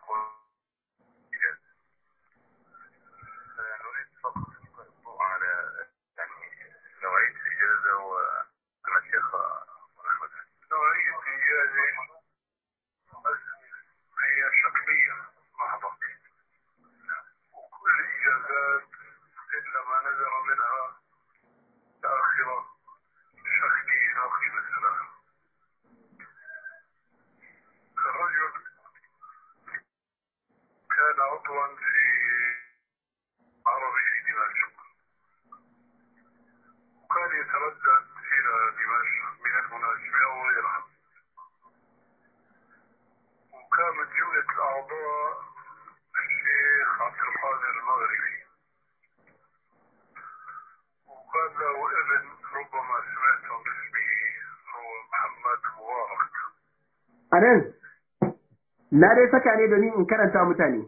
a nan na dai saka ne domin in karanta mutane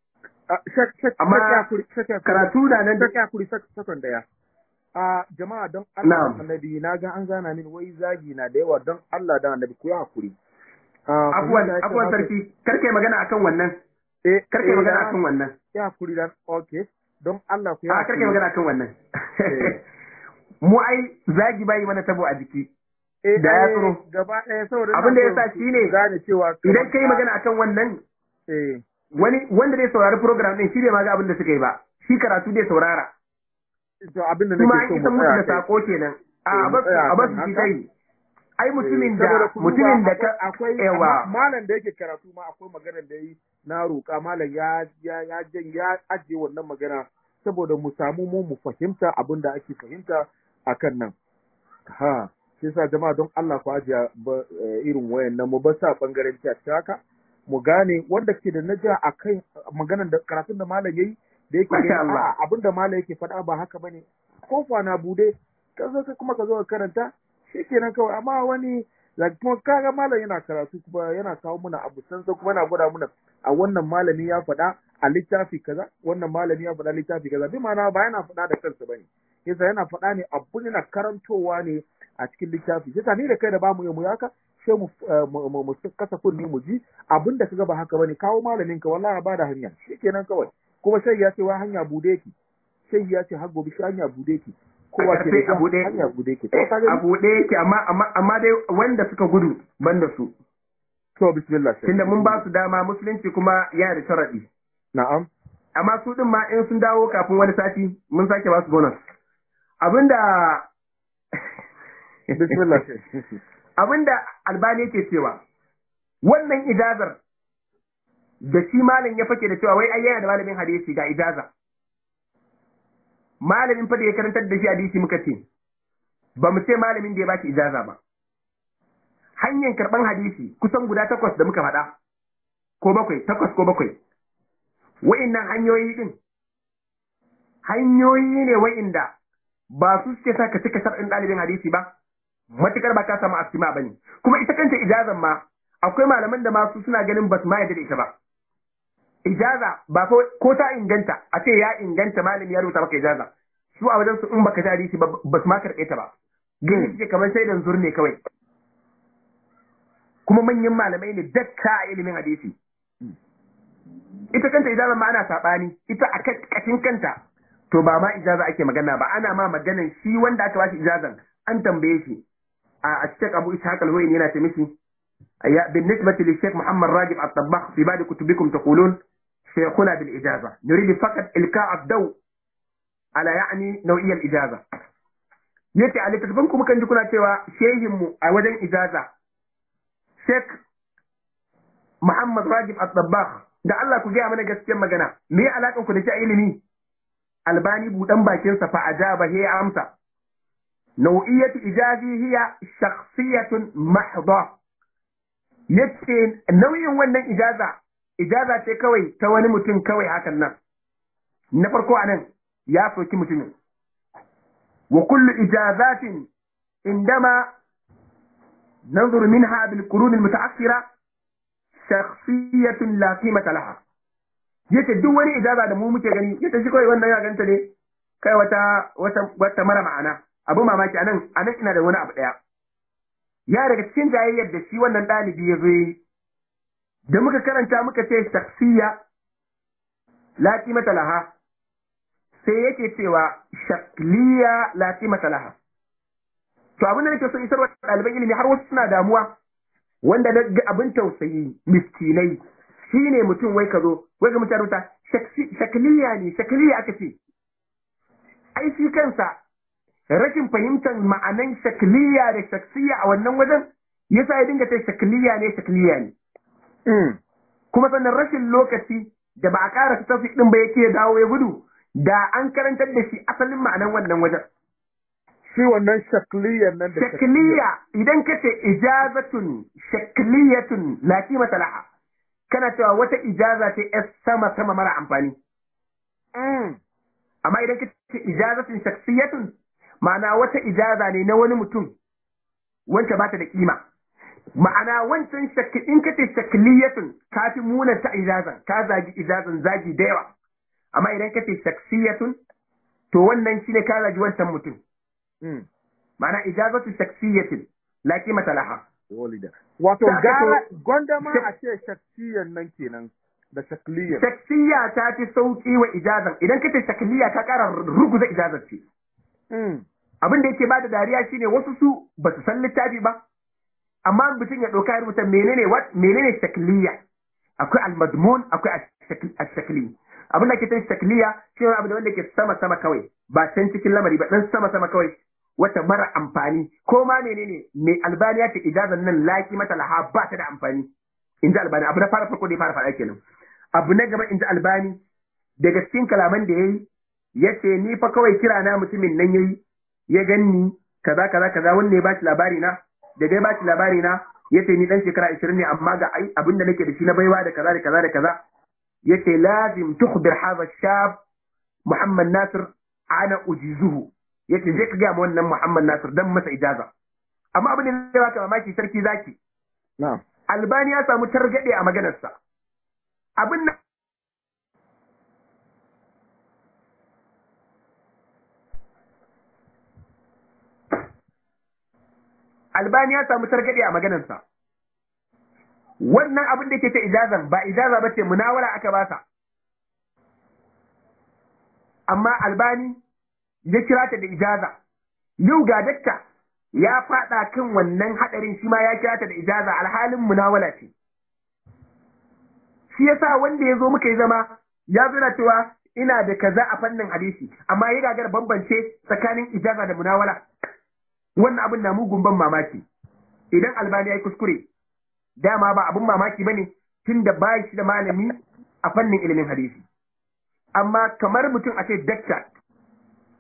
amma karatu na nan da kuri sakon daya a jama'a don Allah da annabi na ga an gana min wai zagi na da yawa don Allah da annabi ku yi hakuri abuwan abuwan sarki karkai magana akan wannan eh karkai magana akan wannan ya hakuri dan okay don Allah ku yi a karkai magana akan wannan mu ai zagi bai mana tabo a jiki da ya tsoro gaba ɗaya saboda abin da ya sa shi ne gane cewa idan kai magana akan wannan wani wanda zai saurari program din shi ne ma ga abin da suka yi ba shi karatu zai saurara to abin da kuma nake an so isa mu musu da tsaya sako kenan a Eh, mu tsaya a basu kan shi haka. dai ai mutumin da Saboda ku duba, mutumin da ka akwai yawa amma malam da yake karatu ma akwai maganar da yi na roƙa malam ya ya ya jan ya ajiye wannan magana saboda mu samu mu mu fahimta abin da ake fahimta akan nan ha shi yasa jama'a don Allah ku ajiya ba- eh, irin wayannan mu ba sa bangaren ta haka mu gane wanda ke da naja akan maganar da karatun da malam yayi da yake Masha ganin, Allah. a'a, abin da malam yake faɗa ba haka bane kofa na bude ka zo ka kuma ka zo ka karanta shikenan kawai amma wani like kuma kaga malam yana karatu kuma yana kawo muna abu san sai kuma yana gwada muna a wannan malami ya faɗa a littafi kaza wannan malami ya faɗa littafi kaza bi ma'ana ba yana faɗa da kansa bane yasa yana faɗa ne abu yana karantowa ne a cikin littafi yasa ni da kai da bamu yi mu haka sai mu eh, mu mu- mu kasa kunni mu ji abin da kaga ba haka bane kawo malamin ka wallahi ba da hanya shikenan kawai kuma sai ya ce wa hanya bude ki sai ya ce har gobe shi hanya bude ki kowa ke Sai da a buɗe. hanya bude ki to ka gani? a buɗe yake amma amma amma dai wanda suka gudu banda su to bismillah sai tunda mun ba su dama musulunci kuma yana da sharadi na'am amma su din ma in sun dawo kafin wani sati mun sake ba su bonus abinda bismillah sai abinda albani yake cewa wannan ijazar da shi malam ya fake da cewa wai ai yana da malamin hadisi ga ijaza malamin fa da ya karantar da shi hadisi muka ce ba mu ce malamin da ya baki ijaza ba hanyar karban hadisi kusan guda takwas da muka faɗa ko bakwai takwas ko bakwai wa'innan hanyoyi din hanyoyi ne wa'inda ba su suke sa ka cika shar'in ɗalibin hadisi ba matukar ba ka samu asima ba ne kuma ita kanta ijazan ma akwai malaman da masu suna ganin ba su ma yadda da ita ba ijaza ba ko ta inganta a ce ya inganta malami ya rubuta maka ijaza su a wajen su in baka ji hadisi ba ba su ma karɓe ta ba gani suke kamar sai dan ne kawai kuma manyan malamai ne dakka a ilimin hadisi ita kanta ijaza ma ana saɓani ita a kashin kanta to ba ma ijaza ake magana ba ana ma maganan shi wanda aka bashi ijazan an tambaye shi a Sheikh Abu Ishaq al-Huwaini yana ce mishi بالنسبة للشيخ محمد راجب الطباخ في بعض كتبكم تقولون شيخنا بالإجازة نريد فقط إلقاء الضوء على يعني نوعية الإجازة yace a littattafan kuma kan ji kuna cewa shehinmu a wajen ijaza Sheikh Muhammad Rajib Al-Dabbagh da Allah ku gaya mana gaskiyar magana me ya alakan ku da shi a ilimi Albani budan bakin sa fa ajaba he amsa nau'iyatu ijazi hiya shakhsiyatun mahdha yace nauyin wannan ijaza ijaza ce kawai ta wani mutum kawai hakan nan na farko anan ya soki mutumin wa kullu ijazatin indama ننظر منها بالقرون المتأخرة شخصية لا قيمة لها yace duk wani ijaza da mu muke gani yace shi kawai wannan ya ganta ne kai wata wata wata mara ma'ana abu mamaki anan anan ina da wani abu daya ya daga cikin jayayyar da shi wannan ɗalibi ya zo da muka karanta muka ce shaksiya la qimata laha sai yake cewa shakliya la qimata laha to abin da nake so isar wa ɗaliban ilimi har wasu suna damuwa wanda na ga abin tausayi miskinai shine mutum wai ka zo wai ga mutane rubuta shakliya ne shakliya aka ce ai shi kansa rashin fahimtar ma'anan shakliya da shaksiya a wannan wajen yasa ya dinga ta shakliya ne shakliya ne kuma sannan rashin lokaci da ba a ƙara tafi ɗin ba yake dawo ya gudu da an karantar da shi asalin ma'anan wannan wajen shi wannan shakliyar nan da shakliya idan ka ce ijazatun shakliyatun la qimata laha kana cewa wata ijaza ce yar sama sama mara amfani amma idan ka ce ijazatun shaksiyatun ma'ana wata ijaza ne na wani mutum wacce ba ta da kima ma'ana wancan shakki in ka ce shakliyatun ka fi muna ta ijazan ka zagi ijazan zagi da yawa amma idan ka ce shaksiyatun to wannan shine ka zagi wancan mutum ma'ana ijazatu shaksiyatin la qimata laha wato gara gonda ma a ce shaksiyan nan kenan da shakliyan shaksiya ta fi sauki wa ijazan idan kace shakliya ka kara ruguza ijazar ce abin da yake bada dariya shine wasu su ba su san littafi ba amma mutum ya ɗauka ya rubuta menene what menene shakliya akwai al-madmun akwai ash-shakli abin da ke tan shakliya shi ne abu da wanda ke sama sama kawai ba can cikin lamari ba dan sama sama kawai wata mara amfani ko ma menene mai albani ya ce ijazan nan laki mata laha ba ta da amfani in ji albani abu na fara farko da ya fara faɗa kenan abu na gaba in ji albani daga cikin kalaman da ya yi ya ce ni fa kawai kira na mutumin nan ya yi ya ganni kaza kaza kaza wanda ya bashi labari na da dai bashi labari na ya ce ni dan shekara 20 ne amma ga abin da nake da shi na baiwa da kaza da kaza da kaza ya ce lazim tukhbir hadha shab Muhammad Nasir ana ujizuhu yace je ka ga mu wannan Muhammad Nasir dan masa ijaza amma abin da ya baka mamaki sarki zaki na'am Albani ya samu targade a maganarsa abin nan Albani ya samu targade a maganarsa wannan abin da ke ta ijazan ba ijaza ba ce munawara aka basa amma Albani ya kira ta da ijaza yau ga dakta ya fada kan wannan hadarin shi ma ya kira ta da ijaza alhalin munawala ce shi yasa wanda ya zo muka yi zama ya zuna cewa ina da kaza a fannin hadisi amma ya gagar bambance tsakanin ijaza da munawala wannan abin na mugun ban mamaki idan albani ya yi kuskure dama ba abin mamaki bane tun da ba shi da malami a fannin ilimin hadisi amma kamar mutum a ce dakta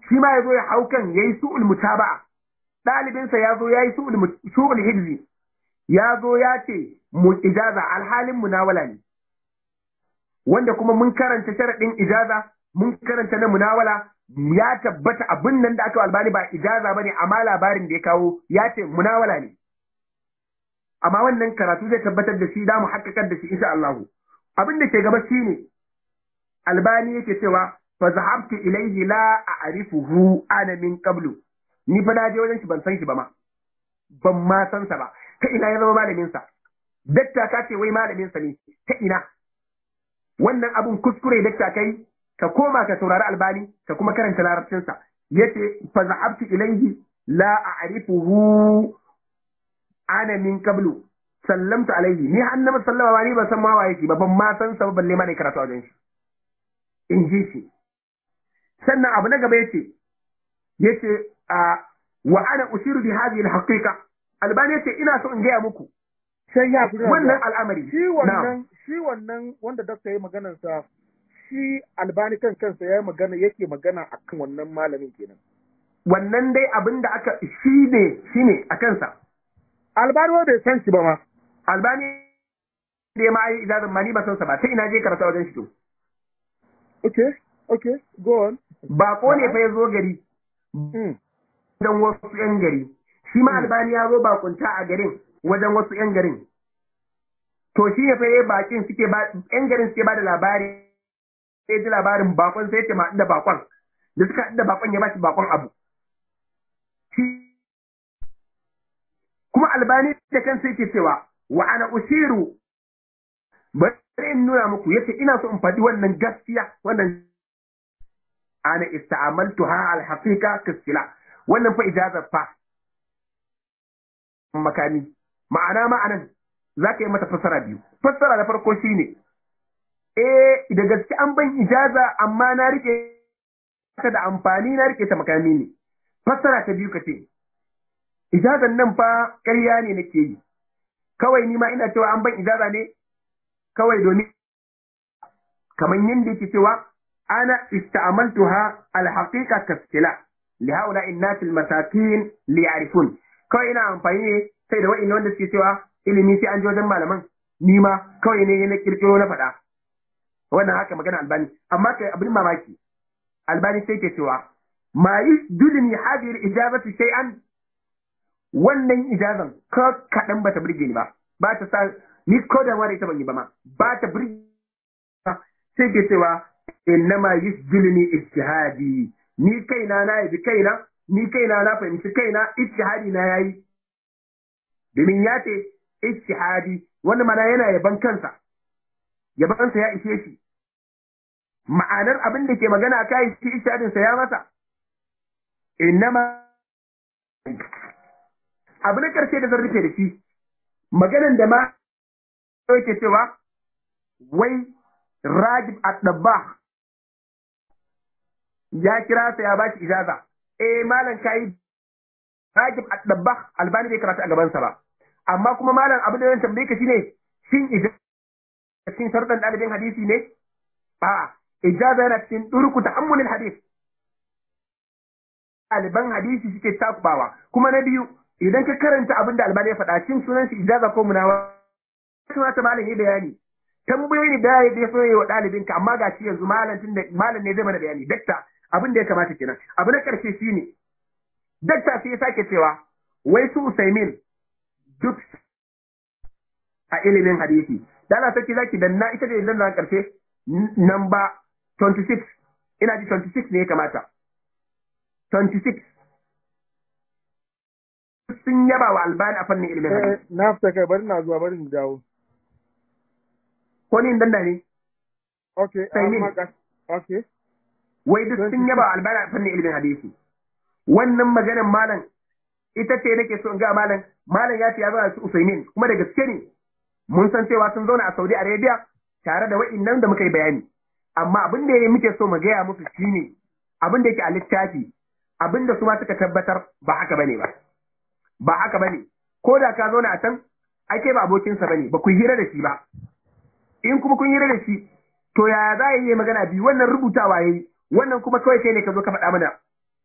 shi ma ya zo ya hau kan ya yi su'ul mutaba'a ɗalibinsa ya zo ya yi su'ul hibzi ya zo ya ce mu ijaza alhalin munawala ne wanda kuma mun karanta sharaɗin ijaza mun karanta na munawala ya tabbata abin nan da aka albani ba ijaza bane amma labarin da ya kawo ya ce munawala ne amma wannan karatu zai tabbatar da shi da mu haƙƙaƙar da shi insha Allah abin da ke gaba shine albani yake cewa fa zahabtu ilayhi la a'rifuhu ana min qablu ni fa na je wajen shi ban san shi ba ma ban ma san sa ba ta ina ya zama malamin sa dakta ka ce wai malamin sa ne ta ina wannan abun kuskure dakta kai ka koma ka saurari albani ka kuma karanta larabcin sa yace fa zahabtu ilayhi la a'rifuhu ana min qablu sallamtu alayhi ni annabi sallama ba ni ban san ma waye shi ba ban ma san sa balle ma ne karatu wajen shi in ji shi sannan abu na gaba yace yace a wa ana ushiru bi hadhihi al-haqiqa albani yace ina so in gaya muku sai ya wannan al'amari shi wannan shi wannan wanda dakta yayi maganar sa shi albani kan kansa yayi magana yake magana akan wannan malamin kenan wannan dai abin da aka shi ne shi ne a kansa albani wanda bai san shi ba ma albani da ya ma'ayi idan ma ni ba san sa ba sai ina je karatu wajen shi to okay okay go on bako ne fa ya zo gari dan wasu yan gari shi ma albani ya zo bakunta a garin wajen wasu yan garin to shi ne fa yayi bakin suke ba yan garin suke ba da labari sai ji labarin bakon sai ce ma da bakon da suka da bakon ya ba shi bakon abu kuma albani da kansa yake cewa wa ana usiru bari in nuna muku yace ina so in faɗi wannan gaskiya wannan ana ista'amaltu ha alhaqiqa kasila wannan fa ijazar fa makami ma'ana ma'anan zaka yi mata fassara biyu fassara da farko shine eh da gaske an ban ijaza amma na rike ta da amfani na rike ta makami ne fassara ta biyu kace ijazan nan fa ƙarya ne nake yi kawai ni ma ina cewa an ban ijaza ne kawai domin kamar yadda yake cewa ana ista'amaltuha alhaqiqa kaskila li haula innati almasakin li ya'rifun kawai ina amfani ne sai da wa'in wanda suke cewa ilimi sai an ji wajen malaman ni ma kawai ne na kirkiro na faɗa wannan haka magana albani amma kai abin mamaki albani sai ke cewa ma yusdulni hadhihi al-ijabatu shay'an wannan ijazan ko kaɗan bata burge ni ba ba ta sa ni ko da wani ita ban yi ba ma ba ta burge sai ke cewa innama yusjilni ijtihadi ni kaina na yabi kaina ni kaina na fahimci kaina ijtihadi na yayi domin ya ce ijtihadi wanda mana yana yaban kansa yabansa ya ishe shi ma'anar abin da ke magana kai shi ijtihadin sa ya masa innama abu na karshe da zan rufe da shi maganan da ma yake cewa wai rajib at-dabba ya kira sa ya bashi ijaza eh malam kai rajib at-dabba albani bai karatu a gaban sa ba amma kuma malam abin da zan tambaye ka shine shin ijaza cikin sharuɗan ɗalibin hadisi ne a ijaza yana cikin turku ta'ammulil hadis ɗaliban hadisi suke takubawa kuma na biyu idan ka karanta abin da albani ya faɗa cin sunan shi ijaza ko munawa suna ta malam yi bayani tambayoyi da ya da so yi wa ɗalibin ka amma ga shi yanzu malam tun da malam ne zai mana bayani dakta abin da ya kamata kenan abu na karshe shine dakta sai ya sake cewa wai su usaimin duk a ilimin hadisi dala sarki zaki danna ita ce danna karshe namba 26 ina ji 26 ne ya kamata 26 sun yaba wa albani a fannin ilimin hadisi. Na fita kai bari na zuwa bari mu dawo. Ko ni dan da ne? Okay, okay. Wai duk sun yaba wa albani a fannin ilimin hadisi. Wannan maganar malam ita ce nake so in ga malam malam ya ce ya zauna su Usaimin kuma da gaske ne mun san cewa sun zauna a Saudi Arabia tare da wa'innan da muka yi bayani amma abin da muke so mu gaya musu shine abin da yake a littafi abin da su ma suka tabbatar ba haka bane ba. ba haka bane ko da ka zauna a can ai kai ba abokinsa bane ba ku hira da shi ba in kuma kun hira da shi to yaya za yi magana biyu wannan rubutawa yayi wannan kuma kawai kai ne ka zo ka faɗa mana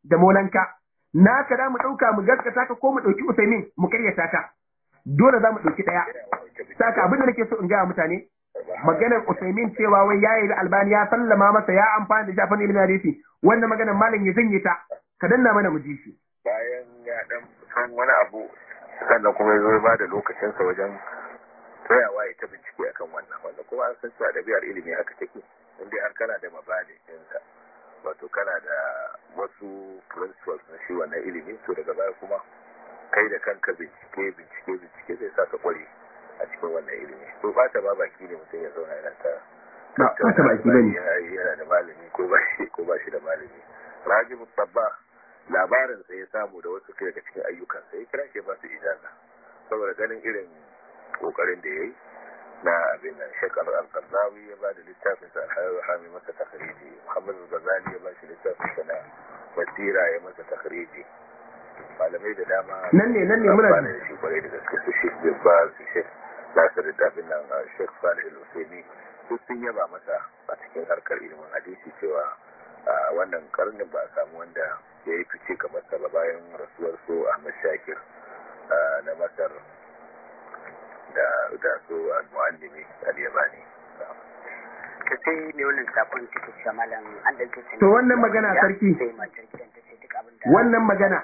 da molanka naka da mu ɗauka mu gaskata ka ko mu ɗauki usaimin mu karyata ka dole za mu ɗauki ɗaya saka abin da nake so in gaya mutane maganar usaimin cewa wai ya yi albani ya sallama masa ya amfani da shafin ilimin hadisi wannan maganar malam ya zanye ta ka danna mana mu ji shi bayan ya dan san wani abu sannan kuma ya zo ya ba da lokacinsa wajen tsayawa ya ta bincike akan wannan wanda kuma an san cewa ɗabi'ar ilimi haka take inda har kana da mabadi ɗinsa wato kana da wasu principles na shi wannan ilimi to daga baya kuma kai da kanka bincike bincike bincike zai sa ka kware a cikin wannan ilimi to ba ta ba baki ne mutum ya zauna yana ta ba ta baki bane yana da malami ko ba shi ko ba shi da malami rajibu sabba labarin sa ya samu da wasu daga cikin ayyukan sa ya kira shi ba su ijaza saboda ganin irin kokarin da yayi na abin nan shekar al-qardawi ya ba da littafin sa al-hami masa takhriji muhammad al-ghazali ya ba shi littafin sa na basira ya masa takhriji malamai da dama nan ne nan ne muna da shi kwarai da gaske su shi ba su shi nasir da abin nan shek salih al-usaimi duk sun yaba masa a cikin harkar ilimin hadisi cewa wannan karnin ba a samu wanda ya yi fice kamar sa ba bayan rasuwar su ahmad shakir na masar da da su al-muallimi al-yamani ka sai ne wannan sakon take cewa malam an da kace to wannan magana sarki wannan magana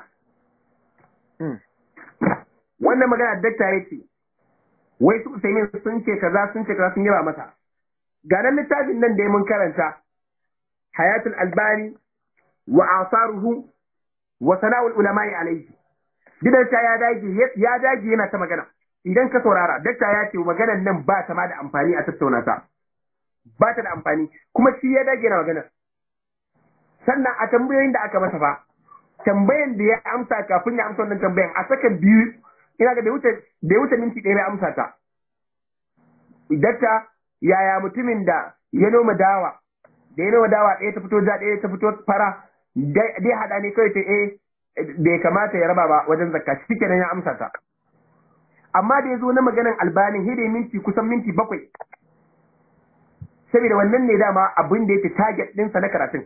wannan magana dakta yace wai su Usaimin sun ce kaza sun ce kaza sun yaba masa ga nan littafin nan da mun karanta hayatul albani wa asaruhu wa sana'ul ulama'i alayhi gidan ta ya dage ya dage yana ta magana idan ka saurara dakta ya ce maganar nan ba ta ma da amfani a tattauna ta ba ta da amfani kuma shi ya dage na magana sannan a tambayoyin da aka masa fa tambayan da ya amsa kafin ya amsa wannan tambayan a sakan biyu ina ga da ya wuce minti ɗaya ya amsa ta dakta yaya mutumin da ya noma dawa da ya noma dawa ɗaya ta fito ja ɗaya ta fito fara dai haɗa ne kawai ta eh bai kamata ya raba ba wajen zakka shi kenan ya amsa ta amma da ya zo na maganan albanin hidai minti kusan minti bakwai saboda wannan ne dama abin da yake target ɗinsa na karatun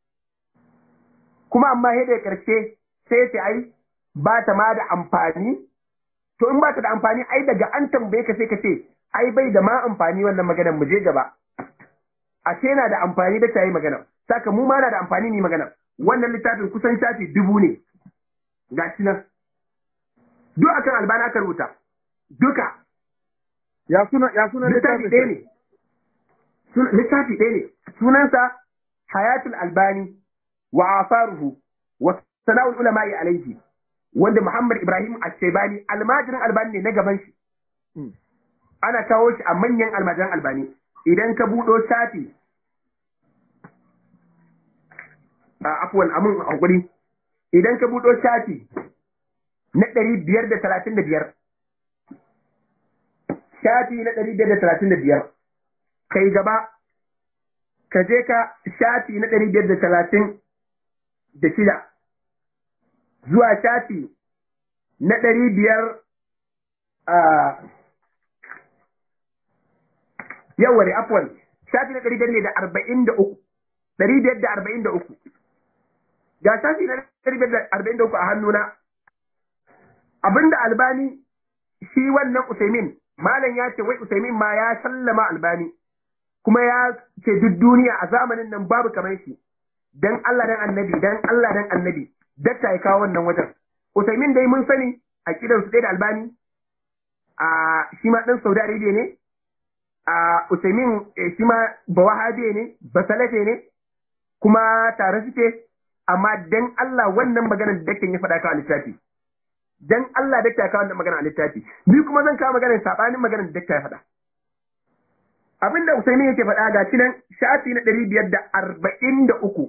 kuma amma hidai ƙarshe sai ya ce ai ba ta ma da amfani to in ba ta da amfani ai daga an tambaye ka sai ka ce ai bai da ma amfani wannan maganar mu je gaba ashe yana da amfani da ta yi magana saka mu ma na da amfani ni magana wannan littafin kusan shafi dubu ne ga shi nan duk akan albana aka rubuta duka ya suna ya suna littafi ɗaya ne littafi ɗaya ne sunansa hayatul albani wa asaruhu wa sana'ul ulama'i alaihi wanda Muhammad Ibrahim Al-Shaibani almajirin albani ne na gaban shi ana kawo shi a manyan almajiran albani idan ka buɗo shafi a afuwan amin hakuri idan ka buɗo shafi na ɗari biyar da talatin da biyar shafi na ɗari biyar da talatin da biyar kai gaba ka je ka shafi na ɗari biyar da talatin da shida zuwa shafi na ɗari biyar a yawwa ne afwan shafi na ɗari biyar ne da arba'in da uku ɗari biyar da arba'in da uku ga shafi na ɗari biyar da arba'in da uku a hannuna abinda albani shi wannan usaimin malam ya ce wai usaimin ma ya sallama albani kuma ya ce duk duniya a zamanin nan babu kamar shi dan Allah dan annabi dan Allah dan annabi dakta ya kawo wannan wajen usaimin dai mun sani a kidan su da albani a shi ma dan Saudi Arabia ne a Usaimin shi ma ba wahabe ne ba salafe ne kuma tare suke amma dan Allah wannan maganar da daktan ya faɗa kawo littafi dan Allah dakta ya kawo wannan magana a littafi ni kuma zan kawo maganar sabanin maganar da dakta ya faɗa abinda Usaimin yake faɗa ga shi nan shafi na ɗari biyar da arba'in da uku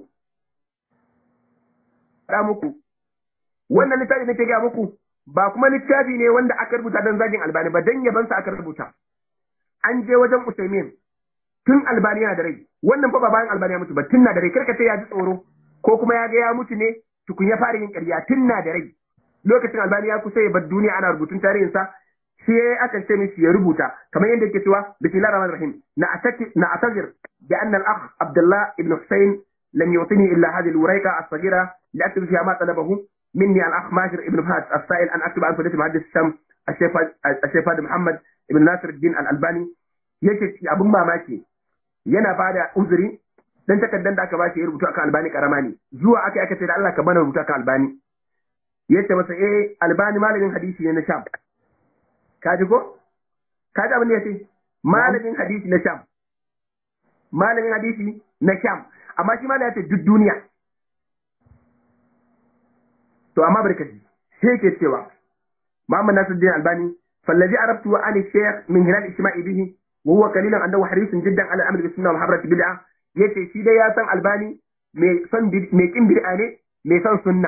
faɗa muku wannan littafi nake ga muku ba kuma littafi ne wanda aka rubuta don zagin albani ba dan yabansa aka rubuta an je wajen Usaimin tun albani yana da rai wannan fa ba bayan albani ya mutu ba tun na da rai karka sai ya ji tsoro ko kuma ya ga ya mutu ne tukun ya fara yin ƙarya tun na da rai lokacin albani ya kusa ya bar duniya ana rubutun tarihinsa shi aka ce mishi ya rubuta kamar yadda yake cewa bismillahir rahmanir rahim na asaki na asagir bi anna al-akh abdullah ibn husayn لم يعطني إلا هذه الوريقة الصغيرة لأكتب فيها ما طلبه مني الأخ ماجر ابن فهد السائل أن أكتب عن فضيلة محدث الشام الشيخ فهد محمد ابن ناصر الدين الألباني yake abin mamaki yana bada uzuri dan takardar da aka bashi ya rubuta akan albani karama ne zuwa aka aka ce da Allah ka bana rubuta akan albani yace masa eh albani malamin hadisi ne na sham kaji ko kaji abin da yace malamin hadisi na sham malamin hadisi na sham amma shi malamin yace duk duniya to amma barkaji sai yake cewa Muhammad Nasiruddin Albani فالذي عرفته عن الشيخ من خلال اجتماعي به وهو قليلا انه حريص جدا على الامر بالسنه والحبره بدعه yace shi dai ya san albani mai son mai kin bid'a ne mai son sunna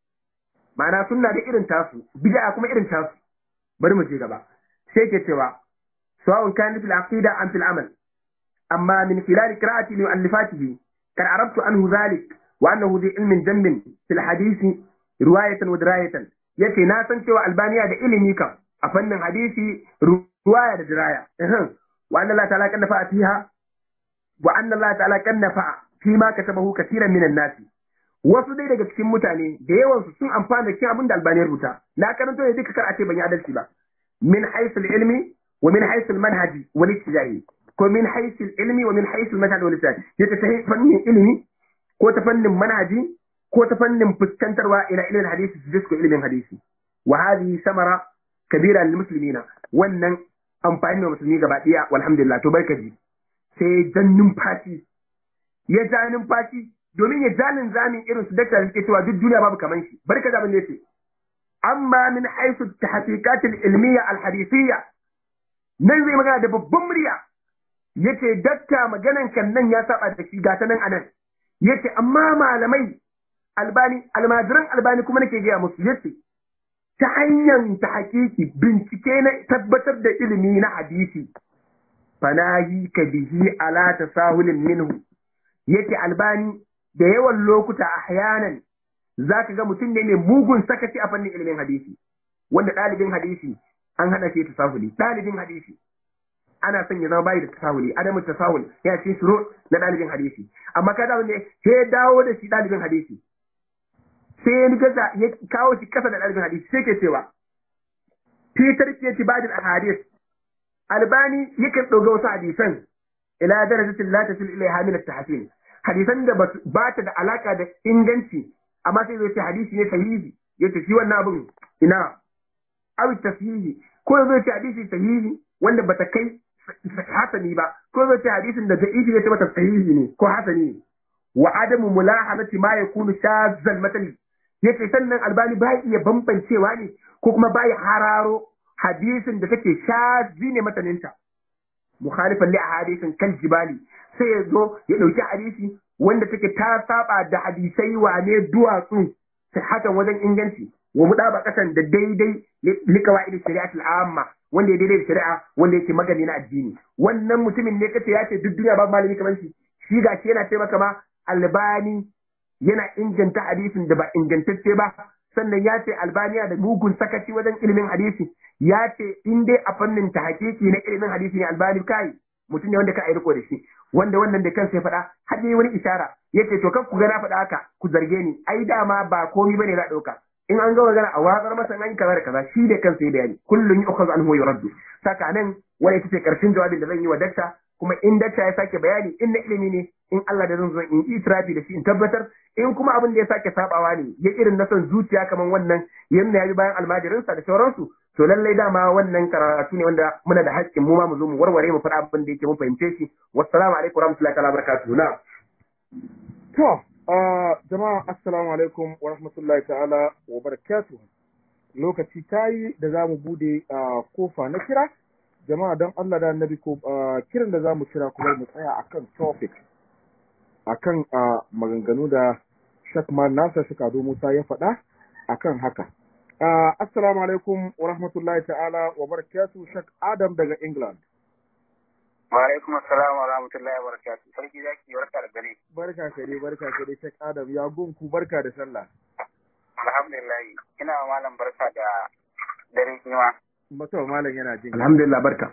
ma'ana sunna da irin tasu bid'a kuma irin tasu bari mu je gaba sai ke cewa sawa'un kan fil aqida am fil amal amma min khilal qira'ati li mu'allifatihi kan arabtu anhu dhalik wa annahu dhi ilmin jammin fil hadisi riwayatan wa dirayatan yace na san cewa albaniya da ilimi kam a fannin hadisi ruwaya da diraya wa anna Allah ta'ala kanna fa'a fiha wa anna Allah ta'ala kanna fa'a fi ma katabahu kaseeran minan nasi wasu dai daga cikin mutane da yawan su sun amfana da cikin abin da albani ya rubuta na karanto ne duka kar a ce ban yi adalci ba min haythu ilmi wa min haythu manhaji wal ijtihadi ko min haythu ilmi wa min haythu manhaji wal ijtihadi yace ta fannin ilimi ko ta fannin manhaji ko ta fannin fuskantarwa ila ilmin hadisi su ko ilmin hadisi wa hadhihi samara kabira lil muslimina wannan amfani da musulmi gaba daya walhamdulillah to barka ji sai jan numfashi ya ja numfashi domin ya ja zamin irin su dakta suke cewa duk duniya babu kaman shi barka da abin yace amma min haythu tahqiqat al ilmiya al hadithiyya nan zai magana da babban murya yace dakta maganan kan nan ya saba da shi gata nan anan yace amma malamai albani almajiran albani kuma nake gaya musu yace ta hanyar ta hakiki bincike na tabbatar da ilimi na hadisi fanahi ka bihi ala tasahulin minhu yake albani da yawan lokuta ahyanan zaka ga mutum ne mai mugun sakaci a fannin ilimin hadisi wanda ɗalibin hadisi an hana shi tasahuli ɗalibin hadisi ana son ya zama bayi da tasahuli adamu tasahul ya ce shuru na ɗalibin hadisi amma kada wanda ya dawo da shi ɗalibin hadisi sai ya gaza ya kawo shi kasa da ɗalibin hadisi sai ke cewa fitar ke ci bajin ahadis albani yakan ɗauka wasu hadisan ila darajatin la tasil ilaiha min at-tahsin hadisan da ba ta da alaka da inganci amma sai zai ce hadisi ne sahihi yace shi wannan abun ina aw tasihi ko zai ce hadisi sahihi wanda bata kai hasani ba ko zai ce hadisin da da'ifi zai ce mata sahihi ne ko hasani ne wa adamu mulahazati ma yakunu shazzal matali yace sannan albani ba iya bambancewa ne ko kuma ba ya hararo hadisin da take shazzi ne mataninta mukhalifan li ahadisin kal jibali sai ya zo ya dauki hadisi wanda take ta saba da hadisai wane duwatsu sihatan wajen inganci wa mudaba kasan da daidai liqawaid shari'atul amma wanda ya daidai da shari'a wanda yake magani na addini wannan mutumin ne kace ya ce duk duniya babu malami kamar shi shi gashi yana ce maka ma albani yana inganta hadisin da ba ingantacce ba sannan ya ce albaniya da mugun sakaci wajen ilimin hadisi ya ce in dai a fannin ta hakiki na ilimin hadisi ne albani kai mutum ne wanda ka ayi riko da shi wanda wannan da kansa ya faɗa har yi wani ishara ya ce to kan ku ga na faɗa haka ku zarge ni ai dama ba komi bane na ɗauka in an ga magana a watsar masa an kaza da kaza shi da kansa ya bayani kullun yu'khadhu anhu wa yuraddu saka nan wani ita ce karshen jawabin da zan yi wa dakta kuma in dakta ya sake bayani in na ilimi ne in Allah da zan zo in itirafi da shi in tabbatar in kuma abin da ya sake sabawa ne ya irin na son zuciya kaman wannan yanda ya bi bayan almajirinsa da sauransu to lallai dama wannan karatu ne wanda muna da haƙƙin mu ma mu zo mu warware mu faɗa abin da yake mun fahimce shi wassalamu alaikum warahmatullahi ta'ala barakatuhu na to jama'a assalamu alaikum wa rahmatullahi ta'ala wa barakatuhu lokaci tayi da za mu bude kofa na kira jama'a don Allah da annabi ko kiran da za mu kira kuma mu tsaya akan topic akan maganganu da Shakman Nasa Shikado Musa ya faɗa akan haka assalamu alaikum wa rahmatullahi ta'ala wa barakatuhu Shak Adam daga England Wa alaikum assalam wa rahmatullahi wa barakatuh. Sarki zaki barka da gare. barka ka dai barka ka dai Shak Adam ya gunku barka da sallah Alhamdulillah. Ina wa malam barka da dare kima. Mata malam yana jin alhamdulillah barka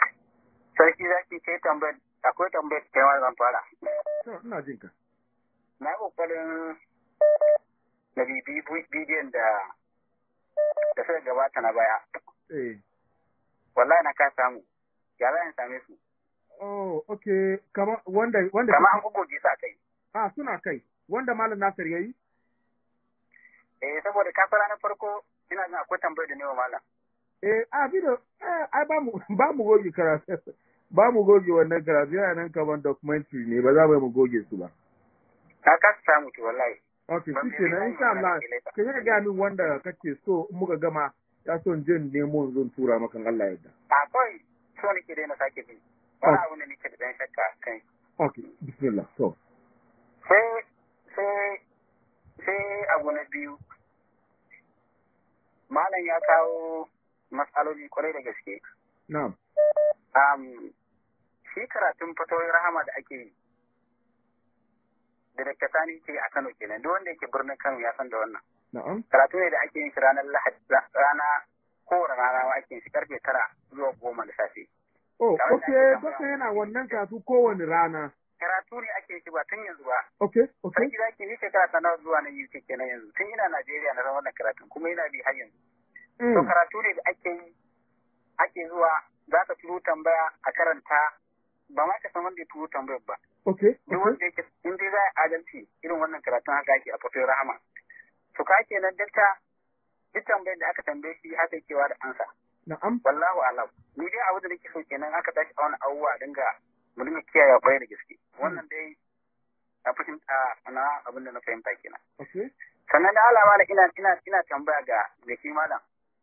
Sarki zaki kai tambayar akwai tambayar kai ma zan fara. to ina jin ka na yi kokarin na bibi bidiyon da da suka gabata na baya eh wallahi na ka samu ya za in same su oh okay kama wanda wanda kama an gogoge su a kai ah suna kai wanda malam Nasir yayi eh saboda ka fara na farko ina jin akwai tambayar da ne wa malam eh a bido eh ai ba mu ba mu goge karatu ba mu goge wannan karatu yana nan kaman documentary ne ba za mu yi mu goge su ba ka ka samu to wallahi okay Ban shi ke nan bibi insha Allah wannan da ka yi ga min wanda kake so in muka gama ya so in je in nemo in zo in tura maka in Allah ya yarda a kawai so nake dai na sake bi wani abu ne nake da dan shakka kan okay bismillah to sai sai sai abu na biyu malam ya kawo matsaloli kwarai da gaske na'am um, shi karatun fatoyin rahama da ake yi da Dr. Sani ke a Kano kenan duk wanda yake birnin Kano ya san da wannan na'am karatu ne da ake yin shi ranar Lahadi rana kowane rana ma ake yin shi karfe tara zuwa goma da safe oh Tare da okay ake baka tambaya. yana wannan karatu kowane rana karatu ne ake yin shi ba tun yanzu ba okay okay sarki zaki ni shekara ta nawa zuwa na UK kenan yanzu tun ina Najeriya na ran wannan karatun kuma ina bi har yanzu to mm. karatu ne da ake yi ake zuwa za ka turo tambaya a karanta ba ma ka san wanda ya turo tambayar ba okay duk okay wanda yake in dai za a adalci irin wannan karatun haka ake a fatoyin rahama to ka kenan dakta duk tambayar da aka tambaye shi haka yake da ansa na'am wallahu alam ni dai abu da nake so kenan aka tashi a wani abubuwa a dinga mu dinga kiyaye kwarai da gaske wannan dai a fahimta na abin da na fahimta kenan okay sannan da alama da ina ina ina tambaya ga ga shi malam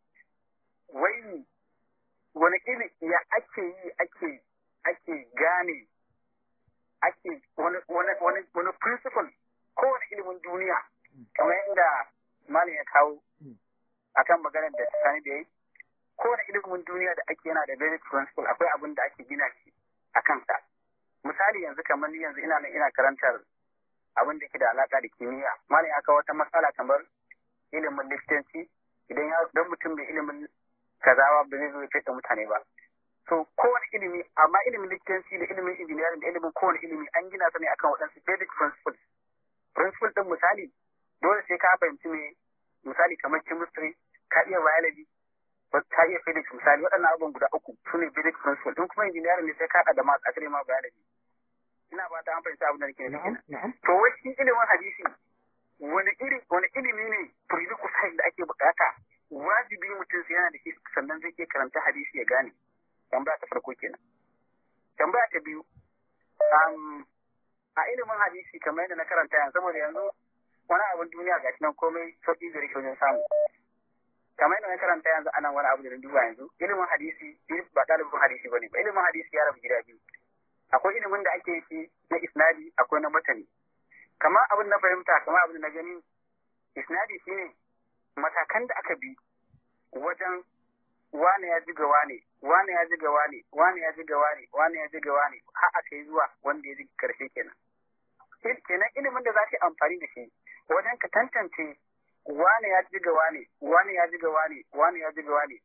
wai wani iri ya ake yi ake ake gane ake wani wani wani wani principle kowane ilimin duniya kamar inda malam ya kawo akan maganar da sani da yi kowane ilimin duniya da ake yana da basic principle akwai abin da ake gina shi a kansa misali yanzu kamar ni yanzu ina nan ina karantar abin da ke da alaka da kimiyya malam ya kawo wata matsala kamar ilimin likitanci idan ya don mutum bai ilimin kazawa ba zai zo ya fita mutane ba so kowane ilimi amma ilimin likitanci da ilimin engineering da ilimin kowane ilimi an gina su ne akan waɗansu basic principles principle din misali dole sai ka fahimci me misali kamar chemistry ka iya biology ka iya physics misali waɗannan abubuwan guda uku su ne basic principle din kuma engineering ne sai ka haɗa da maths asali ma biology ina ba ta an fahimci abin da nake nufi na'am kenan na'am to wai shi ilimin hadisi wani iri wani ilimi ne prerequisite da ake bukata wajibi mutum sai yana da shi sannan zai iya karanta hadisi ya gane tambaya ta farko kenan tambaya ta biyu um, a ilimin hadisi kamar yadda na karanta yanzu saboda yanzu wani abin duniya ga nan komai sauƙi da rike wajen samu kamar yadda na karanta yanzu anan wani abu da na duba yanzu ilimin hadisi ba ɗalibin hadisi ba ne ba ilimin hadisi ya rabu gida biyu akwai ilimin da ake shi na isnadi akwai na matani kamar abin na fahimta kamar abin da na gani isnadi shine matakan da aka bi wajen wane ya jiga wane wane ya jiga wane wane ya jiga wane wane ya jiga wane har aka yi zuwa wanda ya ji karshe kenan Il- kenan ilimin da za ka yi amfani da shi wajen ka tantance wane ya jiga wane wane ya jiga wane wane ya jiga wane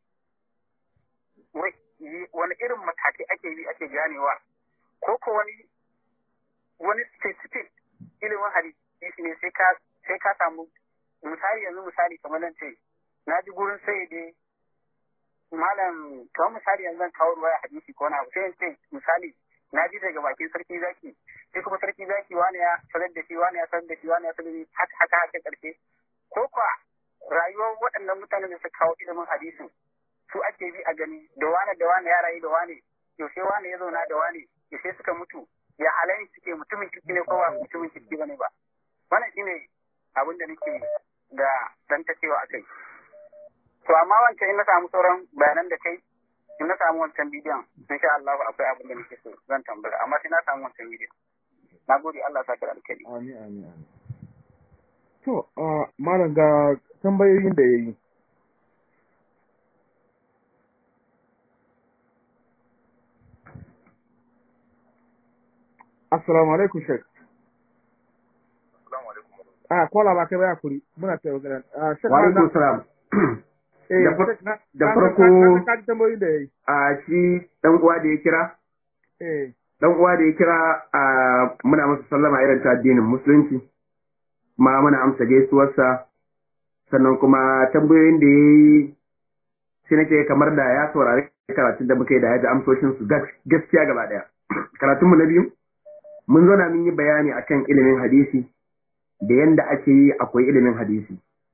wai yi- wani irin matakai ake bi ake ganewa ko ko wani wani specific ilimin hadisi ne sai ka sai ka samu misali yanzu misali kamar nan ce na ji gurin sai dai malam kamar misali yanzu zan kawo ruwaya hadisi ko na abu sai in ce misali na ji daga bakin sarki zaki sai kuma sarki zaki wani ya sanar da shi wani ya sanar da shi wani ya sanar da shi haka haka haka karshe ko kwa rayuwar waɗannan mutanen da suka kawo ilimin hadisin su ake bi a gani da wane da wane ya rayu da wane yaushe wane ya zauna da wane yaushe suka mutu ya halayen suke mutumin kirki ne ko ba mutumin kirki bane ba wannan shine abin da nake da dan ta cewa akai to amma wancan in na samu sauran bayanan da kai in na samu wancan bidiyon insha Allah akwai abin da nake so zan tambaya amma sai na samu wancan bidiyon na gode Allah saka da alkhairi amin amin amin to uh, malam ga tambayoyin da yayi Assalamu alaikum Sheikh. Ah, kola ba kai ba kuri. Muna ta magana. Ah, Sheikh wa alaikum Malam- salam Eh, da far- Sheikh, na- da na- farko- na- na- ka ji tambayoyin da yayi. a shi dan uwa da ya kira Eh, dan uwa da ya kira a muna masa sallama irin ta addinin musulunci kuma muna amsa gaisuwarsa sannan kuma tambayoyin da ya yi shi nake kamar da ya saurari karatun da muka yi da ya ji amsoshin su gaskiya gaba daya karatunmu na biyu mun zo na mun yi bayani akan ilimin hadisi da yanda ake yi akwai ilimin hadisi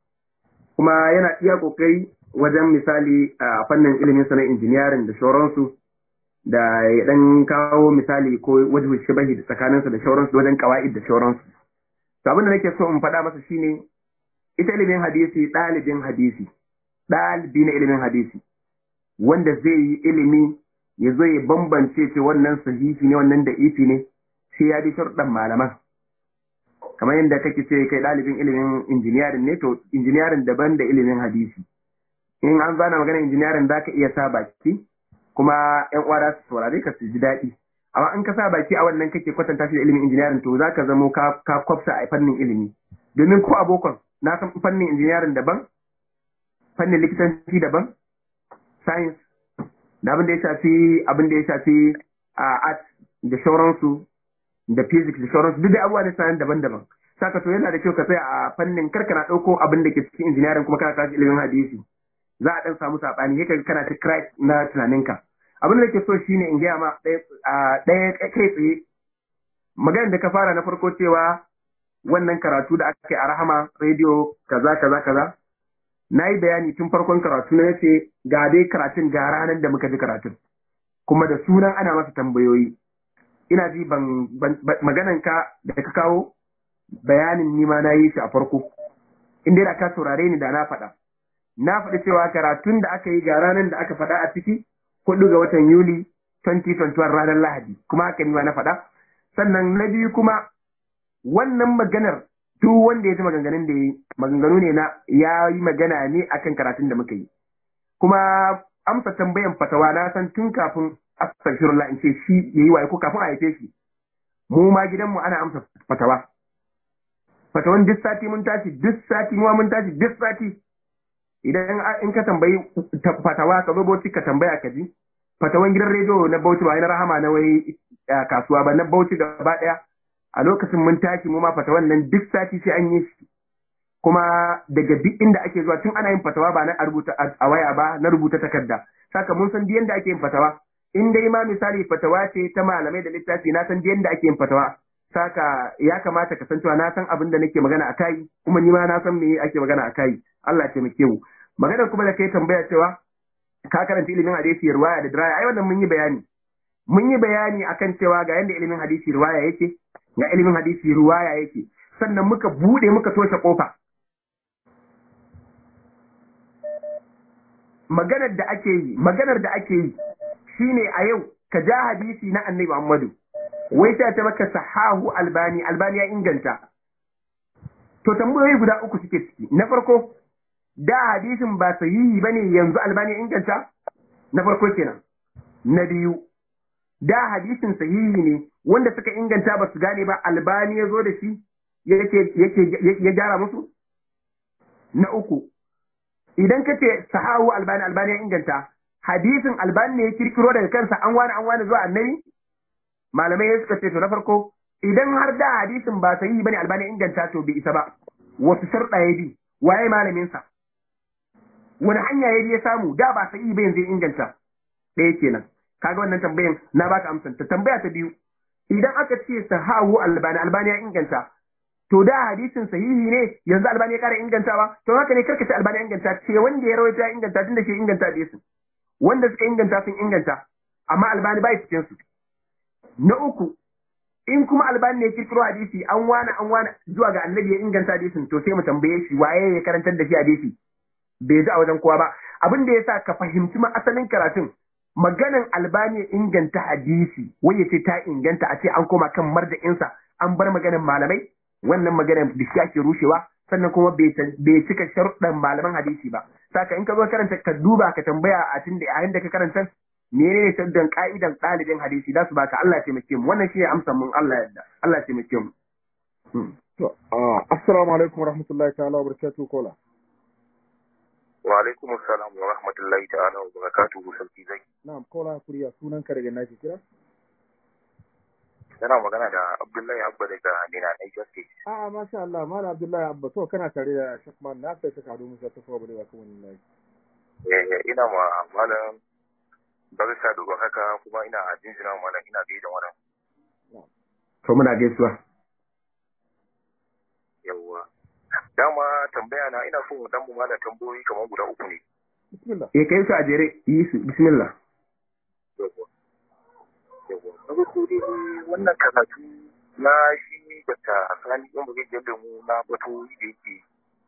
kuma yana iya kokari wajen misali a fannin ilimin sa na injiniyarin da shauransu da ya dan kawo misali ko wajen shibahi da tsakaninsa da shauransu wajen kawa'id da shauransu to abin da nake so in faɗa masa shine ita ilimin hadisi ɗalibin hadisi ɗalibi na ilimin hadisi wanda zai yi ilimi ya zo ya bambance ce wannan sahihi ne wannan da ifi ne sai ya bi sharuɗan malaman kamar yadda kake ce kai ɗalibin ilimin injiniyarin ne to injiniyarin daban da ilimin hadisi in an zana magana injiniyarin za ka iya sa baki kuma yan uwa za su saurare ka su ji daɗi amma in ka sa baki a wannan kake kwatanta shi da ilimin injiniyarin to za ka zamo ka kwafsa a fannin ilimi domin ko abokon na san fannin injiniyarin daban fannin likitanci daban science da abin da ya shafi abin da ya shafi a art da shauransu da physics da shauransu duk da abubuwa ne sayan daban-daban saka to yana da kyau ka tsaya a fannin karka na ɗauko abin da ke cikin injiniyarin kuma kana tashi ilimin hadisi za a ɗan samu saɓani yake kana ta crack na tunaninka abin da ke so shine in gaya ma ɗaya kai tsaye maganar da ka fara na farko cewa wannan karatu da aka yi a rahama rediyo kaza kaza kaza na yi bayani tun farkon karatu na yace ga dai karatun ga ranar da muka ji karatun kuma da sunan ana masa tambayoyi ina ji ban maganan ka da ka kawo bayanin nima na yi shi a farko in dai da ka saurare ni da na faɗa na faɗi cewa karatun da aka yi ga ranar da aka faɗa a ciki hudu ga watan yuli 2021 ranar lahadi kuma haka nima na faɗa sannan na biyu kuma wannan maganar duk wanda ya ji maganganun da ya yi maganganu ne na ya yi magana ne akan karatun da muka yi kuma amsa tambayan fatawa na san tun kafin astaghfirullah in ce shi yayi waye ko kafin a haife shi mu ma gidanmu ana amsa fatawa fatawan duk sati mun tashi duk sati mu mun tashi duk sati idan in ka tambayi fatawa ka zo Bauchi ka tambaya ka ji fatawan gidan rediyo na Bauchi ba na rahama na wai kasuwa ba na Bauchi gaba daya a lokacin mun tashi mu ma fatawan nan duk sati sai an yi shi kuma daga duk inda ake zuwa tun ana yin fatawa ba na rubuta a waya ba na rubuta takarda saka mun san yanda ake yin fatawa in dai ma misali fatawa ce ta malamai da littafi na san yanda ake yin fatawa saka ya kamata ka san cewa na san abin da nake magana a kai kuma ni ma na san me ake magana a kai Allah ya taimake mu magana kuma da kai tambaya cewa ka karanta ilimin hadisi riwaya da diraya ai wannan mun yi bayani mun yi bayani akan cewa ga yanda ilimin hadisi riwaya yake ga ilimin hadisi riwaya yake sannan muka bude muka toshe kofa maganar da ake yi maganar da ake yi shine a yau ka ja hadisi na annabi Muhammadu wai sai ta maka sahahu albani albani ya inganta to tambayoyi guda uku suke ciki na farko da hadisin ba sahihi bane yanzu albani ya inganta na farko kenan na biyu da hadisin sahihi ne wanda suka inganta ba su gane ba albani ya zo da shi yake ya gyara musu na uku idan ka ce sahahu albani albani ya inganta hadisin albani ne ya kirkiro daga kansa an wani an wani zuwa annabi malamai suka ce to na farko idan har da hadisin ba sahihi bane albani ya inganta to bai isa ba wasu sharɗa ya bi waye malamin sa wani hanya ya ya samu da ba sahihi ba yanzu ya inganta ɗaya kenan kaga wannan tambayan na baka amsan ta tambaya ta biyu idan aka ce sahahu albani albani ya inganta to da hadisin sahihi ne yanzu albani ya kara ingantawa to haka ne karkace albani ya inganta ce wanda ya rawaita ya inganta tunda shi inganta hadisin wanda suka inganta sun inganta amma albani bai cikin su na uku in kuma albani ne kirkiro hadisi an wani an wani zuwa ga annabi ya inganta hadisin to sai mu tambaye shi waye ya karantar da shi hadisi bai ji a wajen kowa ba abin da yasa ka fahimci ma asalin karatun maganan albani ya inganta hadisi wai ya ce ta inganta a ce an koma kan marda'insa an bar maganan malamai wannan maganar da shi ake rushewa sannan kuma bai cika sharuɗan malaman hadisi ba saka in ka zo karanta ka duba ka tambaya a tun da yayin da ka karanta menene sharuɗan ka'idan ɗalibin hadisi za su baka Allah ya taimake mu wannan shi ne amsa mun Allah yadda Allah ya taimake mu to assalamu alaikum warahmatullahi ta'ala wabarakatuh kola wa alaikum assalam wa rahmatullahi ta'ala wa barakatuhu sarki zai na'am kola kuriya sunan ka daga nake kira Yana magana da Abdullahi Abba daga Nina Niger State. A'a masha Allah Malam Abdullahi Abba to kana tare da Sheikh Man na sai Sheikh Ado Musa ta fawa balewa kan wannan layi. Eh ina ma malam barka da haka kuma ina jinjina wa malam ina gaida wannan. To muna gaisuwa. Yawwa. Dama tambaya na ina so mu dan mu malam tambayoyi kamar guda uku ne. Bismillah. Eh kai su a jere yi su bismillah. Yawwa. Yawwa. Na farko dai wannan karatu na shi da ta sani ɗan bugi da mu na bato da yake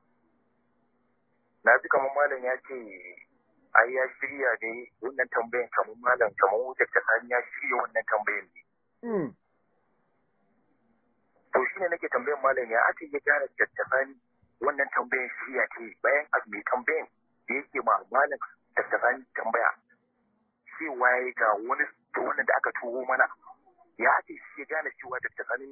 na ji kamar malam ya ce ai ya shirya ne wannan tambayan kamar malam kamar wutar ta sani ya shirya wannan tambayan ne. Mm. To shi ne nake tambayan malam ya ake ya gane tattafani wannan tambayan shirya ce bayan a mai tambayan da yake ma malam tattafani tambaya cewa ya ga wani da wannan da aka tuho mana ya ake shi ya gane cewa tattafani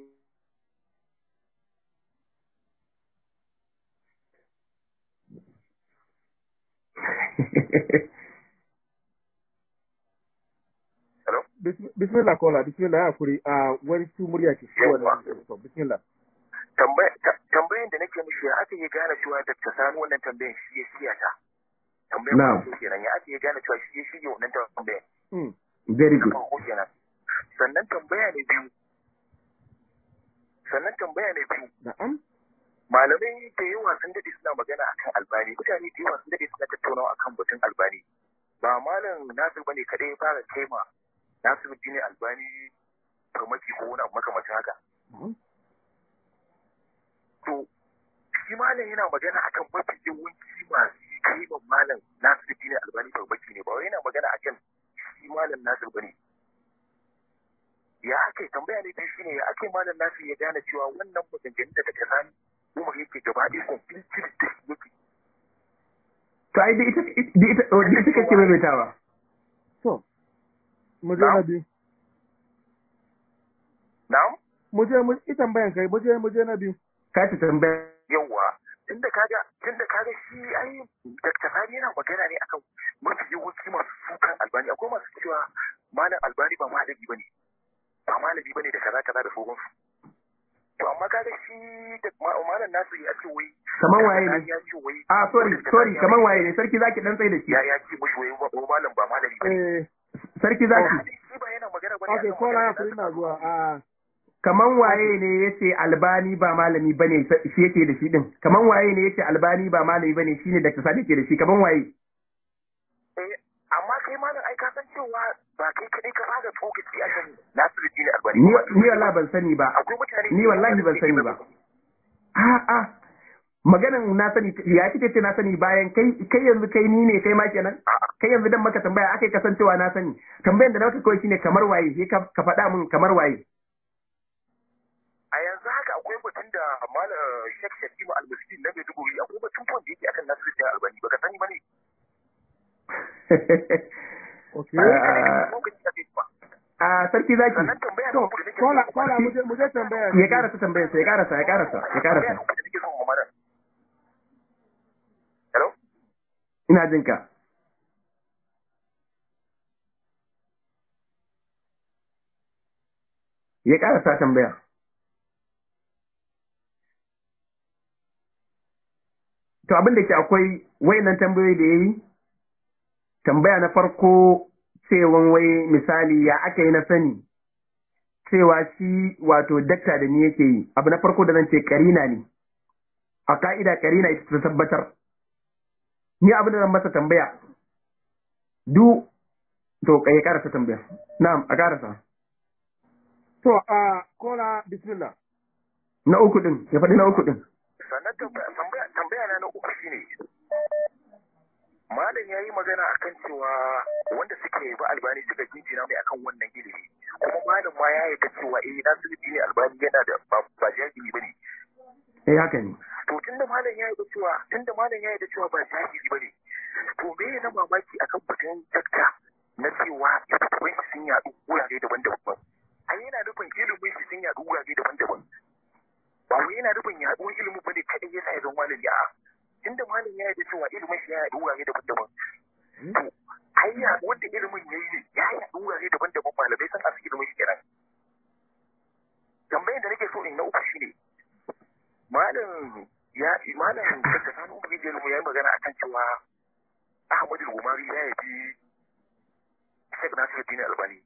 Hello? Bis- Bismillah kola bismillah ya kuri a wani su murya ce shi wannan to bismillah. Tambaya- ta- tambayan da nake mishi ya ake ya gane cewa tattafani wannan tambayan shi ya shirya ta. Tambayan Na'am. farko kenan ya ake ya gane cewa shi ya shirya wannan tambayan. Mm. Very na good. farko kenan sannan tambaya ne biyu sannan tambaya ne biyu Na'am. malamai da yawa sun dade suna magana akan albani mutane da yawa sun dade suna tattaunawa akan batun albani ba malam nasir bane kadai ya fara kaima nasir dini albani farmaki ko wani abu makamacin haka Na'am. to shi malam yana magana akan mafi yawanci masu kaiman malam nasir dini albani farmaki ne ba wai yana magana akan shi malam nasir bane ya ake tambaya ne dai shine ya ake malam nasir ya gane cewa wannan maganganun da ta sani umar yake gaba ɗaya complete da shi yake To ai da ita da ita da ita kake maimaitawa. To mu je na biyu. na'am Mu je mu ita tambayan kai mu je mu je na biyu. Ka ta tambaya. yawwa tunda kaga tunda kaga shi ai Dr. Sani yana magana ne akan mafi yawanci masu sukan albani akwai masu cewa malam albani ba malami bane ba malami bane da kaza kaza da sauransu to amma kaga shi da ma- malam nasu ya ce wai Kaman waye ne? ya ce wai Ah sorry sorry kaman waye ne sarki zaki dan tsaye da shi. ya ya ce mushi wai wa- wa malam ba malami bane Eh Sarki zaki shi ba yana magana bane okay akan kola ya maganar kuri da na suka zuwa a kaman waye ne yace albani ba malami bane shi yake da shi din. Kaman waye ne yace albani ba malami bane shine Dr. Sadiq yake da shi kaman waye? Eh, amma kai malam ai ka san cewa ba kai kadai ka fara tsokaci a kan Nasiruddin Albani. Ni ni wallahi ban sani ba. akwai mutane Ni wallahi ban sani ba. A'a maganan na sani ya kike ce na sani bayan kai kai yanzu kai ni ne kai ma kenan kai yanzu dan maka tambaya akai kasancewa na sani tambayan da naka kawai shine kamar waye sai ka ka faɗa min kamar waye A yanzu haka akwai batun da malam Sheikh Shatima Al-Miskin na Maiduguri akwai batun fon da yake akan Nasiruddin Albani baka sani bane. okay. Ah, Lokaci da kai ba. a sarki zaki Sannan tambaya To na uku da nake kola so- kola mu je mu je tambaya. ya karasa tambayar sa ya karasa ya karasa ya tambaya karasa na uku da nake so mu malam. Hello? ina jin ka ya karasa tambaya to abin da ke akwai wayannan tambayoyi da yayi tambaya na farko cewan wai misali ya aka yi na sani cewa shi wato dakta da ni yake yi abu na farko da zan ce karina ne a ka'ida karina ita ta tabbatar ni abin da zan masa tambaya du to kai karasa tambaya na'am a karasa To a kola bismillah. na uku din ya faɗi na uku din sannan tambaya tambaya- tambaya na na uku shine malam ya yi magana akan cewa wanda suke ba albani suka jinjina mai akan wannan ilimi kuma malam ma ya yarda cewa eh nasiru ne albani yana da ba ba jahili bane eh haka ne to tunda malam ya yarda cewa tunda malam ya yarda cewa ba jahili bane to me na mamaki akan batun dakta na cewa ilimin shi sun yaɗu wurare daban-daban ai yana nufin ilimin shi sun yaɗu wurare daban-daban ba wai yana nufin yaɗuwar ilimin bane kadai yasa ya zama malami a'a tunda malam ya yarda cewa ilimin shi ya yaɗu wurare daban-daban to ai yaɗuwar da ilimin ya yi ya yaɗu wurare daban-daban malamai sun asu ilimin shi kenan ya yabi Sheikh Nasiruddin Albani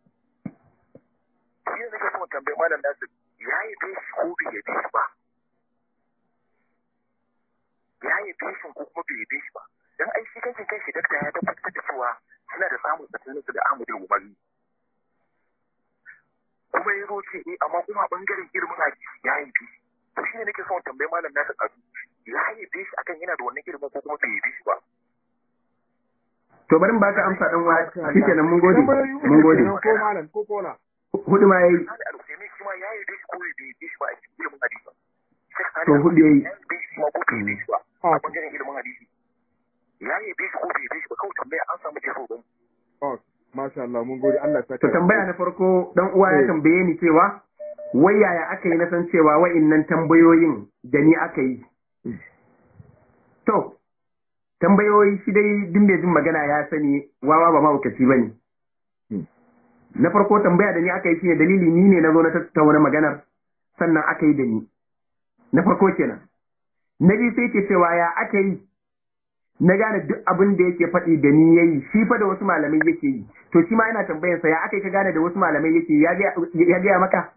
shi ne nake so tambaye malam Nasir ya yabe shi ko bai yabe shi ba ya yabe shi ko kuma bai yabe shi ba dan ai shi kankin kai shi dakta ya tabbatar da cewa suna da samun tsakanin su da Ahmadu Umari kuma ya roce eh amma kuma bangaren ilimin hadisi ya yabe shi to shi ne nake son tambaye malam Nasir Adu ya yabe shi akan yana da wannan ilimin ko kuma bai yabe shi ba to bari mu baka amsa dan wa shikenan mun gode mun gode ko malam ko kola hudu ma yayi Sani Al-Usaimi shi ma ya yabe shi ko bai yabe shi ba a cikin ilimin hadisi To, hudu yayi. ya yabe shi ma ko bai yabe shi ba a bangaren ilimin hadisi ya yabe shi ko bai yabe shi ba kawai tambaya an samu jefo don oh masha Allah mun gode Allah ya saka to tambaya na farko dan uwa ya tambaye ni cewa wai yaya aka yi na san cewa wa'innan tambayoyin da ni aka yi to tambayoyi shi dai duk mai jin magana ya sani wawa ba mahaukaci ba ne na farko tambaya da ni aka yi shine dalili ni ne na zo na tattauna maganar sannan aka yi da ni na farko kenan na biyu sai ke cewa ya aka yi na gane duk abin da yake faɗi da ni yayi shi fa da wasu malamai yake yi to shi ma yana tambayar sa ya aka yi ka gane da wasu malamai yake yi? ya ga- ya gaya maka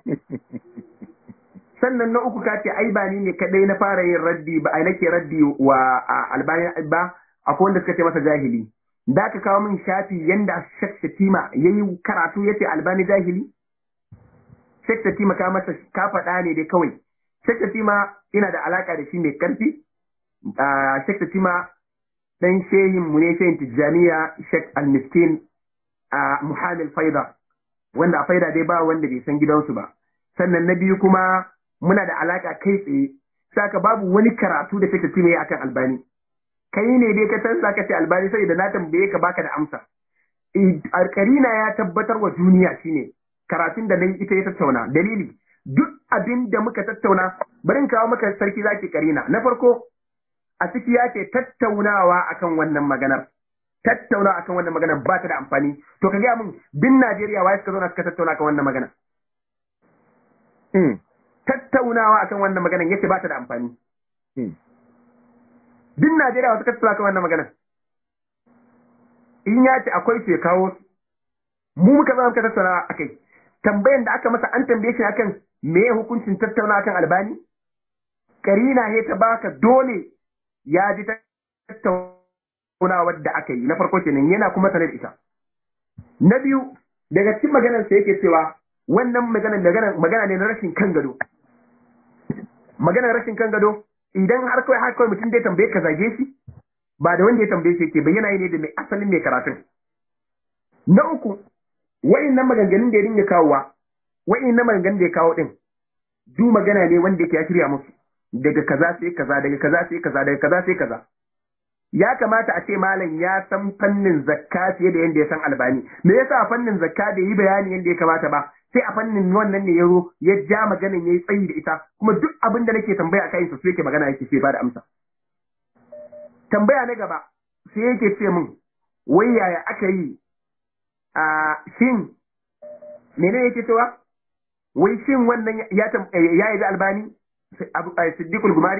sannan na uku ka ce ai ba ni ne kadai na fara yin raddi ba ai nake raddi wa a, albani ba akwai wanda suka ce masa jahili da ka kawo min shafi yanda Sheikh Shatima yayi karatu yace albani jahili Sheikh Shatima ka masa ka faɗa ne dai kawai Sheikh Shatima ina da alaka da shi mai karfi a Sheikh Shatima dan shehin mu ne shehin Tijjaniya Sheikh Al-Miskin a Muhammad Faida wanda a Faida dai ba wanda bai san gidansu ba sannan na biyu kuma muna da alaka kai tsaye saka babu wani karatu da Sheikh Shatima yayi akan Albani kai ne dai ka san saka ce Albani sai da na tambaye ka baka da amsa Alkarina ya tabbatar wa duniya shine karatun da nan ita ya tattauna dalili duk abin da muka tattauna bari in kawo maka sarki zaki karina na farko a ciki ya ce tattaunawa akan wannan maganar tattaunawa akan wannan maganar ba ta da amfani to ka gaya min din Najeriya wai suka zauna suka tattauna akan wannan maganar tattaunawa akan wannan maganar yace ba ta da amfani din Najeriya wasu tattauna akan wannan maganar in ya ce akwai ce kawo su mu muka zama muka tattauna akai tambayan da aka masa an tambaye shi akan me hukuncin tattauna akan albani karina he ta baka dole ya ji tattaunawar da aka yi na farko kenan yana kuma sanar da ita na biyu daga cikin maganar sa yake cewa wannan maganar magana magana ne na rashin kan gado maganar rashin kan gado idan har kawai har kawai mutum dai tambaye ka zage shi ba da wanda ya tambaye shi yake bayyana ne da mai asalin mai karatun na uku wa'innan maganganun da ya dinga kawowa wa'innan maganganun da ya kawo din du magana ne wanda yake ya shirya musu daga kaza sai kaza daga kaza sai kaza daga kaza sai kaza ya kamata a ce malam ya san fannin zakka fiye da yanda ya san albani me yasa a fannin zakka da yi bayani yanda ya kamata ba sai a fannin wannan ne ya zo ya ja maganin yayi tsayi da ita kuma duk abin da nake tambaya akai su yake magana yake sai ba da amsa tambaya na gaba sai yake ce min wai yaya aka yi a shin mene yake cewa wai shin wannan ya ya yi da albani siddiqul gumari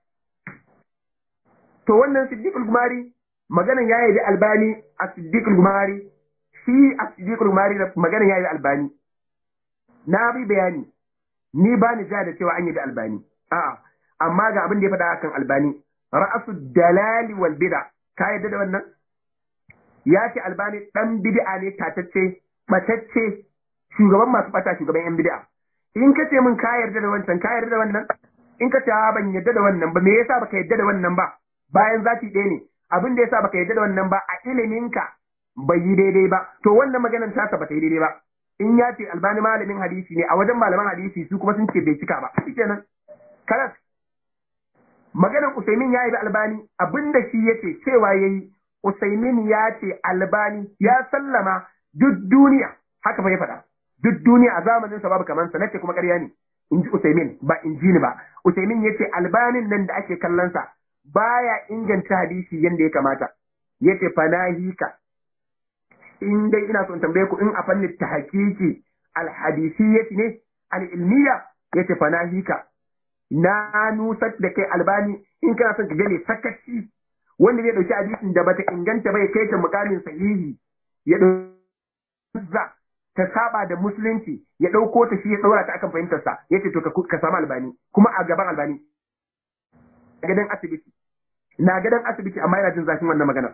to wannan siddiqul gumari maganan ya yi da albani a siddiqul gumari shi a siddiqul gumari maganan ya yi da albani na bi bayani ni ba ni ja da cewa an yi da albani a'a amma ga abin da ya faɗa akan albani ra'asu dalali wal bid'a ka yadda da wannan ya ce albani dan bid'a ne tatacce batacce shugaban masu bata shugaban yan bid'a in ka ce min ka yarda da wancan ka yarda da wannan in ka ce ban yarda da wannan ba me yasa baka yarda da wannan ba bayan zati ɗaya ne abin da yasa baka yarda da wannan ba a iliminka bai yi daidai ba to wannan maganar tasa ba ta yi daidai ba in ya ce albani malamin hadisi ne a wajen malaman hadisi su kuma sun ce bai cika ba shikenan kalas maganar Usaimin ya yi da albani abinda shi yace cewa yayi Usaimin ya ce albani ya sallama duk duniya haka fa ya faɗa duk duniya a zamanin sa babu kamar sa nace kuma ƙarya ne in ji Usaimin ba in ji ni ba Usaimin yace albanin nan da ake kallon sa baya inganta hadisi yanda ya kamata yace fanahika in dai ina son tambaye ku in a fannin tahqiqi alhadisiyyati ne alilmiya yace fanahika na nusar da kai albani in kana son ka gane sakaci wanda zai dauki hadisin da bata inganta bai kai ta mukamin sahihi ya dauki ta saba da musulunci ya dauko ta shi ya daura ta akan fahimtar sa yace to ka samu albani kuma a gaban albani a gadan asibiti na gadan asibiti amma yana jin zafin wannan maganar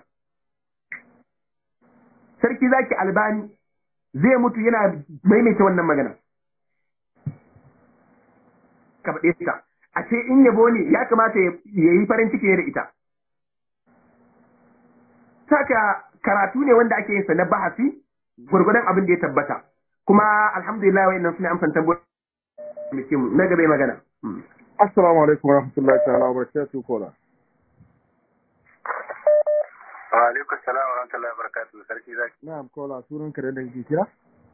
sarki zaki albani zai mutu yana maimaita wannan magana ka faɗe ta a ce in yabo ne ya kamata ya yi farin ciki da ita saka karatu ne wanda ake yin sa na bahasi gurgurdan abin da ya tabbata kuma alhamdulillah wayannan suna amsan tambayoyi mu na gaba magana assalamu alaikum warahmatullahi ta'ala wabarakatuh kola wa alaikum salam wa rahmatullahi wa barakatuh sarki zaki na'am kola sunan ka da kake kira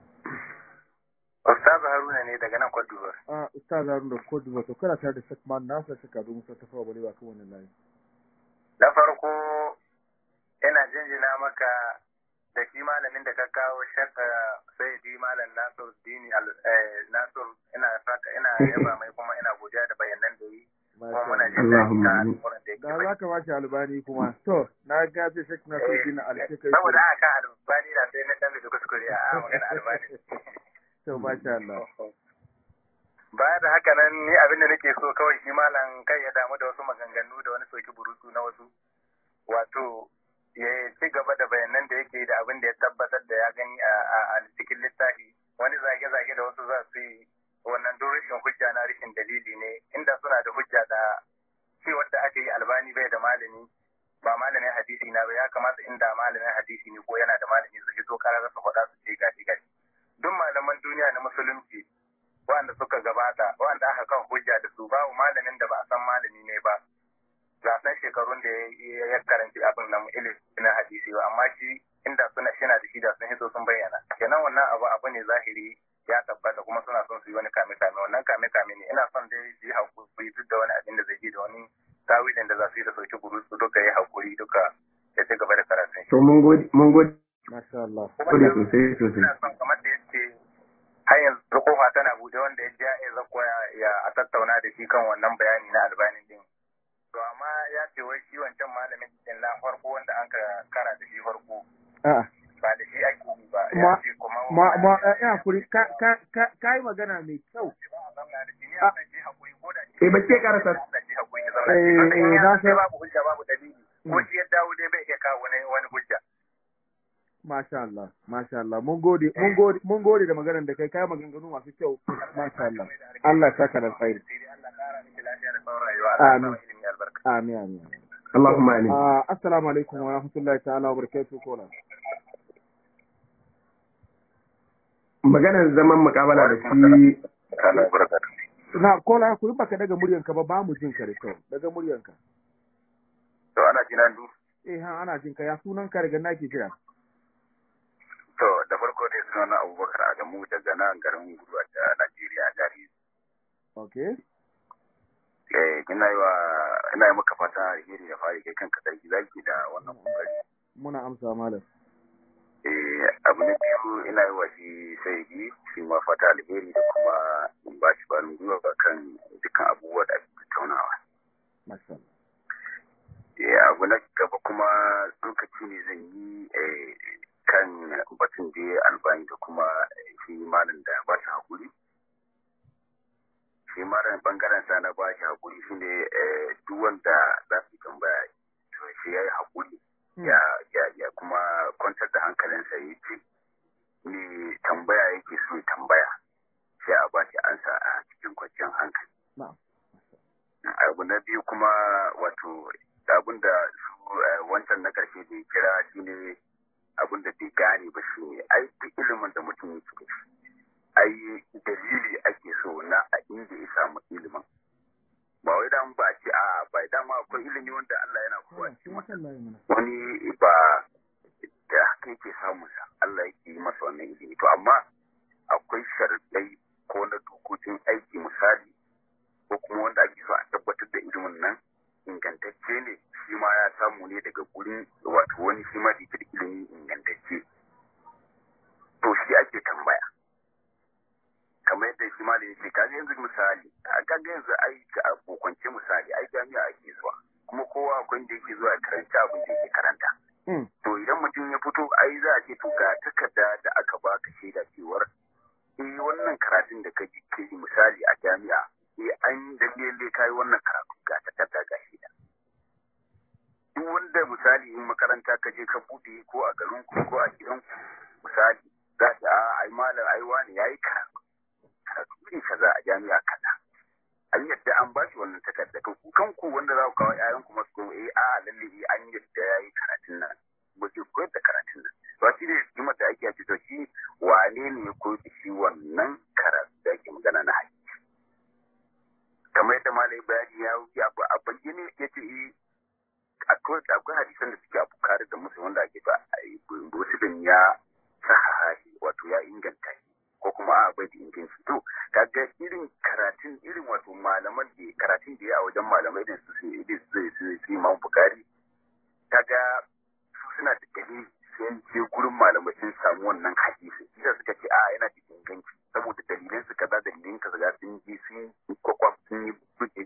Ustaz Haruna ne daga nan Cote d'Ivoire. Ah, Ustaz Haruna da Cote d'Ivoire to kana tare da Sheikh Man Nasir Sheikh Ado Musa ta fawa balewa kan wannan layi. Na farko ina jinjina maka da shi malamin da ka kawo shakka sai di malam Nasir Dini Nasir ina saka ina yaba mai kuma ina godiya da bayanan da yi. Kuma muna jin daɗi da alƙawarin da yake Da za ka bashi albani kuma. To, na ga ce Sheikh Nasir Dini Alshe kai. Saboda haka albani da sai na dan da kuskure a magana albani. To, masha Allah. Baya da haka nan ni abin da nake so kawai shi malam kai ya damu da wasu maganganu da wani soki burutu na wasu. Wato, ya ci gaba da bayanan da yake da abin da ya tabbatar da ya gani a cikin littafi. Wani zage-zage da wasu za su yi wannan don rashin hujja na rashin dalili ne inda suna da hujja da cewar da aka yi albani bai da malami ba malamin hadisi na ba ya kamata inda malamin hadisi ne ko yana da malami su fito karar su faɗa su ce gashi gashi duk malaman duniya na musulunci wanda suka gabata wanda aka kan hujja da su babu malamin da ba a san malami ne ba ga san shekarun da ya karanci abin nan ilimin hadisi ba amma shi inda suna shina da shi da sun hito sun bayyana kenan wannan abu abu ne zahiri ya tabbata kuma suna son su yi wani kame kame wannan kame kame ne ina son dai su yi hakuri duk da wani abin da zai yi da wani tawilin da za su yi da sauki guru su duka yi hakuri duka ya ci gaba da karatun to mun gode mun gode Masha Allah. Gode sosai sosai. ina son kamar da yace har yanzu kofa tana bude wanda ya ji ya zakko ya a tattauna da shi kan wannan bayani na albanin din to amma ya ce wai shi wancan malamin din na farko wanda an ka kara da shi farko A'a. ba da shi ake yi ba Ma- ya ce kuma Ma ma ya kuri ka ka ka kai magana mai kyau. Eh ba ce karasa. Eh, eh, na san- babu hujja babu dalili ko shi ya dawo dai bai iya kawo wani wani hujja Masha Allah, masha Allah. Mun gode, mun gode, mun gode da maganar da kai kai maganganu masu kyau. Masha Allah. Allah ya saka da alkhairi. Allah kara miki lafiya da tsawon rayuwa Allah ya Amin. sa ilimi albarka Amin amin. Allahumma amin. Ah, assalamu alaikum wa rahmatullahi ta'ala wa barakatuh kola. Maganar zaman mukabala da shi Allah barka Na kola ku yi baka daga muryanka ba ba mu jin ka da kyau. Daga muryanka. to ana jinan du Eh ha ana jin ka ya sunan ka daga nake kira. to da farko dai suna na Abubakar Adamu daga nan garin Gudu a Najeriya jari Okay. eh ina yi wa ina yi maka fata alheri da fari kai kanka sarki zaki da wannan kokari Muna amsa malam. eh abu na biyu ina yi wa shi sai bi shi ma fata alheri da kuma in ba shi barin gwiwa ba kan dukkan abubuwa da ake tattaunawa Masha Allah. eh abu na gaba kuma lokaci ne zan yi eh kan batun da ya albani da kuma eh, shi malam da ba shi hakuri shi malam bangaren sa na ba shi hakuri shine eh duk wanda za su tambaya to shi yayi hakuri ya ya ya kuma kwantar da hankalinsa ya ce ni tambaya yake so ya tambaya sai a ba shi ansa a cikin kwanciyar hankali Na'am. abu na biyu kuma wato abin da su eh, wancan na karshe da ya kira shine abin da bai gane ba shi ne ai duk ilimin da mutum yake da shi ai dalili ake so na a inda ya samu ilimin ba wai dan ba a ce a ba dama akwai ilimi wanda Allah yana kowa Shi masha Allah ya mana. wani ba da haka yake samun sa Allah yake yi masa wannan ilimi to amma akwai sharadai ko na dokokin aiki misali ko kuma wanda ake so a tabbatar da ilimin nan ingantacce ne shi ma ya samu ne daga gurin wato wani shi ma da yake da ilimi ingantacce to shi ake tambaya kamar yadda shi ma da yake kaga yanzu misali a kaga yanzu ai a kokance misali ai jami'a ake zuwa kuma kowa akwai da yake zuwa karanci abu mutum ya fito ai za a ce to ga takarda da aka baka shaida cewar eh wannan karatun da ka ke misali a jami'a eh an lalle kai wannan karatu ga takarda ga shaida duk wanda misali in makaranta ka je ka bude ko a garin ku ko a gidan ku misali za ta a ai malam ai wani yayi karatu karatu ne kaza a jami'a kaza an yadda an ba shi wannan takarda to ku kanku wanda za ku kawo ƴaƴan ku masu ko eh a lalle eh an yadda yayi karatun nan ba ke koyar da karatun nan to shi ne hikimar da ake ce to shi wane ne ya koyar da shi wannan karatu da ake magana na haƙƙi kamar yadda malai bayani ya wuce abu a bayyane ya ce eh akwai akwai hadisan da suke a bukari da musu wanda ake ba musulun ya sahaha shi wato ya inganta shi ko kuma a bai da inganci to kaga irin karatun irin wato malaman da karatun da ya a wajen malamai da su su su su su imam bukari kaga su suna da dalili sai je gurin malamai sun samu wannan hadisi idan suka ce a yana da inganci saboda dalilan su kaza dalilin kaza sun ji sun kwakwam sun yi buɗe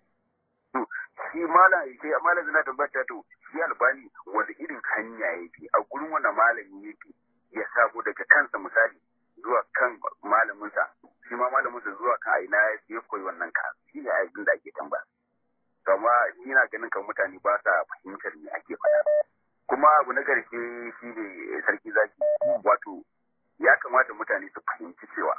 to shi malam sai malam zina tabbata to shi albani wanda irin hanya yake a gurin wanda malami yake ya sabo daga kansa misali zuwa kan malaminsa shi ma malaminsa zuwa kan aina ya koyi wannan ka shi ne abin da ake tambaya to amma ina ganin kan mutane ba sa fahimtar me ake faɗa kuma abu na ƙarshe shi ne sarki zaki wato ya kamata mutane su fahimci cewa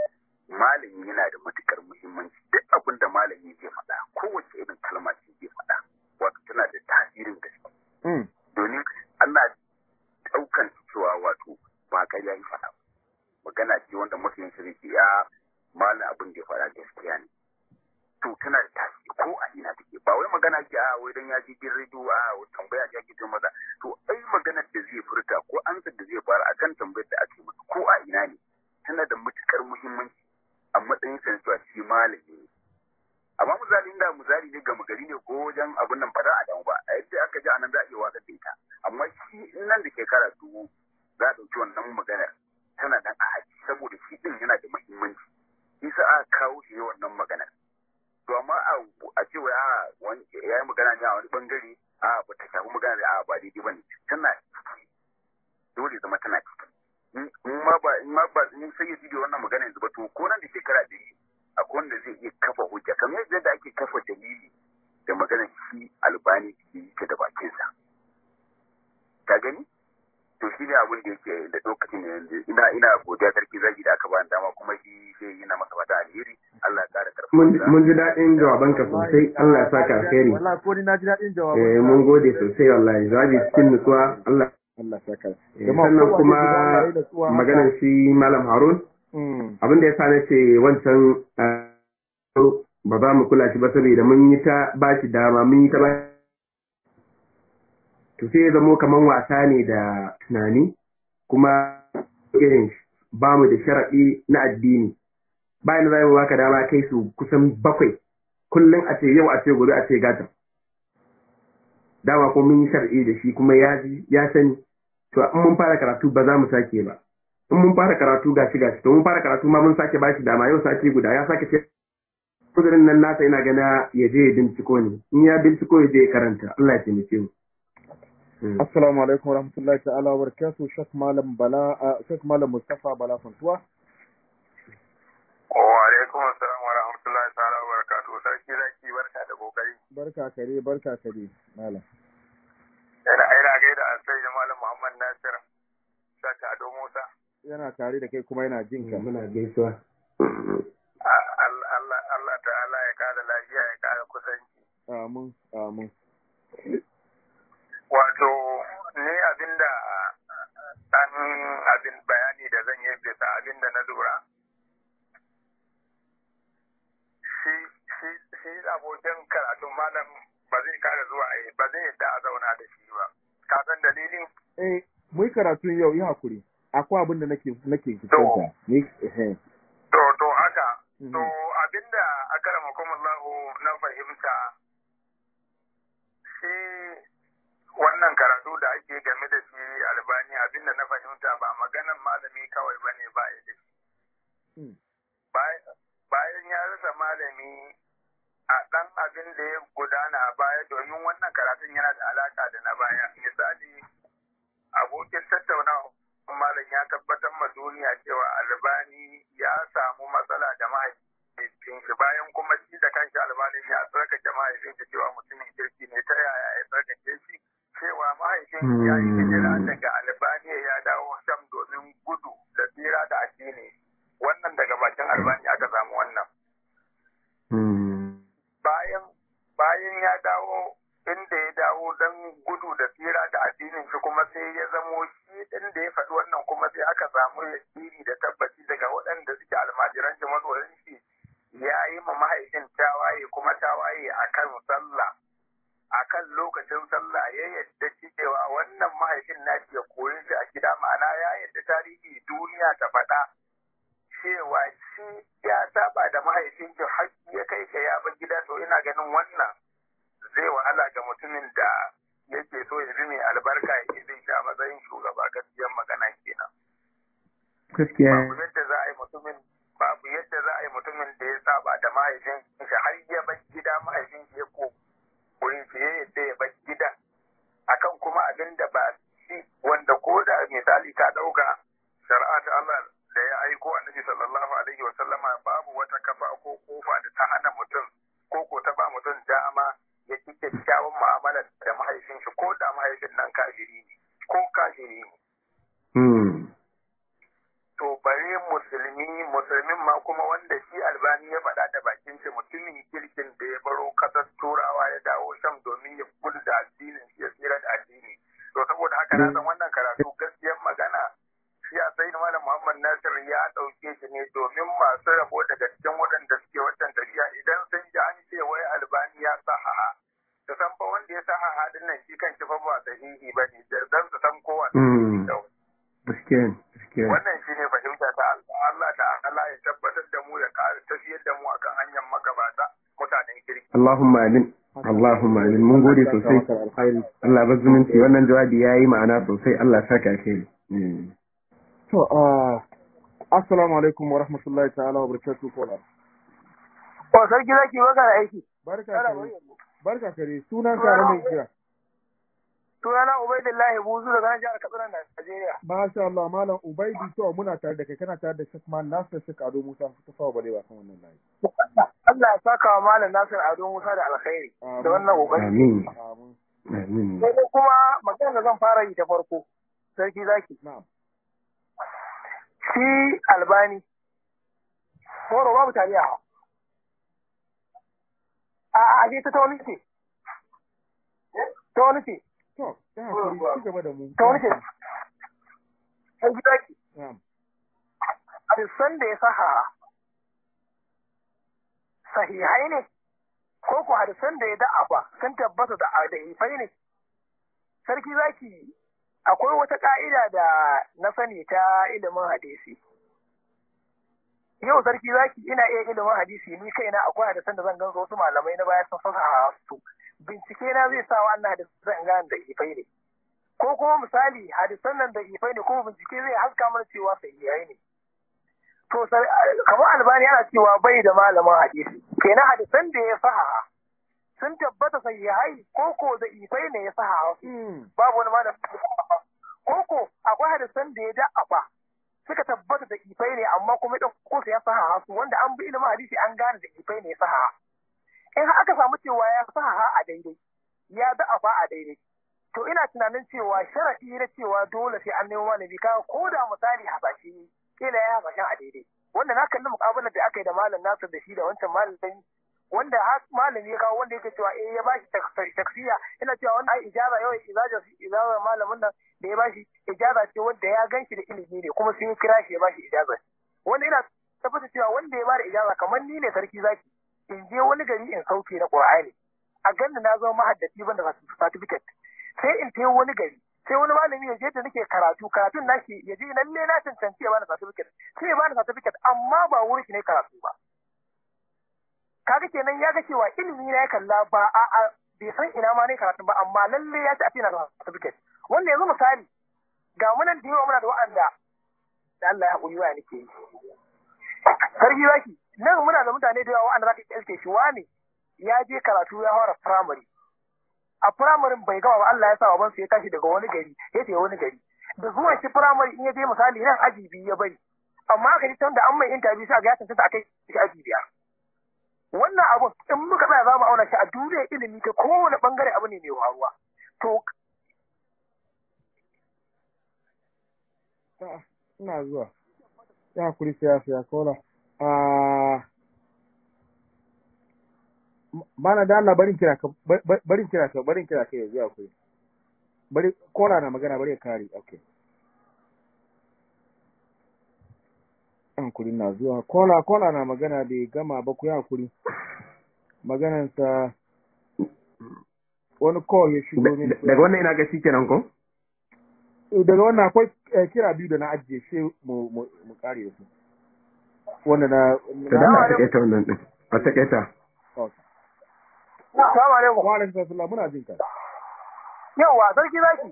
malami yana da matukar muhimmanci duk abin da malami zai faɗa kowace irin kalma ce zai faɗa wato tana da tasirin gaske domin ana ɗaukan cewa wato ba ƙarya yi faɗa magana ce wanda mafiyan shi zai ya malam abin da ya faɗa gaskiya ne to tana da tasiri ko a ina take ba wai magana ce a wai dan ya ji jin rediyo a tambaya ce ake ce masa to ai maganar da zai furta ko ansar da zai fara akan tambayar da ake masa ko a ina ne tana da matukar muhimmanci a matsayin sa cewa shi malami ne amma misali inda misali ne gama gari ne ko wajen abun nan fada a damu ba a yadda aka ji anan za a iya wasa da ita amma shi nan da shekara dubu za a ɗauki wannan maganar tana nan a haji saboda shi din yana da muhimmanci isa aka kawo shi wannan maganar to amma a ce wai a wani ya yi magana ne a wani bangare a ba ta shafi magana da a ba daidai ba ne tana ciki dole zama tana ciki in ma ba in ma ba in sai ya ji da wannan magana yanzu ba to ko nan da shekara ɗari akwai wanda zai iya kafa hujja kamar yadda ake kafa dalili da magana shi albani ke yi da bakinsa ka gani to shi ne abin da yake da lokacin da yanzu ina ina godiya sarki zaki da aka bani dama kuma shi sai yana masa fata alheri Allah ya kara karfi mun ji daɗin jawabanka sosai Allah ya saka alheri wallahi ko ni na ji daɗin eh jawaban mun gode sosai wallahi jawabi cikin nutsuwa Allah Allah saka eh, sannan kuma maganar shi malam Harun mm abin da ya sa na ce wancan eh, ba za mu kula shi ba saboda mun yi ta ba shi dama mun yi ta ba to sai ya zamo kaman wasa ne da tunani kuma irin ba mu da sharaɗi na addini bayan da za mu baka dama kai su kusan bakwai kullum a ce yau a ce gobe a ce gata dama ko mun yi shar'i da shi kuma ya ji ya sani to in mun fara karatu ba za mu sake ba in mun fara karatu gashi gashi to mun fara karatu ma mun sake bashi dama yau sake guda ya sake ce kudurin nan nasa ina gana ya je ya binciko ne in ya binciko ya je ya karanta Allah ya taimake mu Mm. Assalamu alaikum warahmatullahi ta'ala wa barakatuh Sheikh Malam Bala uh, Sheikh Malam Mustafa Bala Fantuwa wa alaikum assalam wa rahmatullahi ta'ala wa barakatuh sarki zaki barka da kokari barka kare barka kare malam ina ina gaida sai da malam Muhammad Nasir saka Ado Musa yana tare da kai kuma yana jin ka muna gaisuwa Allah Allah Allah ta'ala ya kara lafiya ya kara kusanci amin amin wato ni abinda an abin bayani da zan yi bisa abinda na lura shi shi shi abokin karatun malam ba zai kara zuwa a ba zai yadda a zauna da shi ba ka san dalilin eh mu yi karatun yau yi hakuri akwai abin da nake nake fuskanta ni eh to to haka Mhm. to abinda akramakumullahu na fahimta shi wannan karatu da ake game da shi albani abinda na fahimta ba maganan malami kawai bane ba ya da shi Mm. Bay- bayan ya rasa malami a ɗan abin da ya gudana a baya domin wannan karatun yana da alaka da na baya misali abu abokin tattaunawa malam ya tabbatar ma duniya cewa albani ya samu matsala da mahaifin shi bayan kuma shi da kanshi albanin ya tsarkake mahaifin shi cewa mutumin kirki ne ta yaya ya tsarkake shi cewa mahaifin shi ya yi hijira daga albani ya dawo sham domin gudu da tsira da addini wannan daga bakin albani aka samu wannan bayan bayan ya dawo inda ya dawo don gudu da tsira da addinin shi kuma sai ya zamo shi din da ya faɗi wannan kuma sai aka samu yakini da tabbaci daga waɗanda suke almajiran shi masoyan shi ya yi ma mahaifin tawaye kuma tawaye akan sallah akan lokacin sallah ya yadda cewa wannan mahaifin na ya koyi shi a gida ma'ana ya yadda tarihi duniya ta faɗa cewa shi ya saba da mahaifin shi har ya kai ka ya bar gida to ina ganin wannan zai wahala ga mutumin da yake so ya bi mai albarka ya ke bin shi a matsayin shugaba gaskiyar magana kenan. Gaskiya. Babu yadda za a yi mutumin babu yadda za a yi mutumin da ya saba da mahaifin shi har ya bar gida mahaifin shi ya ko koyi shi ya yadda ya bar gida akan kuma abin da ba shi wanda ko da misali ka ɗauka shari'a ta Allah da ya aiko annabi sallallahu alaihi wa sallama babu wata kafa ko kofa da ta hana mutum ko ko ta ba mutum dama ya ci kyakkyawan mu'amala da mahaifin shi ko da mahaifin nan kafiri ne ko kafiri ne. To bare musulmi musulmin ma kuma wanda shi albani ya faɗa da bakin shi mutumin kirkin da ya baro ƙasar turawa ya dawo sham domin ya gudu da addinin shi ya tsira da addini. To saboda haka na san wannan karatu gaskiyar magana shi a sai malam Muhammad Nasir ya ɗauke shi ne domin masu rabo daga cikin waɗanda suke wancan tafiya idan sun ji an ce wai albani ya sahaha su san fa wanda ya sahaha din nan shi kan shi fa ba sahihi ba ne dan su san kowa wannan shi ne fahimta ta Allah ta Allah ya tabbatar da mu ya ƙara tafiyar da mu akan hanyar magabata mutanen kirki Allahumma amin Allahumma amin mun gode sosai Allah ba zumunci wannan jawabi yayi ma'ana sosai Allah saka kai To, assalamu alaikum wa rahmatullahi ta'ala wa barakatuhu kola. O sarki zaki baka da aiki. Barka kare. Barka kare. Sunan ka da mai kira. Sunana Ubaidullahi Buzu daga nan jihar Katsina Najeriya. Masha Allah malam Ubaidi to muna tare da kai kana tare da Sheikh Man Nasir Sheikh Ado Musa ta fawa bare ba kan wannan layi. Allah ya saka wa malam Nasir Ado Musa da alkhairi da wannan kokari. Amin. Amin. Sai kuma magana da zan fara yi ta farko. Sarki zaki. Na'am. shi albani horo babu tariya a aje ta wani ce ta wani ce To, ta hakuri ci gaba da mu. ta wani ce an gida ki hadisan da ya saha sahihai ne ko ko hadisan da ya da'afa sun tabbata da adahifai ne sarki zaki akwai wata ka'ida da na sani ta ilimin hadisi. Yau sarki zaki ina iya ilimin hadisi ni kaina akwai hadisan da zan gan wasu malamai na baya sun fasa su. Bincike na zai sa wannan hadisan zan gane da ifai ne. Ko kuma misali hadisan nan da ifai ne kuma bincike zai haska mana cewa sahihai ne. To kamar albani yana cewa bai da malamin hadisi. Kenan hadisan da ya saha sun tabbata sahihai ko ko da ifai ne ya saha babu wani malamin koko akwai hadisan da ya da'afa suka tabbata da ifai ne amma kuma ɗan kosa ya sahaha su wanda an bi ilimin hadisi an gane da ifai ne ya sahaha in har aka samu cewa ya sahaha a daidai ya da'afa a daidai to ina tunanin cewa sharaɗi na cewa dole sai an nemo malami kaga ko da misali hasashe kila ya hasashen a daidai wanda na kalli muƙabalar da aka yi da malam Nasir da shi da wancan malamin wanda har malami ya kawo wanda yake cewa eh ya bashi taksiya ina cewa wannan ai ijaza yau ijaza ijaza malamin nan da ya bashi ijaza ce wanda ya ganshi da ilimi ne kuma sai ya kira shi ya bashi ijaza wanda ina tabbata cewa wanda ya bada ijaza kamar ni ne sarki zaki in je wani gari in sauke na Qur'ani a ganni na zama mahaddaci ban da certificate sai in tayi wani gari sai wani malami ya je da nake karatu karatun nashi ya je lalle na cancanci ya bani certificate sai ya bani certificate amma ba wurin shi ne karatu ba kaga kenan ya ga cewa ilimi na ya kalla ba a a bai san ina ma ne karatu ba amma lalle ya ci a fina da certificate wanda yanzu misali ga munan da yawa muna da wa'anda da Allah ya haƙuri wa nake yi sarki zaki nan muna da mutane da yawa wa'anda zaka iske shi wani ya je karatu ya fara primary a firamarin bai gama ba Allah ya sa baban su ya tashi daga wani gari ya ce wani gari da zuwan shi firamare in ya je misali nan aji biyu ya bari amma aka ji can da an mai interview sai ga ya tantance akai shi aji biyar wannan abun in muka tsaya za mu auna shi a duniyar ilimi ta kowane bangare abu ne mai waruwa to ina zuwa ya kuri siyasa ya kola a bana da Allah barin kira ka barin kira ka barin kira ka yanzu ya kuri bari kola na magana bari ya kare okay an kuri na zuwa kola kola na magana bai gama ba ku ya kuri maganansa wani call ya shigo ne daga wannan ina ga shi kenan ko daga wannan akwai kira biyu da na ajiye shi mu mu mu kare da su wanda na da dama a takaita wannan din a takaita Assalamu alaikum. Wa alaikum assalam muna jin ka. Yawa sarki zaki.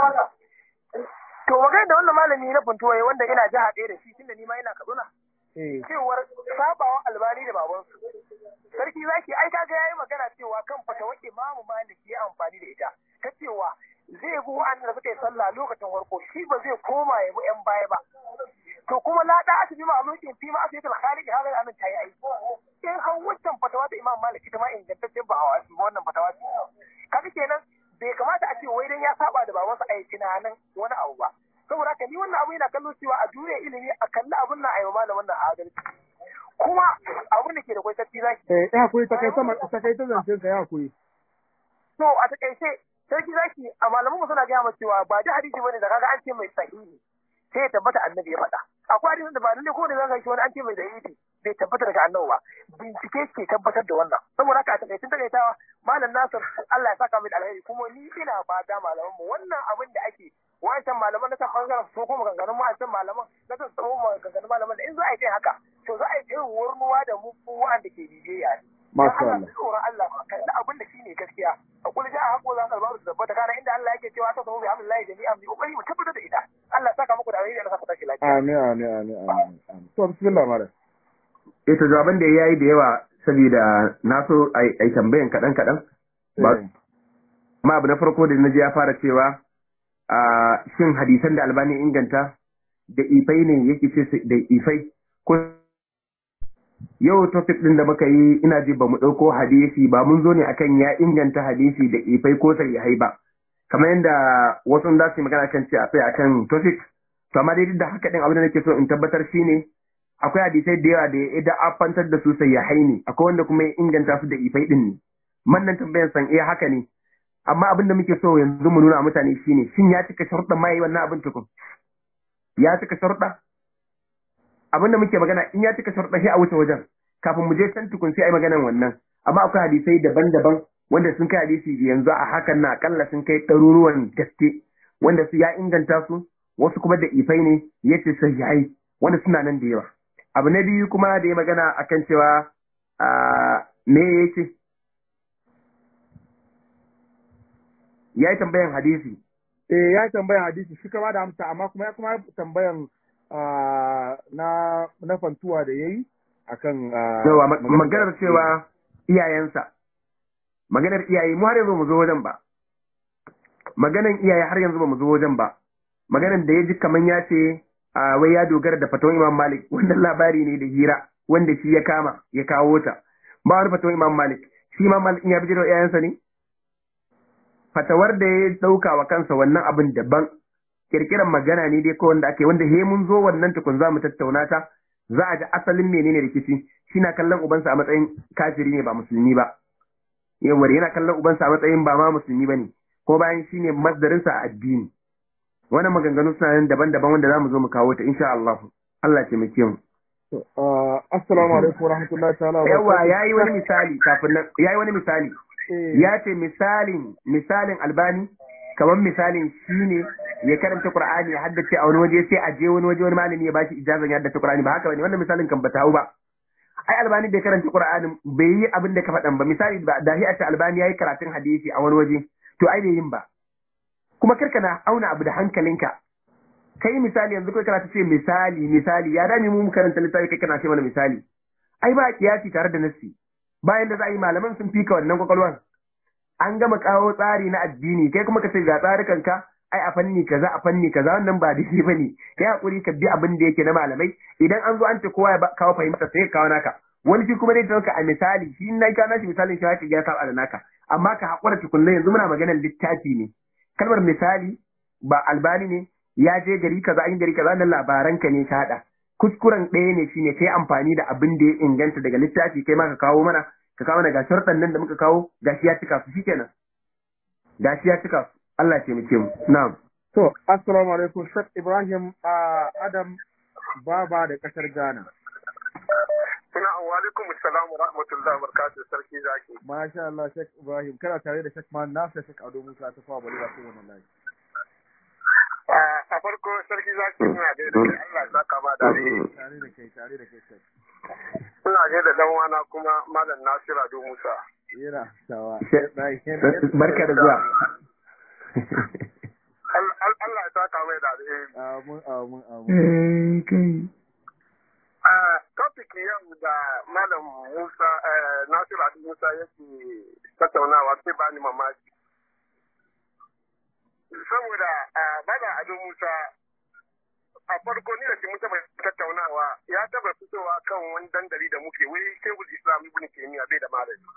To magana da wannan malami na funtuwaye wanda ina jiha ɗaya da shi tunda ni ma ina Kaduna. Cewar sabawa albani da babansu. Sarki zaki ai kaga yayi magana cewa kan fatawa imamu Malik ya amfani da ita. Ta cewa zai bi wa'anda suka yi sallah lokacin farko shi ba zai koma ya bi yan baya ba. To kuma la da asibi ma lokacin fi ma asibi al-khaliq haka da anan tayi ai. In har wancan fatawa da Imam Malik ita ma ingantaccen ba a wannan fatawa ce. Kaga kenan bai kamata a ce wai dan ya saba da babansa a yi tunanin wani abu ba. Saboda haka ni wannan abu yana kallo cewa a duniya ilimi a kalli abun nan a yi malamin nan adalci. Kuma abun da ke da kwai sarki zaki. Eh ya kuri ta kai sama ta kai ta zancen ka ya kuri. To a takaice sarki zaki a malaman mu suna gaya masa cewa ba da hadisi bane da kaga an ce mai sahihi sai ya tabbata annabi ya faɗa. Akwai hadisin da ba lalle ko ne zaka shi wani an ce mai sahihi bai tabbata daga annabi ba. Bincike ke tabbatar da wannan. Saboda haka a takaicin takaitawa malam Nasir Allah ya saka mai alheri kuma ni ina fata malaman mu wannan abin da ake wancan malaman na san bangaren su kuma maganganun wancan malaman na san tsaro maganganun malaman da in za a yi haka to za a yi irin warnuwa da mu wanda ke bibiya ne. Masha Allah. tsoron Allah kalli abin da shi ne gaskiya a kula ja a haƙo za ka ba su tabbata kana inda Allah yake cewa ta samu bi hamdillahi jami'an bi kokari mu tabbatar da ita Allah saka muku da alheri da saka tashi lafiya Amin amin amin amin. To bismillah malam. Eh to jawaban da yayi da yawa saboda na so ai tambayan kaɗan kaɗan. Ba amma abu na farko da na ji ya fara cewa a shin hadisan da albani inganta da ifai ne yake ce da ifai ko yau topic din da muka yi ina ji ba mu ɗauko hadisi ba mun zo ne akan ya inganta hadisi da ifai ko sahihai ba kamar yadda wasu za su yi magana kan ce a tsaya akan topic to amma dai duk da haka din abin da nake so in tabbatar shine akwai hadisai da yawa da ya da afantar da su sahihai ne akwai wanda kuma ya inganta su da ifai din ne mannan tambayar san eh haka ne amma abin da muke so yanzu mu nuna mutane shine shin ya cika sharuɗan ma yi wannan abin tukun ya cika sharuɗa abin da muke magana in ya cika sharuɗa sai a wuce wajen kafin mu je can tukun sai a yi maganan wannan amma akwai hadisai daban-daban wanda sun kai hadisi yanzu a hakan na akalla sun kai ɗaruruwan gaske wanda su ya inganta su wasu kuma da ifai ne ya ce sahihai wanda suna nan da yawa abu na biyu kuma da ya magana akan cewa me ya ce ya yi tambayan hadisi eh ya yi tambayan hadisi shi kama da amsa amma kuma ya kuma tambayan na na fantuwa da yayi akan yawa maganar cewa iyayensa maganar iyaye mu har yanzu mu zo wajen ba maganar iyaye har yanzu ba mu zo wajen ba maganar da ya ji kaman ya ce wai ya dogara da fatawan Imam Malik wannan labari ne da hira wanda shi ya kama ya kawo ta ba wani fatawan Imam Malik shi Imam Malik in ya bi da iyayensa ne fatawar da ya dauka wa kansa wannan abin daban kirkiran magana ne dai ko wanda ake wanda he mun zo wannan tukun za mu tattauna ta za a ji asalin menene rikici shi na kallon ubansa a matsayin kafiri ne ba musulmi ba yawar yana kallon ubansa a matsayin ba ma musulmi ba ne ko bayan shi ne masdarinsa a addini wannan maganganu suna nan daban-daban wanda za mu zo mu kawo ta insha Allah Allah ya taimake mu assalamu alaikum wa rahmatullahi ta'ala wa yawa yayi wani misali kafin nan yayi wani misali ya ce misalin misalin albani kamar misalin shine ya karanta Qur'ani ya haddace a wani waje sai a je wani waje wani malami ya bashi ijazan ya haddace Qur'ani ba haka bane wannan misalin kan bata hau ba ai albani bai karanta Qur'ani bai yi abin da ka faɗan ba misali da hi a ce albani yayi karatun hadisi a wani waje to ai bai yin ba kuma karka na auna abu da hankalinka kai misali yanzu kai karatu ce misali misali ya dami mu karanta littafi kai kana ce mana misali ai ba kiyasi tare da nassi bayan da za a yi malaman sun fika wannan kwakwalwan an gama kawo tsari na addini kai kuma ka ce ga tsarukanka ai a fanni kaza a fanni kaza wannan ba daidai bane kai hakuri ka bi abin da yake na malamai idan an zo an ce kowa ya kawo fahimta sai ka kawo naka wani shi kuma zai dauka a misali shi na kawo nashi misalin shi ya saba da naka amma ka hakura tukunna yanzu muna maganar littafi ne kalmar misali ba albani ne ya je gari kaza an gari kaza nan labaran ka ne ka hada kuskuren ɗaya ne shine kai amfani da abin da ya inganta daga littafi kai ma ka kawo mana ka kawo mana ga sharɗan nan da muka kawo gashi ya cika su shikenan gashi ya cika su Allah ya taimake mu na'am to assalamu alaikum Sheikh Ibrahim Adam Baba da kasar Ghana Ina wa alaikum assalam wa rahmatullahi wa barakatuh sarki zaki. Masha Allah Sheikh Ibrahim kana tare da Sheikh Man Nasir Sheikh Ado Musa ta fawa bari ba sai wannan layi. A farko sarki zaki ina da da Allah ya saka ma da Tare da kai tare da kai Sheikh. Ina ga da dan wana kuma Malam Nasir Ado Musa. Yana tawa. Barka da zuwa. Allah ya saka mai da alheri. Amin amin amin. kai. topic yau da Malam Musa Nasiru Adu Musa yake tattaunawa sai ba ni mamaki. Saboda Malam Adu Musa a farko ni da shi mun taɓa tattaunawa ya taɓa fitowa kan wani dandali da muke wai Shehul Islam Ibn Taymiyyah bai da malami.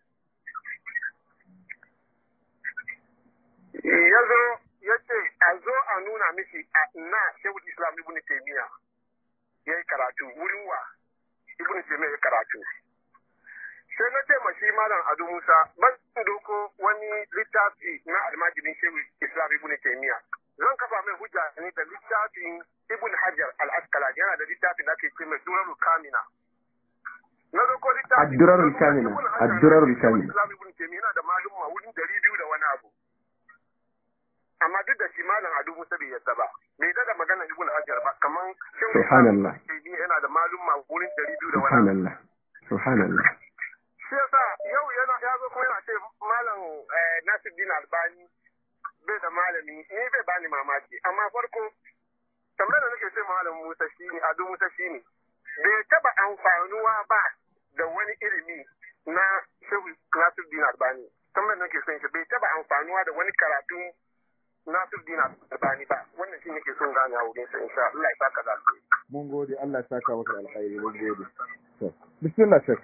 Ya zo ya ce a zo a nuna mishi a na Shehul Islam Ibn Taymiyyah ya yi karatu wurin wa ibn Taymiyyah ya karatu sai na ce ma shi malam Ado Musa ban doko wani littafi na almajirin shehu Islam ibn Taymiyyah zan kafa mai hujja ne da littafin ibn Hajar al-Asqalani yana da littafin da ake ce mai Durarul Kamina na doko littafin Ad-Durarul Kamina Ad-Durarul Kamina Islam ibn Taymiyyah yana da malumma wurin dari biyu da wani abu amma duk da shi malam Ado Musa bai yadda ba bai da magana ibn Hajar ba kaman Subhanallah yana da malumma wurin dari biyu da wani Subhanallah Subhanallah shi yasa yau yana ya zo kuma yana ce malam Nasiruddin Albani bai da malami ni bai bani mamaki amma farko tambayar da nake ce malam Musa shine Ado Musa shine bai taba amfanuwa ba da wani ilimi na Shehu Nasiruddin Albani tambayar da nake son shi bai taba amfanuwa da wani karatu Nasiruddin Albani ba wannan shi nake son gane a wurin sa insha Allah ya saka da alheri mun gode Allah ya saka maka da alkhairi mun gode to bismillah shek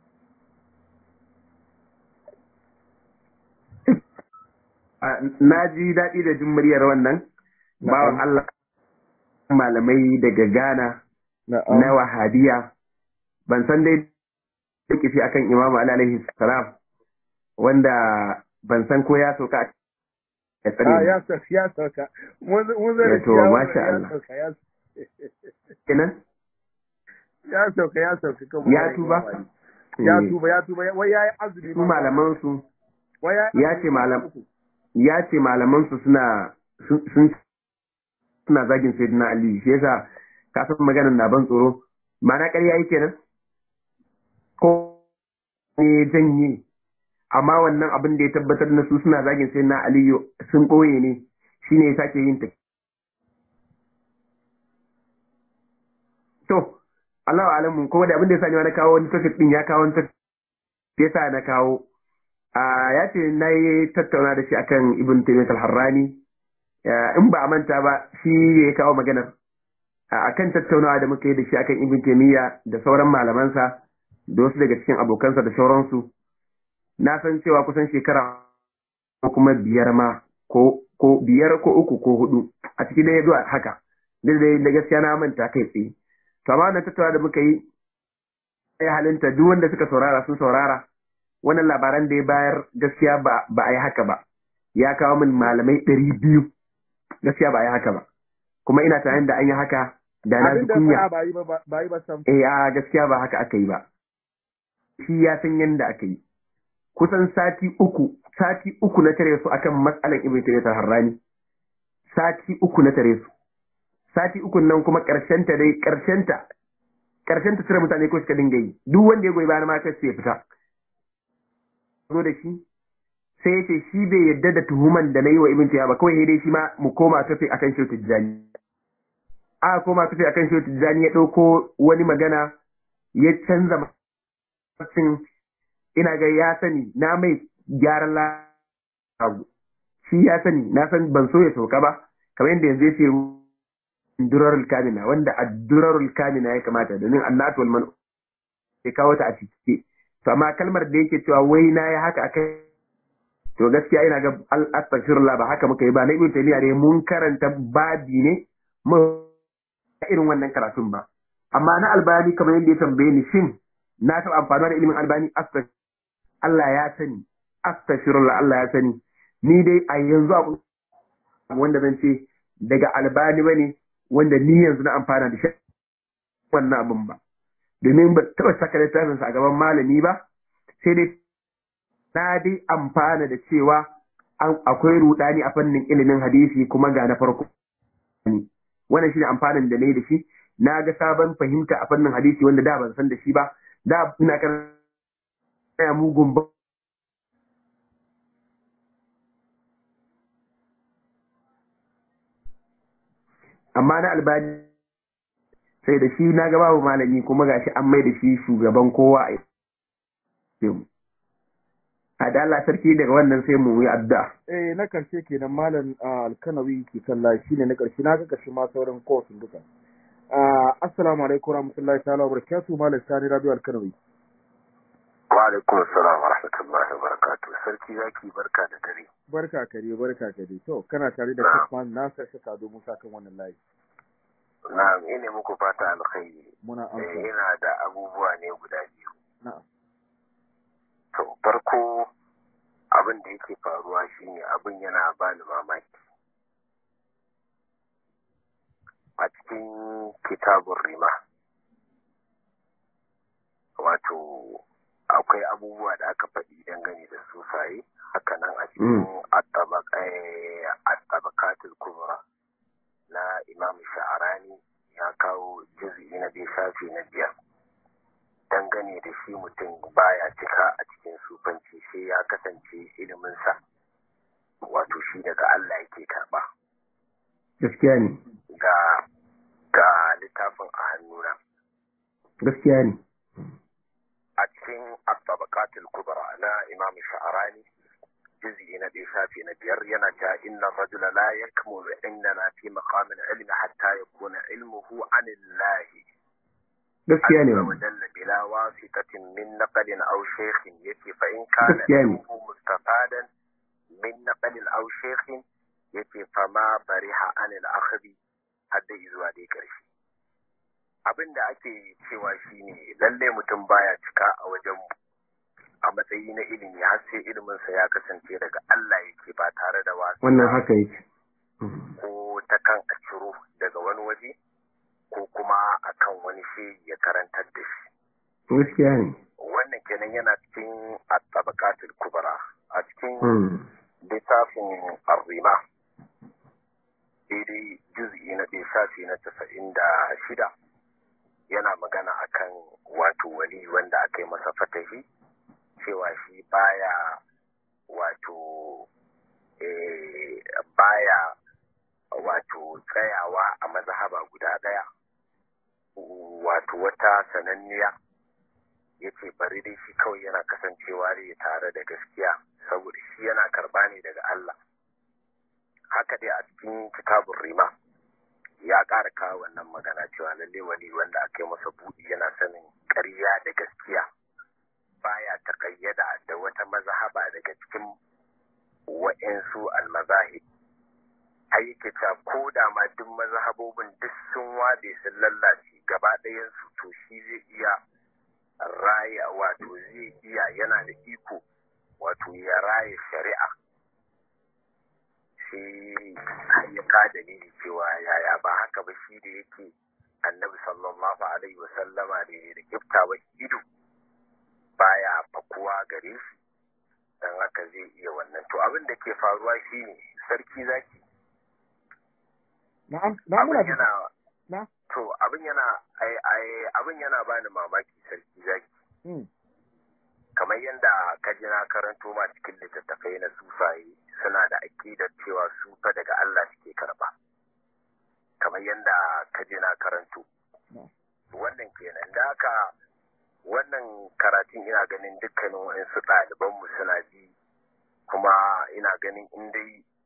na ji daɗi da jin muryar wannan bawan Allah malamai daga Ghana na wahabiya ban san dai rikici akan Imam Ali alaihi salam wanda ban san ko ya sauka ya tsare ya sauka ya sauka mun zai to masha Allah kenan ya sauka ya sauka kan ya tuba ya tuba ya tuba wai yayi azumi su malaman su ya ce malam ya ce malaman su suna sun suna zagin sayyidina Ali shi yasa ka san maganar na ban tsoro mana ƙarya yake nan ko ne janye amma wannan abin da ya tabbatar na su suna zagin sayyidina Ali sun ɓoye ne shine ya sake yin ta to Allah alamu kuma da abin da ya sani na kawo wani topic din ya kawo wani topic yasa na kawo ya ce na yi tattauna da shi akan ibn taymiyyah al-harrani in ba a manta ba shi ya kawo maganar akan tattaunawa da muka yi da shi akan ibn taymiyyah da sauran malamansa da wasu daga cikin abokansa da sauransu na san cewa kusan shekara ko kuma biyar ma ko ko biyar ko uku ko hudu a cikin da ya zuwa haka duk da gaskiya na manta kai tsaye to amma wannan tattaunawa da muka yi ya halinta duk wanda suka saurara sun saurara wannan labaran da ya bayar gaskiya ba a yi haka ba ya kawo min malamai ɗari biyu gaskiya ba a yi haka ba kuma ina tunanin da an yi haka da na ji kunya eh a gaskiya ba haka aka yi ba shi ya san yadda aka yi kusan sati uku sati uku na tare su akan matsalan ibn taymiyyah harrani sati uku na tare su sati uku nan kuma karshen ta dai karshen ta karshen ta cire mutane ko suka dinga yi duk wanda ya goyi bayan ma kai sai ya fita zo da shi sai ya ce shi bai yadda da tuhuman da na yi wa ibn tayyiba ba kawai dai shi ma mu koma tafi akan shi tijjani a koma tafi akan shi tijjani ya dauko wani magana ya canza macin ina ga ya sani na mai gyaran lagu shi ya sani na san ban so ya sauka ba kamar yadda yanzu ya ce durarul kamina wanda a durarul kamina ya kamata domin annatu wal man ya kawo ta a cike to amma kalmar da yake cewa wai na ya haka akai to gaskiya ina ga astaghfirullah ba haka muka yi ba na ibn taymiya ne mun karanta babi ne mu irin wannan karatun ba amma na albani kamar yadda ya tambaye ni shin na taɓa amfani da ilimin albani astaghfirullah Allah ya sani astaghfirullah Allah ya sani ni dai a yanzu abu wanda zan ce daga albani bane wanda ni yanzu na amfana da shi wannan abin ba domin ba taɓa saka littafinsa a gaban malami ba sai dai na dai amfana da cewa akwai rudani a fannin ilimin hadisi kuma ga na farko wannan shi ne amfanin da na yi da shi na ga sabon fahimta a fannin hadisi wanda da ban san da shi ba da ina kan mugun ba amma na albani sai da shi na ga babu malami kuma gashi an mai da shi shugaban kowa a yi a da Allah sarki daga wannan sai mu yi adda eh na karshe kenan malam alkanawi ke kalla shine na karshe na ga karshe ma sauran kowace duka assalamu alaikum warahmatullahi ta'ala wa barakatuh malam sani radio alkanawi wa alaikum assalam wa rahmatullahi wa barakatuh sarki zaki barka da dare barka kare barka kare to kana tare da Kasman Nasir Shaka do Musa kan wannan layi na'am ina muku fata alkhairi muna amsa ina da abubuwa ne guda biyu na'am to farko abin da yake faruwa shine abin yana bani mamaki a cikin kitabun rima wato akwai abubuwa da aka faɗi dangane da sufaye hakanan a cikin attabakatul kubra na imam sha'arani ya kawo juz'i na biyu shafi na biyar dangane da shi mutum baya cika a cikin sufanci sai ya kasance iliminsa wato shi daga Allah yake karɓa. gaskiya ne ga ga littafin a hannuna gaskiya ne a cikin at-tabaqatul kubra na imam sha'arani juz'i na ɗaya shafi na biyar yana ta inna rajula la yakmulu indana fi maqamin ilmi hatta yakuna ilmuhu anillahi gaskiya ne عز وجل بلا واسطة من نقل أو شيخ يتي فإن كان gaskiya ne علمه مستفادا من نقل أو شيخ يتي فما برح عن الأخذ حتى إذوا دي كرشي abin da ake cewa shine lalle mutum baya cika a wajen a matsayi na ilimi har sai iliminsa ya kasance daga Allah yake ba tare da wasu wannan haka yake ko ta kan a ciro daga wani waje ko kuma akan wani shi ya karantar da shi gaskiya ne wannan kenan yana cikin at-tabaqatul kubra a cikin Hmm. littafin arrima daidai juz'i na ɗaya shafi na casa'in da shida yana magana akan wato wali wanda aka yi masa fatahi cewa shi baya wato eh, baya wato tsayawa a mazhaba guda ɗaya wato wata sananniya ya ce bari dai shi kawai yana kasancewa ne tare da gaskiya saboda shi yana karba ne daga Allah haka dai a cikin kitabun rima ya ƙara kawo wannan magana cewa lalle wani wanda aka yi masa buɗi yana sanin ƙarya da gaskiya baya taƙayyada da wata mazhaba daga cikin wa'insu almazahib har yake cewa ko da ma duk mazhabobin duk sun wade sun lallace gaba ɗayan su to shi zai iya raya wato zai iya yana da iko wato ya raya shari'a sai har ya ka dalili cewa yaya ba haka ba shi da yake annabi sallallahu alaihi wasallama da da kiftawa ido baya fakuwa gare shi dan haka zai iya wannan to abin da ke faruwa shine sarki zaki na'am na muna abin ji yana na to abin yana ai ai abin yana bani mamaki sarki zaki hmm. kamar yadda ka ji na karanto ma cikin littattafai na sufaye suna da aƙidar cewa su fa daga Allah suke karba kamar yadda ka ji na karanto wannan kenan da haka wannan karatun ina ganin dukkanin waɗansu ɗalibanmu suna ji kuma ina ganin in dai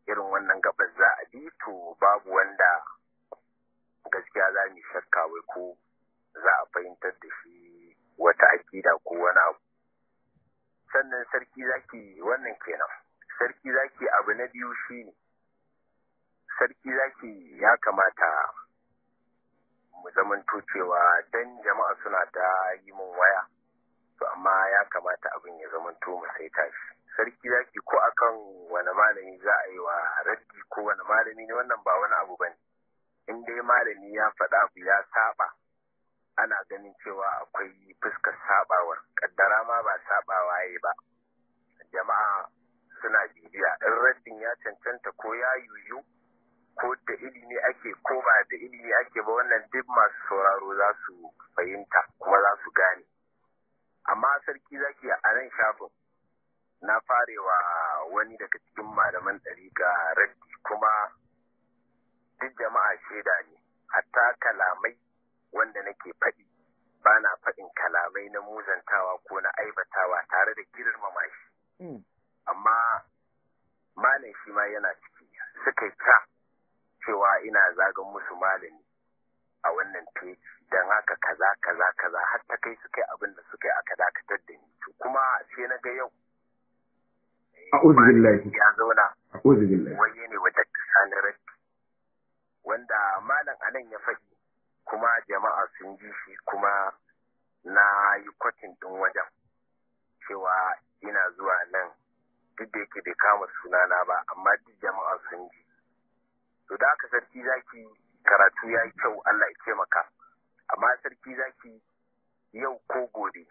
irin wannan gabar za a bi to babu wanda gaskiya za mu shakka wai ko za a fahimtar da shi wata akida ko wani abu sannan sarki zaki wannan kenan sarki zaki abu na biyu shine sarki zaki ya kamata mu zamanto cewa dan jama'a suna ta yi min waya to amma ya kamata abin ya zamanto mu sai tashi sarki zaki ko akan wani malami za a yi wa raddi ko wani malami ne wannan ba wani abu bane in dai malami ya faɗa abu ya saba ana ganin cewa akwai fuskar sabawar kaddara ma ba sabawa yayi ba jama'a suna bibiya in raddin ya cancanta ko ya yuyu ko da ilimi ake ko ba da ilimi ake ba wannan duk masu sauraro za su fahimta kuma za su gane amma sarki zaki a nan shafin na farewa wani daga cikin malaman ɗariƙa raddi kuma duk jama'a shaida ne hatta kalamai wanda nake faɗi ba na faɗin kalamai na muzantawa ko na aibatawa tare da girmama shi amma malam shi ma yana ciki suka ta cewa ina zagan musu malami a wannan peji don haka kaza kaza kaza har ta kai suka yi abin da suka yi aka dakatar da ni kuma sai na ga yau a'udhu billahi ya zauna a'udhu billahi waye ne wata sani raddi wanda malam anan ya faɗi kuma jama'a sun ji shi kuma na yi kwatin ɗin wajen cewa ina zuwa nan duk da yake bai kama sunana ba amma duk jama'a sun ji to da aka sarki zaki karatu ya yi kyau Allah ya taimaka amma sarki zaki yau ko gobe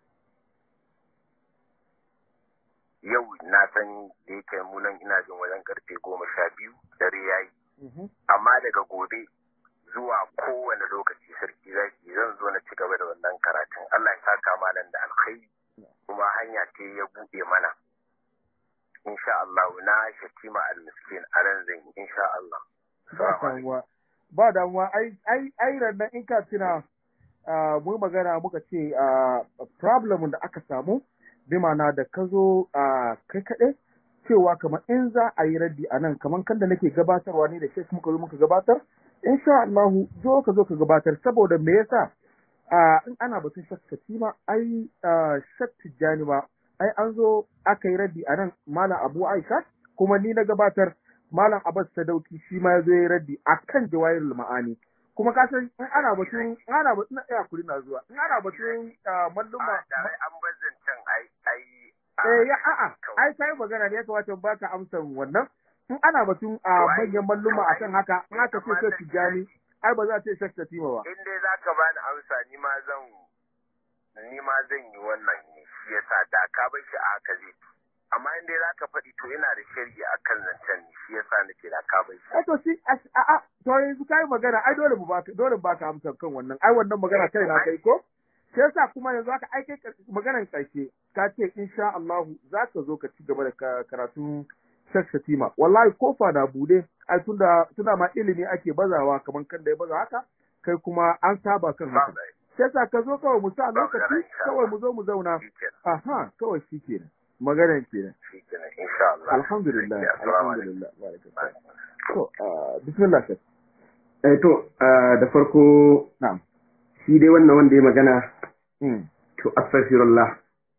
yau na san da yake munan ina jin wajen karfe goma sha biyu dare ya yi amma daga gobe zuwa kowane lokaci sarki zaki zan zo na ci gaba da wannan karatun Allah ya saka malam da alkhairi kuma hanya ce ya buɗe mana insha Allah na shatima al-miskin a ran zan yi insha Allah ba damuwa ba damuwa ai ai ai rannan in ka tuna mu magana muka ce problem da aka samu bi ma'ana da ka zo kai kaɗai cewa kamar in za a yi raddi a nan kamar kan da nake gabatarwa ne da shi muka zo muka gabatar insha Allahu zo ka zo ka gabatar saboda me yasa in ana batun shakka ma ai shak tijjani ba ai an zo aka yi raddi a nan malam Abu Aisha kuma ni na gabatar malam Abbas Sadauki shi ma ya zo ya raddi akan jawahirul ma'ani kuma ka san in ana batun in ana batun ya kuri na zuwa in ana batun malluma an bazancan ai ai eh ya a'a ai kai magana ne ya kamata ba ka amsa wannan in ana batun a manyan malluma akan haka in aka ce sai tijani ai ba za ta yi shakka tima ba in dai zaka bani amsa ni ma zan ni ma zan yi wannan ne shi yasa da ka bar shi a haka zai amma in dai zaka faɗi to ina da shari'a akan zancen ne shi yasa nake da ka bar shi to shi a a to yanzu kai magana ai dole mu baka dole baka amsa kan wannan ai wannan magana kai na kai ko shi yasa kuma yanzu aka aike maganan karshe ka ce insha Allah za ka zo ka ci gaba da karatun Sheikh Shatima wallahi kofa na bude ai tunda tunda ma ilimi ake bazawa kamar kan da ya baza haka kai kuma an saba kan haka shi yasa ka zo kawai mu sa lokaci kawai mu zo mu zauna aha kawai shi kenan maganan kenan insha Allah alhamdulillah alhamdulillah to bismillah shek eh to da farko na'am shi dai wannan wanda ya magana to astaghfirullah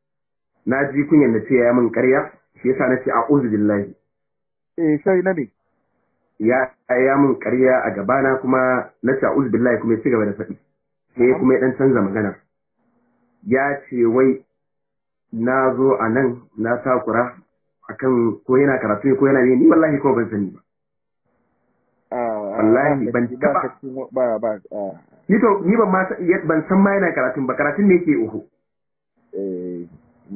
na ji kunyan da ce ya min ƙarya shi yasa na ce a'udhu billahi eh sai na ne ya ya min ƙarya a gabana kuma na ce a'udhu billahi kuma ya ci gaba da faɗi sai kuma ya dan canza magana ya ce wai na zo a nan na takura akan ko yana karatu ko yana ne ni wallahi ko ban sani ba wallahi ban taba ba ba ni to ni ban ma ban san ma yana karatun ba karatun ne yake uhu eh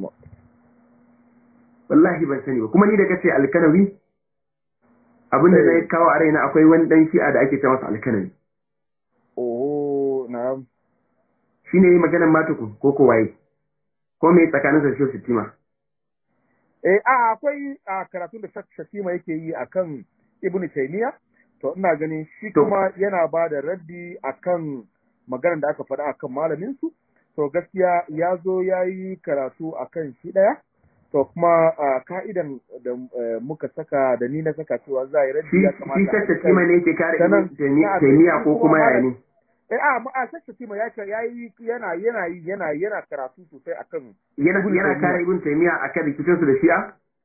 wallahi ban sani ba kuma ni da kace alkanawi abinda na kawo a raina akwai wani dan shi'a da ake ce masa alkanawi oh na'am shine yi maganar matuku ko ko waye ko me tsakanin sa shi sitima eh a akwai a karatun da Shakima yake yi akan Ibn Taymiyyah to ina ganin shi kuma yana ba da raddi akan maganar da aka faɗa akan malamin su to gaskiya ya zo ya yi karatu akan shi ɗaya to kuma ka'idan da muka saka da ni na saka cewa za a yi raddi ya kamata shi shakka kima ne yake kare ibn taymiya ko kuma yaya ne eh a a shakka kima ya ce yayi yana yana yana yana karatu sosai akan yana yana kare ibn taymiya akan rikicin su da shi'a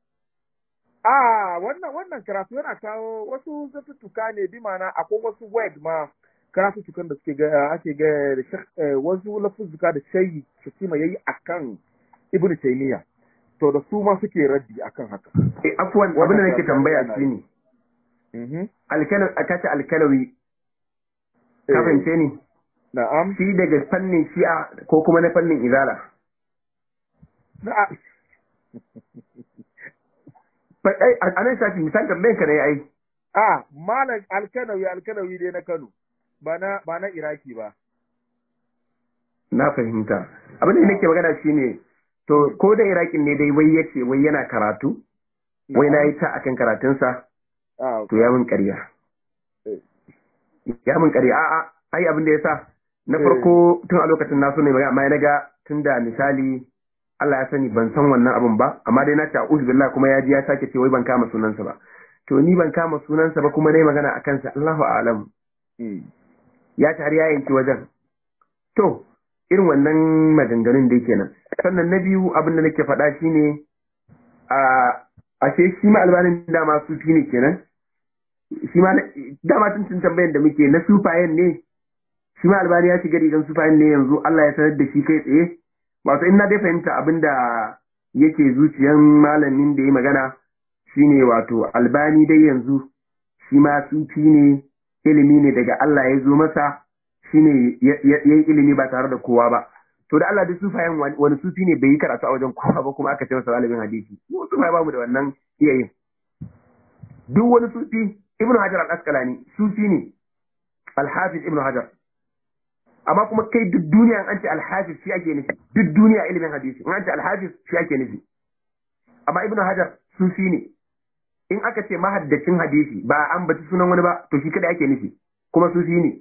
a wannan wannan karatu yana kawo wasu zatuttuka ne bi mana akwai wasu word ma karatuttukan da suke ga ake ga da wasu lafuzzuka da shayi shakima yayi akan ibn taymiya to da su ma suke raddi akan haka. Eh afwan abin da nake tambaya shi ne. Alkalawi akace alkalawi. Ka fahimce ni? Na'am. Shi daga fannin shi'a ko kuma na fannin izala. Na'am. Ai a nan shafi misal tambayan ka ne ai. A malam alkalawi alkalawi dai na Kano ba na ba na Iraki ba. Na fahimta. Abin da nake magana shine To, ko da Iraƙin ne dai wai yace wai yana karatu, wai na yi ta akan karatunsa, to ya mun ƙarya. Ya mun ƙarya, a'a, ai abin da ya sa, na farko tun a lokacin na so ne magana, amma na ga tun da misali Allah ya sani ban san wannan abin ba, amma dai na ce a'udhu billah kuma ya ji ya sake ce wai ban kama sunansa ba. To ni ban kama sunansa ba kuma dai magana a kansa Allahu a'lam. Ya tare ya yanki wajen. To, irin wannan maganganun dai kenan. sannan na biyu abin da nake faɗa shine a ashe shi ma albanin dama sufi ne kenan shi ma dama tun tun tambayan da muke na sufayen ne shi ma albani ya shiga rigan sufayen ne yanzu Allah ya sanar da shi kai tsaye wato in na dai fahimta abin da yake zuciyan malamin da ya magana shine wato albani dai yanzu shi ma sufi ne ilimi ne daga Allah ya zo masa shine ya yi ilimi ba tare da kowa ba to da Allah duk sufayen wani sufi ne bai yi karatu a wajen kowa ba kuma aka ce masa malamin hadisi mu sufaye ba mu da wannan iyayen duk wani sufi ibnu hajar al-asqalani sufi ne al-hafiz ibnu hajar amma kuma kai duk duniya an ce al-hafiz shi ake nufi duk duniya ilimin hadisi in an ce al-hafiz shi ake nufi amma ibnu hajar sufi ne in aka ce mahaddacin hadisi ba an baci sunan wani ba to shi kada ake nufi kuma sufi ne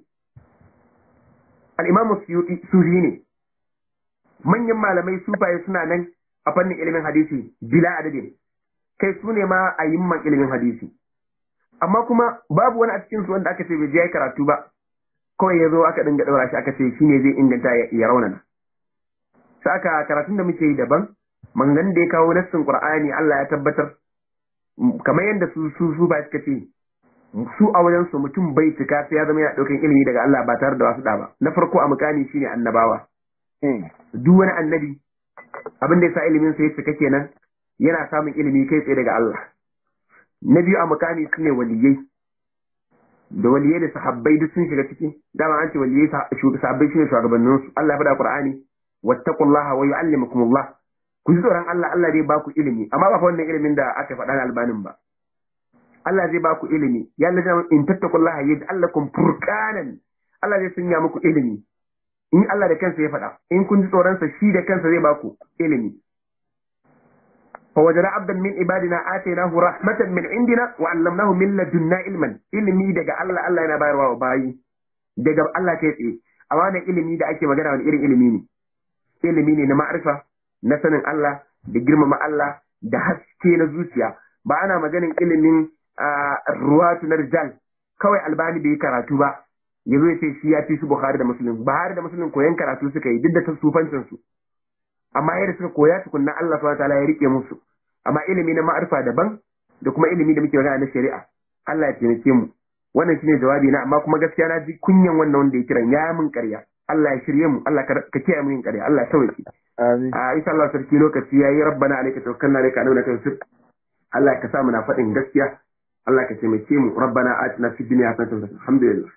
al-imamu suyuti sufi ne manyan malamai sufaye suna nan a fannin ilimin hadisi bila adadin kai su ne ma a yimman ilimin hadisi amma kuma babu wani a cikin su wanda aka ce bai je ya karatu ba kawai ya zo aka dinga daura shi aka ce shi ne zai inganta ya raunana sai aka karatun da muke yi daban mangan da ya kawo nassin qur'ani Allah ya tabbatar kamar yadda su su su ba suka ce su a wajen su mutum bai cika sai ya zama yana daukan ilimi daga Allah ba tare da wasu da ba na farko a mukami shine annabawa duk wani annabi abin da ya sa ilimin sa ya cika kenan yana samun ilimi kai tsaye daga Allah na biyu a mukami su ne waliyai da waliyai da sahabbai duk sun shiga ciki dama an ce waliyai sahabbai shine shugabannin su Allah ya faɗa Qur'ani wattaqullaha wa yu'allimukumullah ku ji tsoron Allah Allah zai baku ilimi amma ba fa wannan ilimin da aka faɗa na albanin ba Allah zai baku ilimi ya Allah in tattaqullaha yaj'al lakum furqanan Allah zai sanya muku ilimi in Allah da kansa ya faɗa in kun ji tsoronsa shi da kansa zai baku ilimi fa wajara abdan min ibadina atainahu rahmatan min indina wa allamnahu min ladunna ilman ilimi daga Allah Allah yana bayarwa wa bayi daga Allah kai tsaye a wannan ilimi da ake magana wani irin ilimi ne ilimi ne na ma'arifa na sanin Allah da girmama Allah da haske na zuciya ba ana maganin ilimin ruwatu na rijal kawai albani bai karatu ba ya zo ya ce shi ya fi su Bukhari da Muslim Bukhari da Muslim koyan karatu suka yi duk da tasufancin su amma yadda suka koya tukunna Allah subhanahu wataala ya rike musu amma ilimi na ma'arifa daban da kuma ilimi da muke magana na shari'a Allah ya taimake mu wannan shine jawabi na amma kuma gaskiya na ji kunyan wannan wanda ya kiran ya min ƙarya Allah ya shirye mu Allah ka kiyaye mu yin ƙarya Allah ya sauke amin a insha Allah sarki lokaci yayi rabbana alayka tawakkalna alayka anuna tawsir Allah ka sa mu na faɗin gaskiya Allah ka taimake mu rabbana atina fid dunya hasanatan alhamdulillah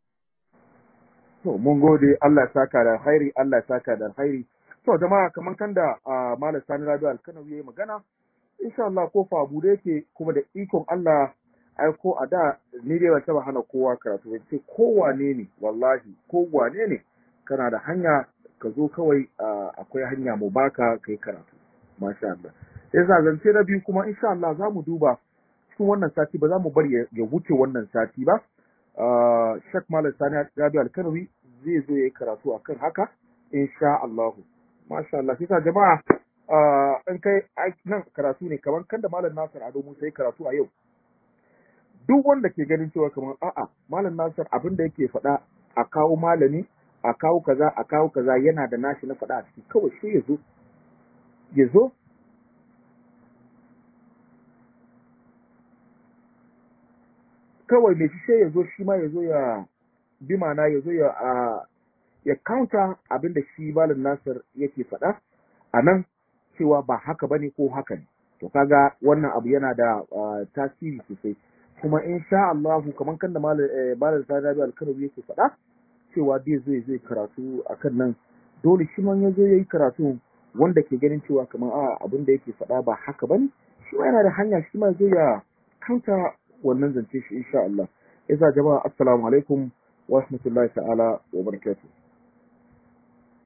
To, mun gode Allah ya saka da alkhairi, Allah ya saka da alkhairi. To, jama'a kamar kan da Malam Sani Rabi Alkanawi ya yi magana, insha Allah ko fa abu da yake kuma da ikon Allah ai ko a da ni dai ban taba hana kowa karatu ba ce kowane ne wallahi kowane ne kana da hanya ka zo kawai akwai hanya mu baka kai karatu masha Allah sai za zance na biyu kuma insha Allah za mu duba cikin wannan sati ba za mu bari ya wuce wannan sati ba Shek Malam Sani Rabi Alkanawi zai zo ya yi karatu akan haka insha Allah masha Allah sai jama'a in kai nan karatu ne kamar kan da malam Nasir Ado Musa yi karatu a yau duk wanda ke ganin cewa kamar a'a malam Nasir abin da yake faɗa a kawo malami a kawo kaza a kawo kaza yana da nashi na faɗa a ciki kawai shi ya zo ya zo kawai mai shi ya zo shi ma ya zo ya bi mana ya zo ya ya counter abin da shi malam Nasir yake faɗa a nan cewa ba haka bane ko haka ne to kaga wannan abu yana da tasiri sosai kuma insha Allah kamar kan da malam Sadabi Alkanawi yake faɗa cewa zai zo zai karatu akan nan dole shi man ya zo yayi karatu wanda ke ganin cewa kamar a abin da yake faɗa ba haka bane shi ma yana da hanya shi ma zai ya kanta wannan zance shi insha Allah yasa jama'a assalamu alaikum wa rahmatullahi ta'ala wa barakatuh